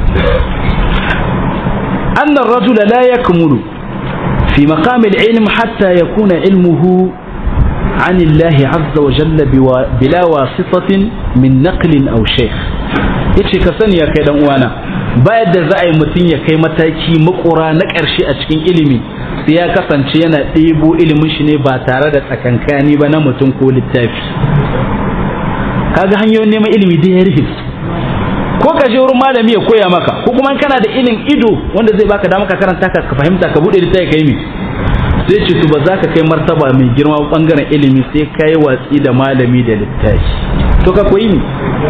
anna ar-rajula la yakmulu في مقام العلم حتى يكون علمه عن الله عز وجل بلا واسطة من نقل أو شيخ yace ka sani ya kai dan uwana bayan da za a yi mutum ya kai mataki makura na ƙarshe a cikin ilimi sai ya kasance yana ɗebo ilimin shi ne ba tare da tsakankani ba na mutum ko littafi kaga hanyoyin neman ilimi da ya rufe ko ka je wurin malami ya koya maka ko kuma kana da ilin ido wanda zai baka dama ka karanta ka fahimta ka bude littafi kai mi sai ce to ba za ka kai martaba mai girma bangaren ilimi sai ka yi watsi da malami da littafi to ka koyi ni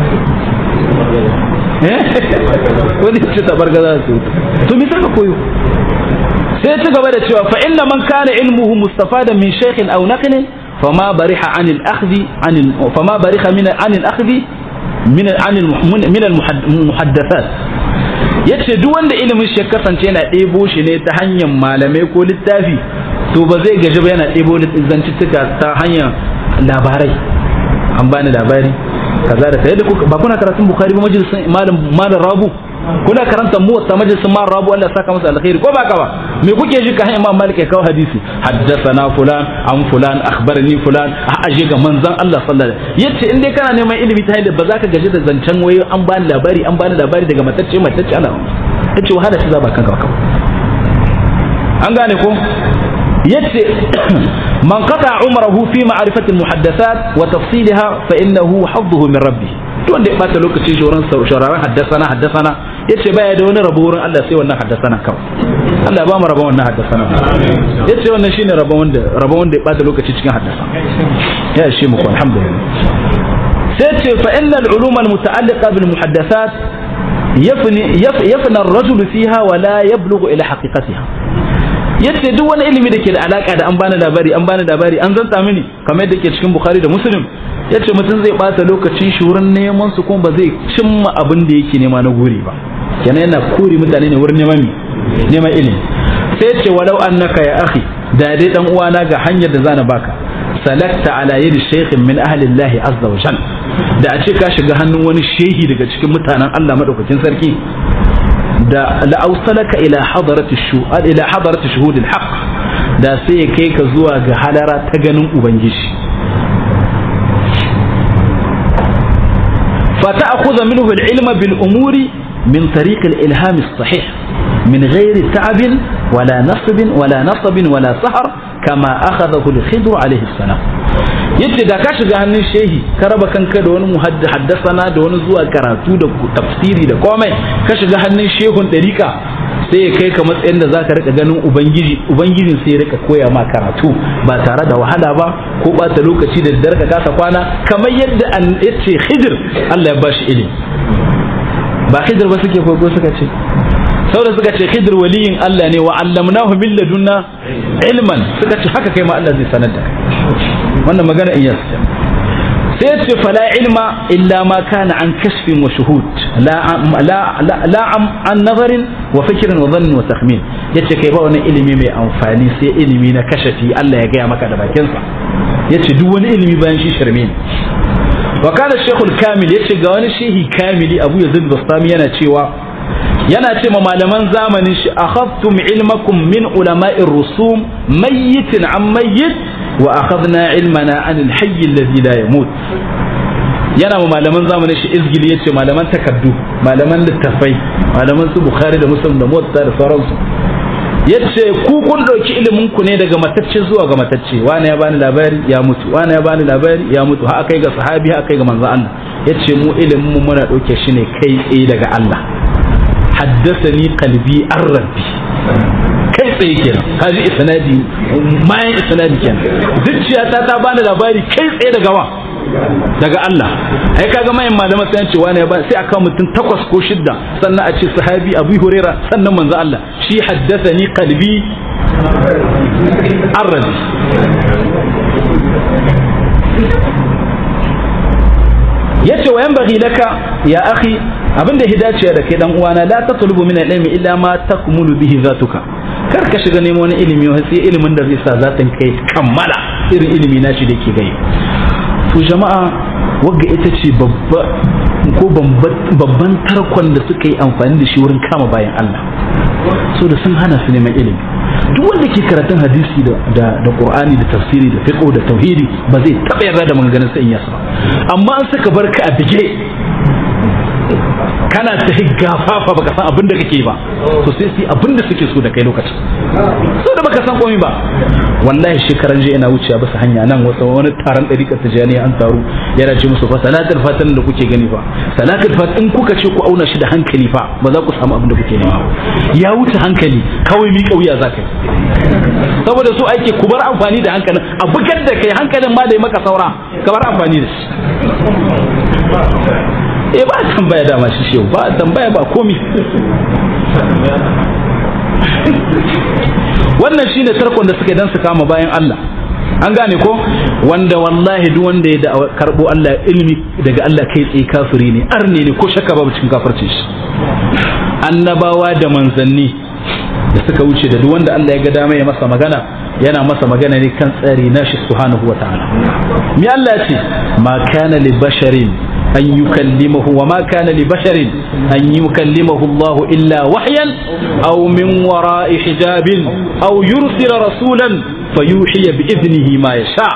wani ce tabarga za su to me ka koyo sai ci gaba da cewa fa inna man kana ilmuhu mustafadan min shaykhin aw naqlin fama bariha anil akhdhi anil fama bariha min anil akhdhi min al-muhaddathat yace duk wanda ilimin shi ya kasance yana ɗebo shi ne ta hanyar malamai ko littafi to ba zai gaji ba yana ɗebo zantuttuka ta hanyar labarai an bani labari kaza da kai da ba kuna karatun bukhari ba majalisin malam malam rabu kuna karanta muwatta majalisin malam rabu Allah saka masa alkhairi ko ba ka ba me kuke ji ka hanyar imam malik ya kawo hadisi haddathana fulan an fulan akhbarani fulan a aje ga manzon Allah sallallahu alaihi wasallam yace in dai kana neman ilimi ta hanyar ba za ka gaji da zancen waye an bani labari an bani labari daga matacce matacce ana yace wahala ce za ba kanka ba an gane ko yace man qata umrahu fi ma'rifati al-muhaddathat wa tafsilha fa innahu hadduhu min rabbih to wanda ya bata lokacin shoran shauraran haddasana haddasana yace baya da wani rabo wurin Allah sai wannan haddasana kawai Allah ya ba mu rabon wannan haddasana yace wannan shine rabon wanda rabon wanda ya bata lokaci cikin haddasana ya shi muku alhamdulillah sai ce fa inna al-ulum al-muta'alliqa bil muhaddathat yafni yafna ar-rajul fiha wa la yablughu ila haqiqatiha yace duk wani ilimi da ke da alaka da an bani labari an bani labari an zanta mini kamar yadda ke cikin bukhari da muslim yace mutum zai bata lokacin shi wurin neman su kuma ba zai cimma abin da yake nema na guri ba kenan yana kuri mutane ne wurin neman neman ilimi sai yace walau annaka ya akhi da dai dan uwana ga hanyar da zana baka salakta ala yadi shaykhin min ahli Allah azza wa jalla da a ce ka shiga hannun wani shehi daga cikin mutanen Allah madaukakin sarki da la'ausalaka ila hadarati shuhud ila hadarati shuhud al da sai ya kai ka zuwa ga halara ta ganin ubangiji فتأخذ منه العلم بالأمور من طريق الإلهام الصحيح من غير تعب ولا نصب ولا نصب ولا سهر كما أخذه الخضر عليه السلام yace da ka shiga hannun shehi ka raba kanka da wani haddasana da wani zuwa karatu da tafsiri da komai ka shiga hannun shehun ɗarika sai ya kai ka matsayin da zaka rika ganin ubangiji ubangijin sai ya rika koya ma karatu ba tare da wahala ba ko bata lokaci da daddare ka kasa kwana kamar yadda an yace khidir Allah ya bashi ilimi ba khidir ba suke koyo suka ce saboda suka ce khidir waliyin Allah ne wa allamnahu min ladunna ilman suka ce haka kai ma Allah zai sanar da wannan magana in yasa sai ce fala ilma illa ma kana an kashfin wa shuhud la la la an nazarin wa fikrin wa dhann wa takhmin yace kai ba wani ilimi mai amfani sai ilimi na kashafi Allah ya gaya maka da bakinsa yace duk wani ilimi bayan shi shirme ne wa kana shaykhul kamil yace ga wani shehi kamili Abu Yazid Bastami yana cewa yana ce ma malaman zamanin shi akhadtum ilmakum min ulama'ir rusum mayyitin an mayyit wa akhadna ilmana an alhayy alladhi la yamut yana ma malaman zamanin shi izgili yace malaman takaddu malaman littafai malaman su bukhari da muslim da muwatta da sauransu yace ku kun ɗauki ilimin ku ne daga matacce zuwa ga matacce wani ya bani labari ya mutu wani ya bani labari ya mutu har kai ga sahabi har kai ga manzo Allah yace mu ilimin mu muna ɗauke shi ne kai tsaye daga Allah haddasani qalbi ar-rabbi kai tsaye kenan kaji isnadi mayan isnadi kenan zuciyata ta bani labari kai tsaye daga wa daga Allah ai kaga mayan malama sai an ce wani ya ba sai aka mutum takwas ko shidda sannan a ce sahabi Abu Huraira sannan manzo Allah shi haddathani qalbi arrabi yace wa yanbaghi laka ya akhi abinda hidaciya da kai dan uwana la tatlubu min al-ilmi illa ma takmulu bihi zatuka kar ka shiga nemo wani ilimi sai ilimin da zai sa zatin kai kammala irin ilimi na shi da ke gai to jama'a wagga ita ce babba ko babban tarkon da suka yi amfani da shi wurin kama bayan Allah so da sun hana su neman ilimi duk wanda ke karatun hadisi da da da Qur'ani da tafsiri da fiqh da tauhidi ba zai taba yarda da maganganun sa in yasa amma an saka barka a bige kana ta gafafa baka san abin da kake ba to sai su abin da suke so da kai lokacin so da baka san komai ba wallahi shekaran jiya ina wucewa bisa hanya nan wata wani taron ɗariƙar tijani an taru yana ce musu fa salatul fatan da kuke gani fa salatul fat in kuka ce ku auna shi da hankali fa ba za ku samu abin da kuke nema ya wuce hankali kawai mi kauya za ka saboda su ake ku bar amfani da hankalin a bugar da kai hankalin ma da ya maka saura ka bar amfani da shi eh ba tambaya dama shi shehu ba tambaya ba komi wannan shine tarkon da suke dan su kama bayan Allah an gane ko wanda wallahi duk wanda ya da karbo Allah ilimi daga Allah kai tsaye kafiri ne arne ne ko shakka babu cikin kafircin shi annabawa da manzanni da suka wuce da duk wanda Allah ya ga dama ya masa magana yana masa magana ne kan tsari nashi subhanahu wataala mi Allah ya ce ma kana li basharin أن يكلمه وما كان لبشر أن يكلمه الله إلا وحيا أو من وراء حجاب أو يرسل رسولا فيوحي بإذنه ما يشاء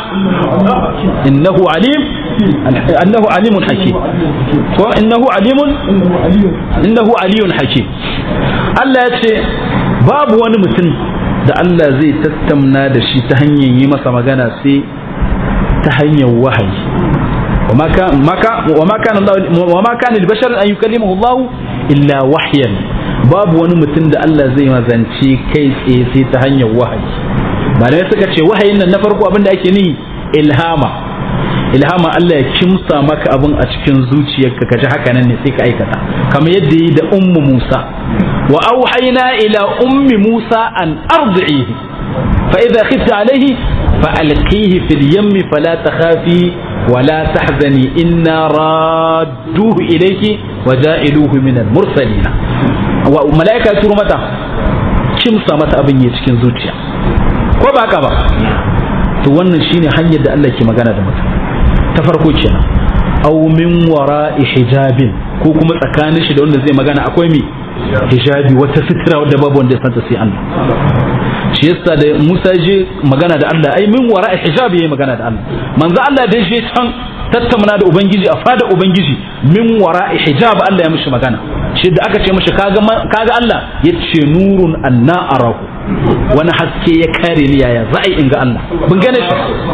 إنه عليم أنه عليم حكيم إنه عليم إنه علي حكيم Allah ya ce babu wani mutum da Allah zai tattauna da shi ta hanyar yi masa magana sai ta hanyar wahayi وما كان ما كان وما كان الله وما كان لبشر ان يكلمه الله الا وحيا babu wani mutum da Allah zai mazance kai tsaye sai ta hanyar wahayi malamai suka ce wahayin nan na farko abin da ake ni ilhama ilhama Allah ya kimsa maka abin a cikin zuciyarka ka ji haka nan ne sai ka aikata kamar yadda yi da ummu Musa wa auhayna ila ummi Musa an ardi'ihi fa idza khifta alayhi fa alqihi fil yammi fala takhafi ولا تحزني إنا رادوه إليك وجائلوه من المرسلين وملائكة تورو متى كم سامت أبن يتكين زوجيا ko ba haka ba to wannan shine hanyar da Allah ke magana da mutum ta farko kenan aw min wara'i hijabin ko kuma tsakanin shi da wanda zai magana akwai mi hijabi wata sitira wadda babu wanda ya santa sai Allah shi yasa da Musa je magana da Allah ai min wara'i hijabi yayi magana da Allah manzo Allah da je can tattauna da ubangiji a fada ubangiji min wara'i hijab Allah ya mishi magana shi da aka ce mishi kaga kaga Allah yace nurun anna arahu wani haske ya kare ni yaya za a yi in ga Allah bin gane shi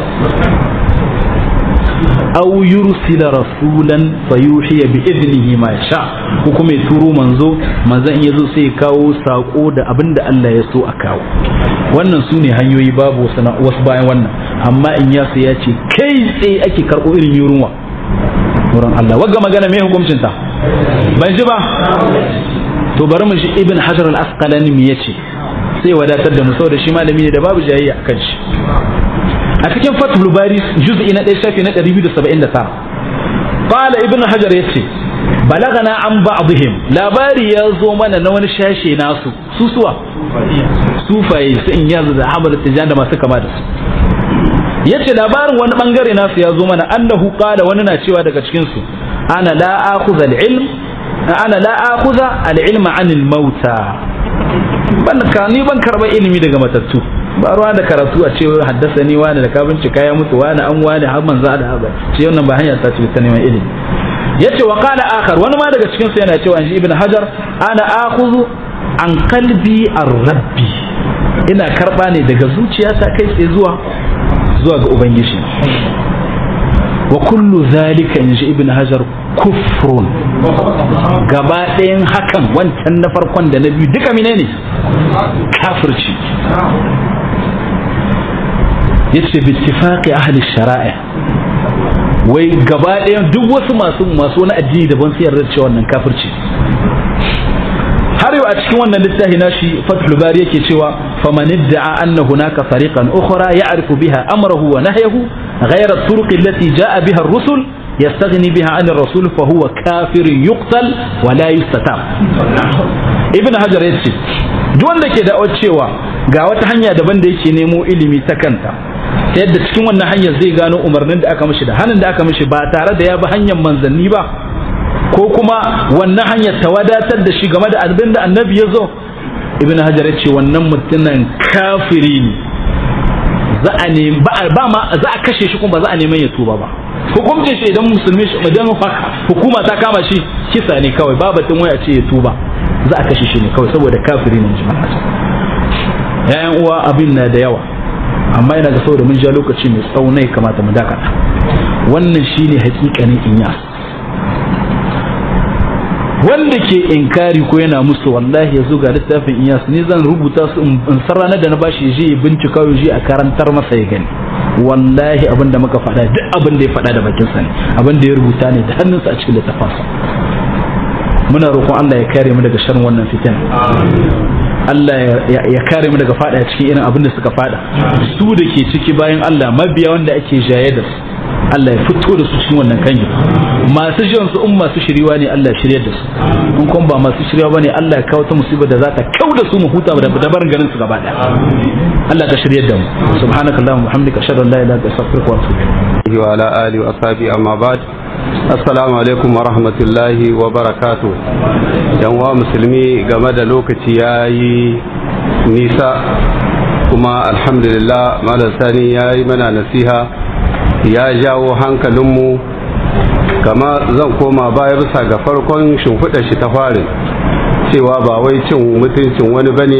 aw yursila rasulan fayuhiya bi idnihi ma yasha ko kuma ya turo manzo manzon in yazo sai ya kawo sako da abinda Allah ya so a kawo wannan su ne hanyoyi babu wasu bayan wannan amma in ya ya ce kai tsaye ake karɓo irin yurunwa wurin Allah wagga magana mai hukuncin ta ban ji ba to bari mu shi ibn hajar al-asqalani me yace sai wadatar da mu saboda shi malami ne da babu jayayya akan shi a cikin fathul bari juz'i na 1 shafi na 279 qala ibn hajar yace balagana an ba'dihim labari ya zo mana na wani shashe nasu susuwa sufaye su in yazo da hamad tijan da masu kama da su yace labarin wani bangare nasu ya zo mana annahu qala wani na cewa daga cikin su ana la akhudha al-ilm ana la akhudha al-ilma 'anil mauta ban ka ni ban karba ilimi daga matattu ba ruwa da karatu a cewa haddasa ni wani da ka bincika ya mutu wani an wani har manzo da haba ce wannan ba hanya ta ce ta neman ilimi yace wa qala akhar wani ma daga cikin su yana cewa shi ibn hajar ana akhudhu an qalbi ar-rabbi ina karba ne daga zuciyata kai tsaye zuwa zuwa ga ubangiji wa kullu zalika in ji ibn hajar kufrun gaba ɗayan hakan wancan na farkon da na biyu duka mine ne kafirci yace bittifaqi ahli shara'i wai gaba ɗayan duk wasu masu masu wani addini daban su yarda cewa wannan kafirci har yau a cikin wannan littafi nashi fathul bari yake cewa faman idda'a anna hunaka tariqan ukhra ya'rifu biha amrahu wa nahyahu ghayra at-turuq allati ja'a biha ar-rusul yastaghni biha 'an ar-rasul fa huwa kafir yuqtal wa la yustatab ibn hajar yace duk wanda ke da'awar cewa ga wata hanya daban da yake nemo ilimi ta kanta ta yadda cikin wannan hanyar zai gano umarnin da aka mishi da hannun da aka mishi ba tare da ya bi hanyar manzanni ba ko kuma wannan hanyar ta wadatar da shi game da abin da annabi ya zo ibn hajar ya ce wannan mutumin kafiri ne za a nemi ba ma za a kashe shi kuma ba za a neman ya tuba ba hukuncin shi idan musulmi shi idan hukuma ta kama shi kisa ne kawai ba batun waya ce ya tuba za a kashe shi ne kawai saboda kafiri ne jama'a yayan uwa abin na da yawa amma yana ga saboda mun ja lokaci mai tsaunai kamata mu dakata wannan shine hakikanin inyas wanda ke inkari ko yana musu wallahi ya zo ga littafin iyas ni zan rubuta su in san ranar da na bashi je ya bincika ya je a karantar masa ya gani wallahi abin da muka faɗa duk abin da ya faɗa da bakin sa ne abin da ya rubuta ne da hannunsa a cikin littafansa muna roƙon Allah ya kare mu daga sharrin wannan fitan Allah ya kare mu daga fada cikin irin abin da suka fada su da ke ciki bayan Allah mabiya wanda ake jaye da su Allah ya fito da su cikin wannan kanyi masu jiran su in masu shiriwa ne Allah ya shiryar da su in kuma ba masu shiriwa bane Allah ya kawo ta musibar da za ta kau da su mu huta da dabarin ganin su gaba daya Allah ka shiryar da mu subhanakallahumma wa bihamdika ashhadu an la ilaha illa anta astaghfiruka wa atubu ilayk wa ala alihi wa ashabi amma ba'd assalamu alaikum wa rahmatullahi wa barakatuh yan wa musulmi game da lokaci yayi nisa kuma alhamdulillah malam sani yayi mana nasiha ya jawo hankalinmu kama zan koma baya bisa ga farkon shimfiɗa shi ta farin cewa ba wai cin mutuncin wani bane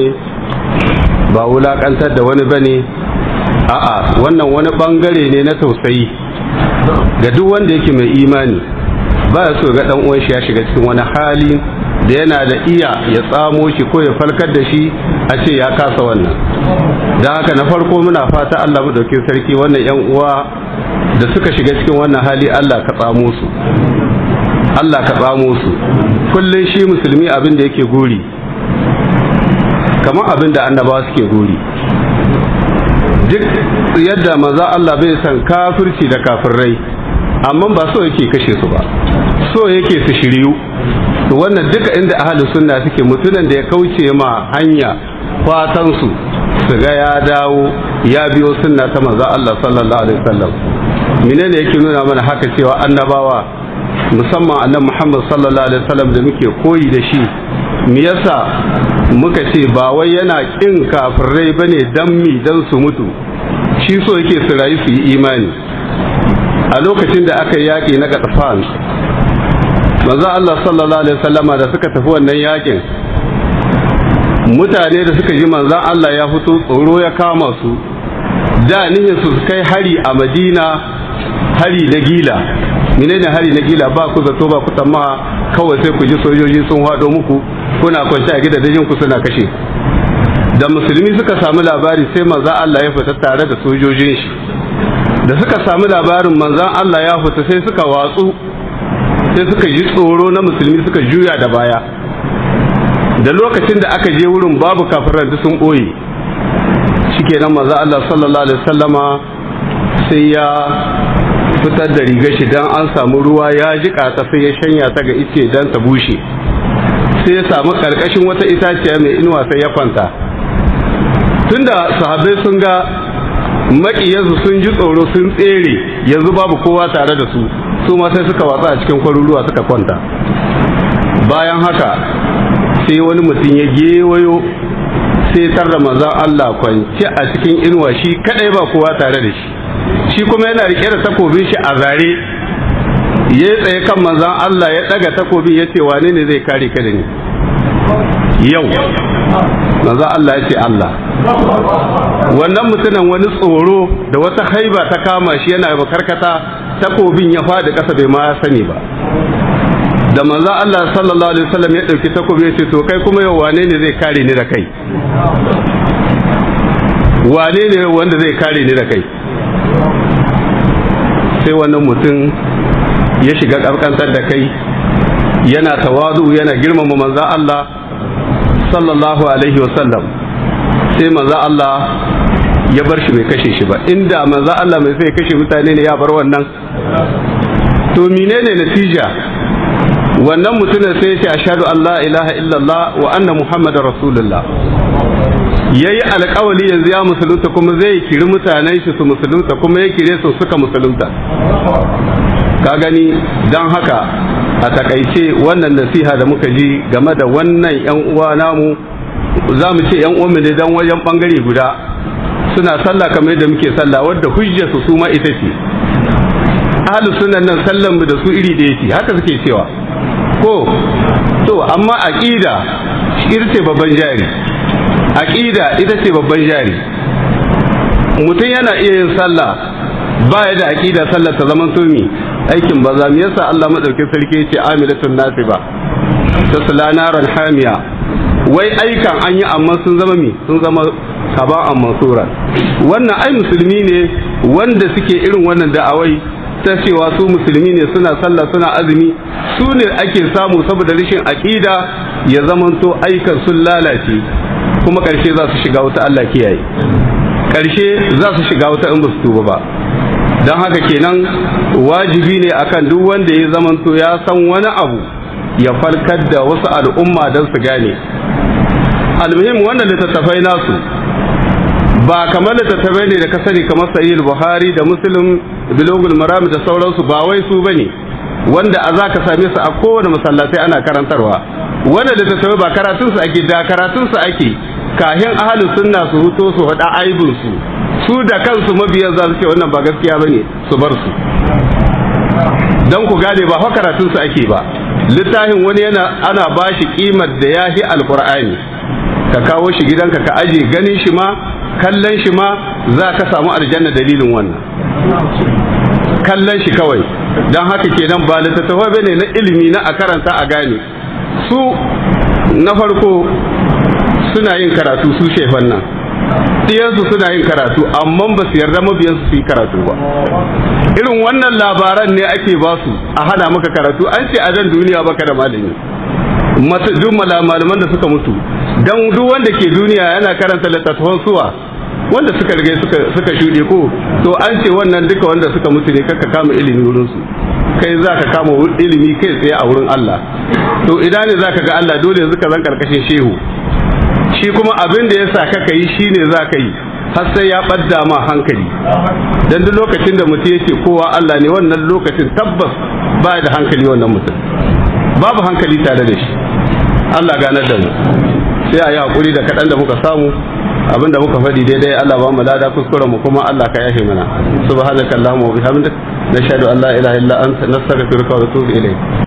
ba wulaƙantar da wani bane a'a wannan wani ɓangare ne na tausayi ga duk wanda yake mai imani ba ya so ga ɗan uwan shi ya shiga cikin wani hali da yana da iya ya tsamo shi ko ya falkar da shi a ce ya kasa wannan don haka na farko muna fata Allah mu dauke sarki wannan yan uwa da suka shiga cikin wannan hali Allah ka tsamo su Allah ka tsamo su kullum shi musulmi abin da yake guri kamar abin da annabawa suke guri duk yadda maza Allah bai san kafirci da kafirrai amma ba so yake kashe su ba so yake su shiryu to wannan duka inda ahli sunna suke mutunan da ya kauce ma hanya fatan su su ga ya dawo ya biyo sunna ta manzo Allah sallallahu alaihi wasallam menene yake nuna mana haka cewa annabawa musamman annabi Muhammad sallallahu alaihi wasallam da muke koyi da shi me yasa muka ce ba wai yana kin kafirai bane dan mi dan su mutu shi so yake su rayu su yi imani a lokacin da aka yaƙi na Gatafan manzo Allah sallallahu alaihi wasallama da suka tafi wannan yakin mutane da suka ji manzon Allah ya fito tsoro ya kama su da nihin su kai hari a Madina hari na gila menene hari na gila ba ku zato ba ku tsammaha kawai sai ku ji sojoji sun haɗo muku kuna kwance a gidajen ku suna kashe da musulmi suka samu labari sai manzon Allah ya fita tare da sojojin shi da suka samu labarin manzon Allah ya fita sai suka watsu sai suka ji tsoro na musulmi suka juya da baya da lokacin da aka je wurin babu kafiran da sun ɓoye shikenan manzo Allah sallallahu alaihi wasallama sai ya fitar da rigar shi dan an samu ruwa ya jika ta sai ya shanya ta ga ice dan ta bushe sai ya samu karkashin wata itaciya mai inuwa sai ya kwanta tunda sahabbai sun ga maƙiyansu sun ji tsoro sun tsere yanzu babu kowa tare da su su ma sai suka watsa a cikin kwaruruwa suka kwanta bayan haka sai wani mutum ya gewayo sai tarda manzon Allah kwance a cikin inuwa shi kadai ba kowa tare da shi shi kuma yana rike da takobin shi a zare ya tsaye kan manzon Allah ya daga takobin ya ce wane ne zai kare ka da ni yau manzo Allah ya ce Allah wannan mutumin wani tsoro da wata haiba ta kama shi yana makarkata takobin ya faɗi ƙasa bai ma sani ba da manzo Allah sallallahu alaihi wasallam ya dauki takobi ya ce to kai kuma yau wane ne zai kare ni da kai wane ne wanda zai kare ni da kai sai wannan mutum ya shiga ƙarƙantar da kai yana tawazu yana girmama manzo Allah sallallahu alaihi wasallam sai manzo Allah ya bar shi bai kashe shi ba inda manzo Allah mai sai kashe mutane ne ya bar wannan to menene natija wannan mutumin sai ya ce ashhadu an la ilaha illallah wa anna muhammadar rasulullah yayi alƙawali yanzu ya musulunta kuma zai kiri mutanen shi su musulunta kuma ya kire su suka musulunta ka gani don haka a takaice wannan nasiha da muka ji game da wannan yan uwa namu za mu ce yan uwanmu ne dan wajen bangare guda suna sallah kamar yadda muke sallah wadda hujjarsu su ma ita ce ahlus sunan nan sallan mu da su iri da yake haka suke cewa ko to amma aqida ita ce babban jari aqida ita ce babban jari mutum yana iya yin sallah baya da aqida sallar ta zaman tumi aikin banza me yasa Allah madaukakin sarki yace amilatun nasiba tasla naran hamiya wai aikan an yi amma sun zama mi sun zama haba'an mansura wannan ai musulmi ne wanda suke irin wannan da'awai ta cewa su musulmi ne suna sallah suna azumi su ne ake samu saboda rashin aqida ya zamanto aikan sun lalace kuma karshe za su shiga wuta Allah kiyaye karshe za su shiga wuta in ba su tuba ba don haka kenan wajibi ne akan duk wanda ya zamanto ya san wani abu ya farkar da wasu al'umma don su gane almuhim wannan littattafai nasu ba kamar littattafai ne da ka sani kamar sahih buhari da muslim bilogul maram da sauransu ba wai su bane wanda a za ka same su a kowane masallatai ana karantarwa wanda littattafai ba karatun su ake da karatun su ake kahin ahalin sunna su huto su faɗa aibin su su da kansu mabiyan za su ce wannan ba gaskiya bane su bar su dan ku gane ba fa karatun su ake ba littafin wani yana ana bashi kimar da yahi alqur'ani ka kawo shi gidanka ka aje ganin shi ma kallon shi ma za ka samu aljanna dalilin wannan kallon shi kawai don haka kenan ba littattafai bane na ilimi na a karanta a gane su na farko suna yin karatu su shefan nan ɗiyansu suna yin karatu amma ba su yarda mabiyansu su yi karatu ba irin wannan labaran ne ake ba su a hana maka karatu an ce a dan duniya baka da malami duk malaman da suka mutu dan duk wanda ke duniya yana karanta littattafan suwa wanda suka rige suka suka shuɗe ko to an ce wannan duka wanda suka mutu ne kaka kama ilimi wurin su kai za ka kama ilimi kai tsaye a wurin Allah to idan ne za ka ga Allah dole yanzu ka zan karkashin shehu shi kuma abin da ya sa kaka yi shine za ka yi har sai ya ɓadda ma hankali dan duk lokacin da mutum ya ce kowa Allah ne wannan lokacin tabbas ba da hankali wannan mutum babu hankali tare da shi Allah ganar da mu sai a yi hakuri da kaɗan da muka samu abin da muka faɗi daidai Allah ba mu lada kuskuren mu kuma Allah ka yafe mana subhanakallahumma wa bihamdik nashhadu an la ilaha illa anta nastaghfiruka wa natubu ilayk